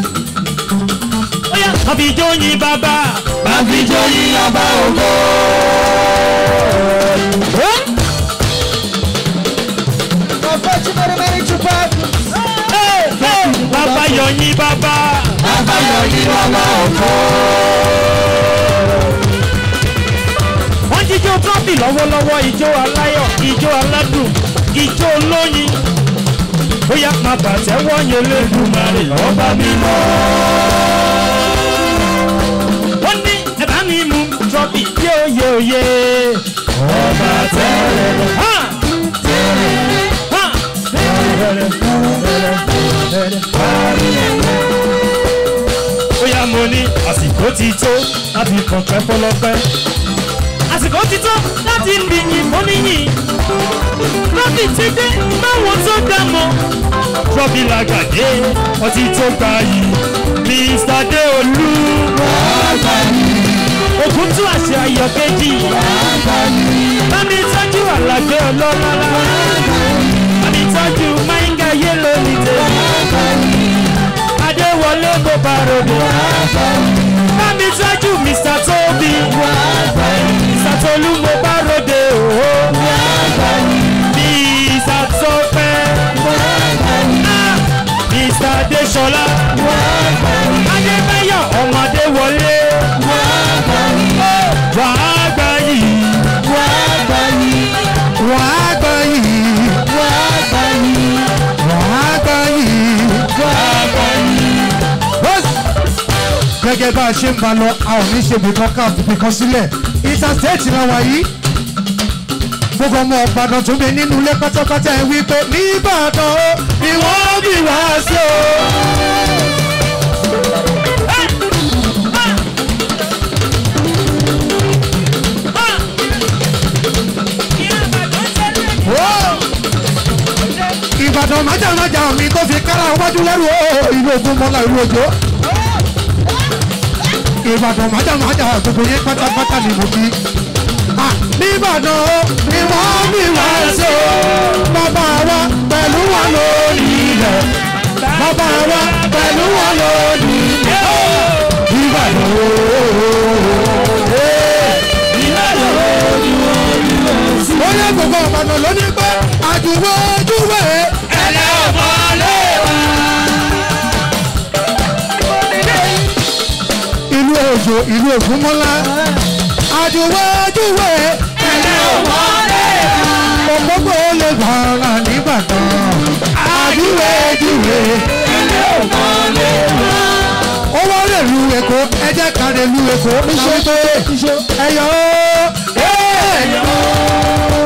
[SPEAKER 6] ó yá àfijọ́ yín bàbá àfijọ́ yín ọba ògo. bàbá yọ yín bàbá bàbá yọ yín bàbá ògo. wọ́n jíjó trọ́fì lọ́wọ́lọ́wọ́ ijó aláyọ̀ ijó aládùn ijó olóyin ó yá máa bàtẹ́wọ́ yẹn lẹ́dùnmarè ọba mímọ́. wọ́n ní ẹ̀bá mi mú trọ́fì yóò yóò yé ọba tẹ́lẹ̀ ha tẹ́lẹ̀ ha tẹ́lẹ̀ ó yá mo ní àsìkò ti tó láti kọ̀ọ̀pẹ́ fọlọ́pẹ́ àsìkò ti tó láti bìyìn fóníyìn rọ́bì ti dé báwọn tó dá mọ́ rọ́bì làgàdé ọtí tó gbà yìí mr deolu ògùn tún àṣẹ ayọ̀ kejì bámi tọ́jú àlàgbé ọlọ́lọ́lá bámi tọ́jú máìngà yélò ní tèmi adéwọlé kò bá rògbò bámi tọ́jú mr tóbi mr tolú mo bá ròde òhó mr tọpẹ Ah, mr adesola adébáyọ ọmọdé wọlé wàá gbà yìí
[SPEAKER 4] wàá gbọ́ yìí wàá gbọ́ yìí. Bọ́s. gẹ́gẹ́ bá a ṣe ń ba lọ a ò ní ṣe bìkan ká bìkan sílẹ̀ interstate la wà yìí gbogbo ọmọ ọ̀gbàdàn tó bẹ nínú ilé pátápátá ẹ wí pé nìbàdàn ó ni wọ́n bí wá sí o. ìbàdàn májàmájà mi tó fi kára wájú lẹ́rù ó ìlú ogun mọ́lá ìlú òjò. ìbàdàn májàmájà gbogbo yẹn pátápátá ni mo fi. Ah, nìbàdàn ó ni wọ́n bí wá sí o. bàbá wa pẹ̀lú wọn lórí ilẹ̀. bàbá wa pẹ̀lú wọn lórí ilẹ̀. ìbàdàn ó. ó yẹ gbogbo ọ̀bàdàn lónìí pé àjùwọ̀ ojúwèé. ẹ̀lẹ́ ọ̀bọ̀ lé wa. ìlú òjò ìlú ògúnmọ́lá àjùwọ̀ ojúwèé. ẹ̀lẹ́ ọ̀bọ̀ lé wa. òpópó lè gbọ́ra nìbàdàn. àjùwẹ̀ ojúwèé. ẹ̀lẹ́ ọ̀bọ̀ lé wa. ó wá lè lu èkó ẹ jẹ́ ká lè lu èkó. níṣó pé ẹ̀yọ́ ẹ̀yọ́.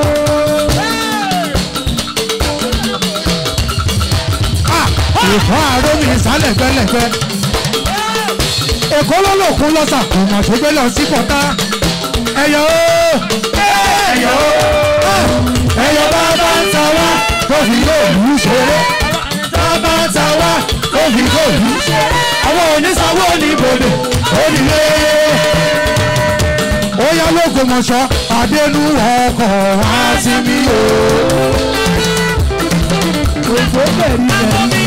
[SPEAKER 4] ìfọ́ àárọ̀ mi ìsàlẹ̀ gbẹ́lẹ̀gbẹ́. èkó lọ́lọ́kun lọ́sà kò mọ̀ tó gbé lọ sí pọ̀tá. ẹ̀yọ́ ẹ̀yọ́ ẹ̀yọ́ bá bá ń ta wá tó fi lóòlù ṣeré. bá bá ń ta wá tó fi lóòlù ṣeré. àwọn oníṣàwọ̀ oníbodè onílé. ó yá lóko mọ̀ṣọ́ àdénú ọkọ̀ wá sí mi o. Òfò bẹ̀rù bẹ̀rù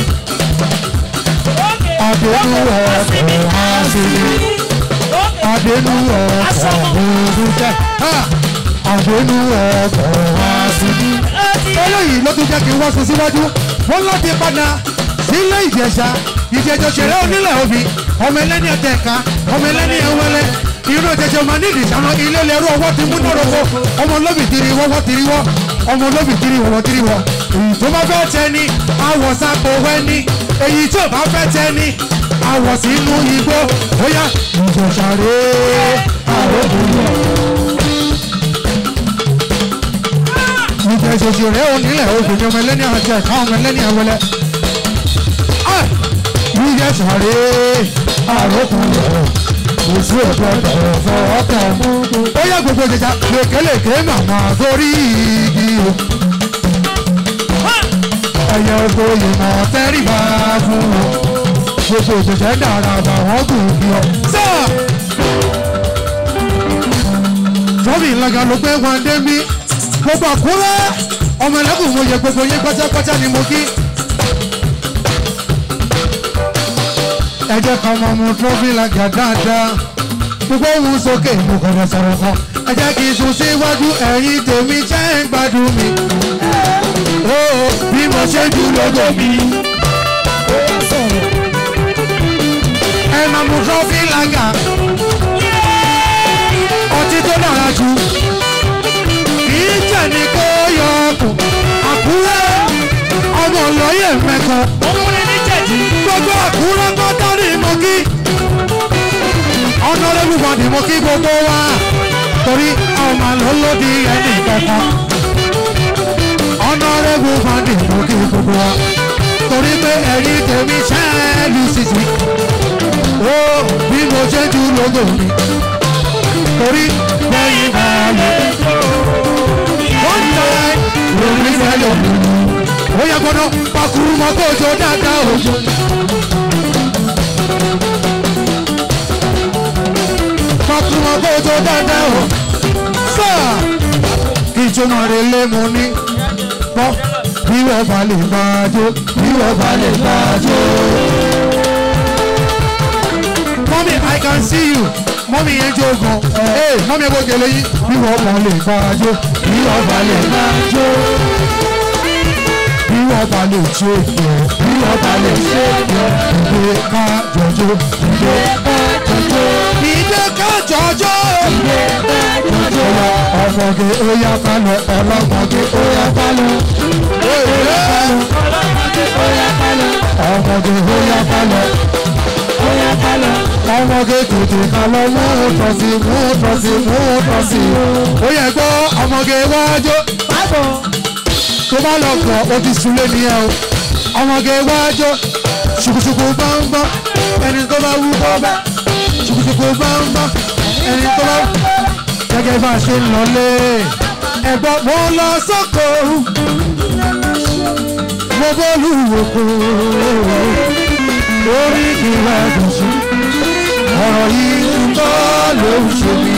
[SPEAKER 4] àdénú ọkọ̀ àṣírí àdénú ọkọ̀ òòrùn jẹ́ àdénú ọkọ̀ àṣírí. eléyìí ló tún jẹ́ kí wọ́n sún síwájú wọ́n láti padà sílé ìjẹ̀ṣà ìjẹ̀jọ ṣeré onílẹ̀ òbí ọmọ ẹlẹ́ni ẹ̀tẹ̀ẹ̀ka ọmọ ẹlẹ́ni ẹ̀wẹ́lẹ́ irú ìjẹ̀jọ máa nídìí sáwọn ilé lẹ́rú ọwọ́ ti mú nọ́rọ̀kọ ọmọ olóbì tiri wọ́wọ́ tiri wọ́ ọmọ olóbì tiri wọ́wọ́ tiri wọ́ èyí tó bá fẹ́ tẹ ni àwọ̀ sápò wẹ́ni èyí tó bá fẹ́ tẹ ni àwọ̀ sínú igbó bóyá ìjọ̀ṣàré àròkùnrin ìjọ ìṣòṣì rẹ̀ ò nílẹ̀ obìnrin ọmọ ẹlẹ́ni àti ẹ̀ka ọmọ ẹlẹ́ni ẹ̀wẹ̀lẹ̀ ìjọ ìṣàré àròkùnrin oṣù ògbọ́dọ̀ fọwọ́ kàn ó yẹ gbogbo jẹjà lékelèké màmá gorí igi o ẹyẹ oko ìmọ̀ tẹ́rìbá fún wọn gbogbo òṣìṣẹ́ dára bá wọn gùn bí ọ. sáà tọ́bì ńlága ló gbé wọn dé mí gbogbo àkúrẹ́ ọmọ ẹlẹ́kùn mo yẹ gbogbo yín pátápátá ni mo kí. ẹ jẹ́ ká máa mú tọ́bì ńlága dáadáa gbogbo ohun sókè mo kọ̀dọ̀ sọ̀rọ̀ kan ẹ jẹ́ kí n sún síwájú ẹ̀yìn tèmi jẹ́ ń gbádùn mi. ó bí mo ṣe jù lógo mi. ẹ máa mú tọ́bì ńlága ọtí tó dára jù kìí jẹ́ ní kó yọ ọkùn àkúrẹ́ ọmọ lọ́yẹ̀ mẹ́kan gbogbo àkúrẹ́ tó dárí mọ́ kí ọ̀nàrẹ́bù bọ̀dì mọ́ kí gbogbo wa torí ọmọ lọ́lọ́dì ẹnì kankan ọ̀nàrẹ́bù bọ̀dì mọ́ kí gbogbo wa torí pé ẹ̀yin tèmi ṣẹ́ẹ̀lì sísì ó bí mo ṣe jù lógo mi torí lẹ́yìn balẹ̀. one time lórí sẹ́lẹ̀ ó yẹ gbọ́dọ̀ pakuru mọ́ kó jọ dáadáa òjò. pakuru mọ́ kó jọ dáadáa o. sáà kí ìjọba rẹ̀ lé mu ní bọ́ bí wọ́n bá lè máa jó bí wọ́n bá lè máa jó. Mommy, I can see you. Mommy yẹn jó gan. Ee, mọ́mí ẹ bó gèlè yín. Bí wọ́n bá lè máa jó, bí wọ́n bá lè máa jó. Bí wọ́n bá lè jó ìfẹ́, bí wọ́n bá lè ṣe ìfẹ́. Ìdè ká jọjó, ìdè ká jọjó. Ìdè ká jọjó. Ìdè ká jọjó. Ọmọge ó yá ká lọ, ọlọ́mọge ó yá ká lọ. Ọlọ́mọge ó yá ká lọ. Ọmọge ó yá ká lọ ọmọge tètè ká lọ mú tọ́sí mú tọ́sí mú tọ́sí. ó yẹ gbọ́ ọmọge wájú. tó bá lọ gbọ́ ó ti sunlé nìyẹn o. ọmọge wájú. ṣùkùṣùkù gbọ́ngbọ́n ẹni tó bá wú kọ́ bá. ṣùkùṣùkù gbọ́ngbọ́n ẹni tó bá wú. gẹ́gẹ́ bá a ṣe ń lọlé. ẹ̀gbọ́n mo lọ sóko. mo bọ́lú òkú lórí ìwà ẹ̀dùnsí ọ̀rọ̀ yìí ń bọ́ ló ń ṣe mí.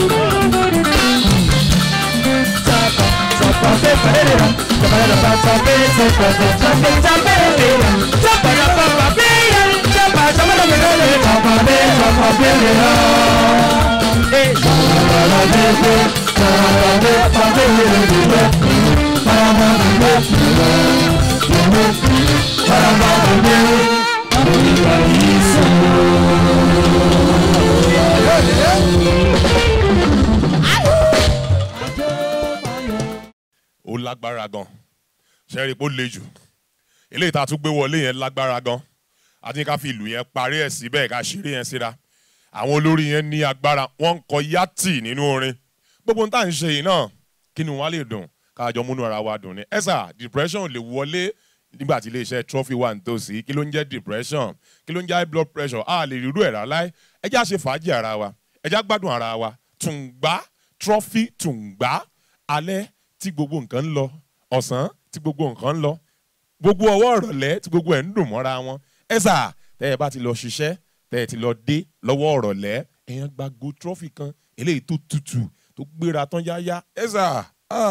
[SPEAKER 2] ó lágbára gan ṣẹ́rí pé ó le jù eléyìí tá a tún gbé wọlé yẹn lágbára gan a ti ní ká fi ìlú yẹn parí ẹ̀ síbẹ̀ ká ṣeré yẹn síra àwọn olórí yẹn ní agbára wọ́n ń kọ yátì nínú orin gbogbo nǹkan tá à ń ṣe yìí náà kí ni wọ́n á lè dùn káàjọ múnú ara wa dùn ni ẹ sà depression lè wọlé nígbà tí iléeṣẹ́ trophy wà nítòsí kí ló ń jẹ́ depression kí ló ń jẹ́ high blood pressure a lè rírú ẹ̀ rárá ẹ jẹ́ àṣe fàájì ara wa ẹ jẹ́ àgbádùn ara wa tùǹgbá trophy tùǹgbá alẹ́ tí gbogbo nǹkan ń lọ ọ̀sán tí gbogbo nǹkan ń lọ gbogbo ọwọ́ ọ̀rọ̀lẹ́ tí gbogbo ẹ̀ ń dùn mọ́ra wọn ẹ sà tẹ́ ẹ bá ti lọ ṣiṣẹ́ tẹ́ ẹ ti lọ dé lọ́wọ́ ọ̀rọ̀lẹ́ èèyàn gba go trophy kan eléyìí tó tutù tó gbéra tán yáyá ẹ sà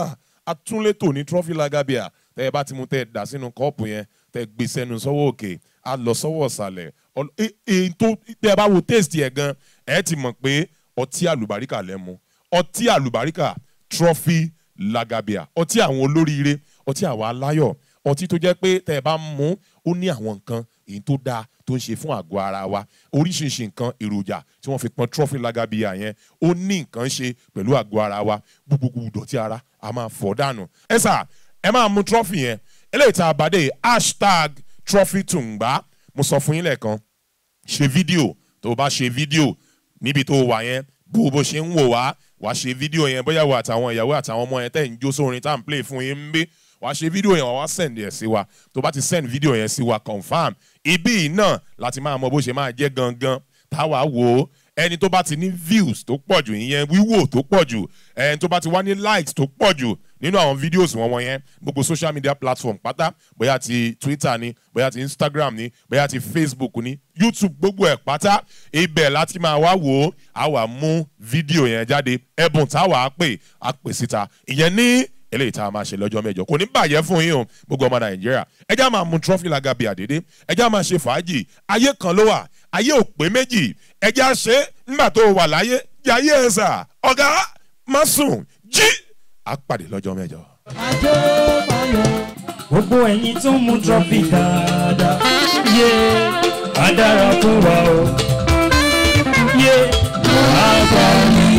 [SPEAKER 2] atúnlétò ní trophy lagabia tẹ́ ẹ bá ti mú tẹ́ ẹ dà sínú kọ́ọ̀pù yẹn tẹ́ ẹ gbé sẹ́nu sọ́wọ́ òkè á lọ sọ́wọ́ ọ̀sàlẹ̀ èyí tó tẹ́ ẹ bá wo taste ẹ̀ gan ẹ ti mọ̀ pé ọtí àlùbáríkà lẹ́ mu ọtí àlùbáríkà trophy lagabia ọtí àwọn olóríire ọtí àwọn aláyọ̀ ọtí tó jẹ́ pé tẹ́ ẹ bá mú ó ní àwọn nǹkan èyí tó dáa tó ń ṣe fún àgọ́ ara wa oríṣiríṣi nǹkan èròjà tí wọ́n fi pọn trophy lagabia yẹn ó ní nǹkan ṣe pẹ̀lú àgọ́ ara wa gbogbo ìdọ̀tí ara a máa fọ̀ dànù ẹ sà ẹ máa mú trophy yẹn eléyìí tá a bá dé hashtag trophy tùǹgbà mo sọ fún yín lẹ́ẹ̀kan ṣe fídíò tó o bá ṣe fídíò níbi tó o wà yẹn bó bó ṣe ń wò wá wàá ṣe fídíò yẹn bóyá wà àtàwọn ìyàwó àtàwọn ọmọ yẹn tẹ̀ ń jó sórin tá à ń play fún yín ń bí wàá ṣe fídíò yẹn wàá send ẹ̀ sí wa tó bá ti send fídíò yẹn sí wa confam ibí yìí náà láti máa mọ bó ṣe máa jẹ́ gangan táwa wò ó ẹni tó bá ti ní views tó pọ̀ jù ìyẹn wíwò tó pọ̀ jù ẹni tó bá ti wá ní likes tó pọ̀ jù nínú àwọn videos wọn wọ̀nyẹn gbogbo social media platform pátá bóyá ti twitter ni bóyá ti instagram ni bóyá ti facebook ni youtube gbogbo ẹ̀ pátá ibẹ̀ láti máa wá wò ó a wà mú fídíò yẹn jáde ẹ̀bùn táwa á pè á pè síta ìyẹn ní eléyìí tá a máa ṣe lọ́jọ́ mẹ́jọ kò ní bàjẹ́ fún yín o gbogbo ọmọ nàìjíríà ẹjẹ́ máa mu trọ́fì lagabi àdédé ẹjẹ́ máa ṣe fàájì ayé kan ló wà ayé ò pé méjì ẹjẹ́ á ṣe nígbà tó wà láyé jayé ẹ̀ sà ọ̀gá má sùn jí á pàdé lọ́jọ́ mẹ́jọ.
[SPEAKER 3] Àjọ máa yọ.
[SPEAKER 6] gbogbo ẹ̀yin tó ń mu trọ́fì dáadáa yé á dára fún wa o yé á bá mi.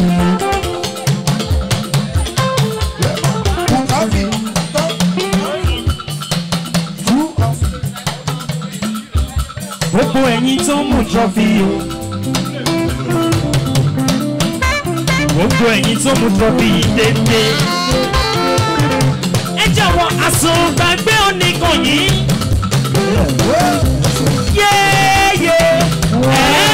[SPEAKER 6] gbogbo ẹ̀yin tó ń mu trọ́fì o gbogbo ẹ̀yin tó ń mu trọ́fì yìí dédé ẹ jọ̀wọ́ àsùngbàgbé oníkan yìí. yéèyé ẹ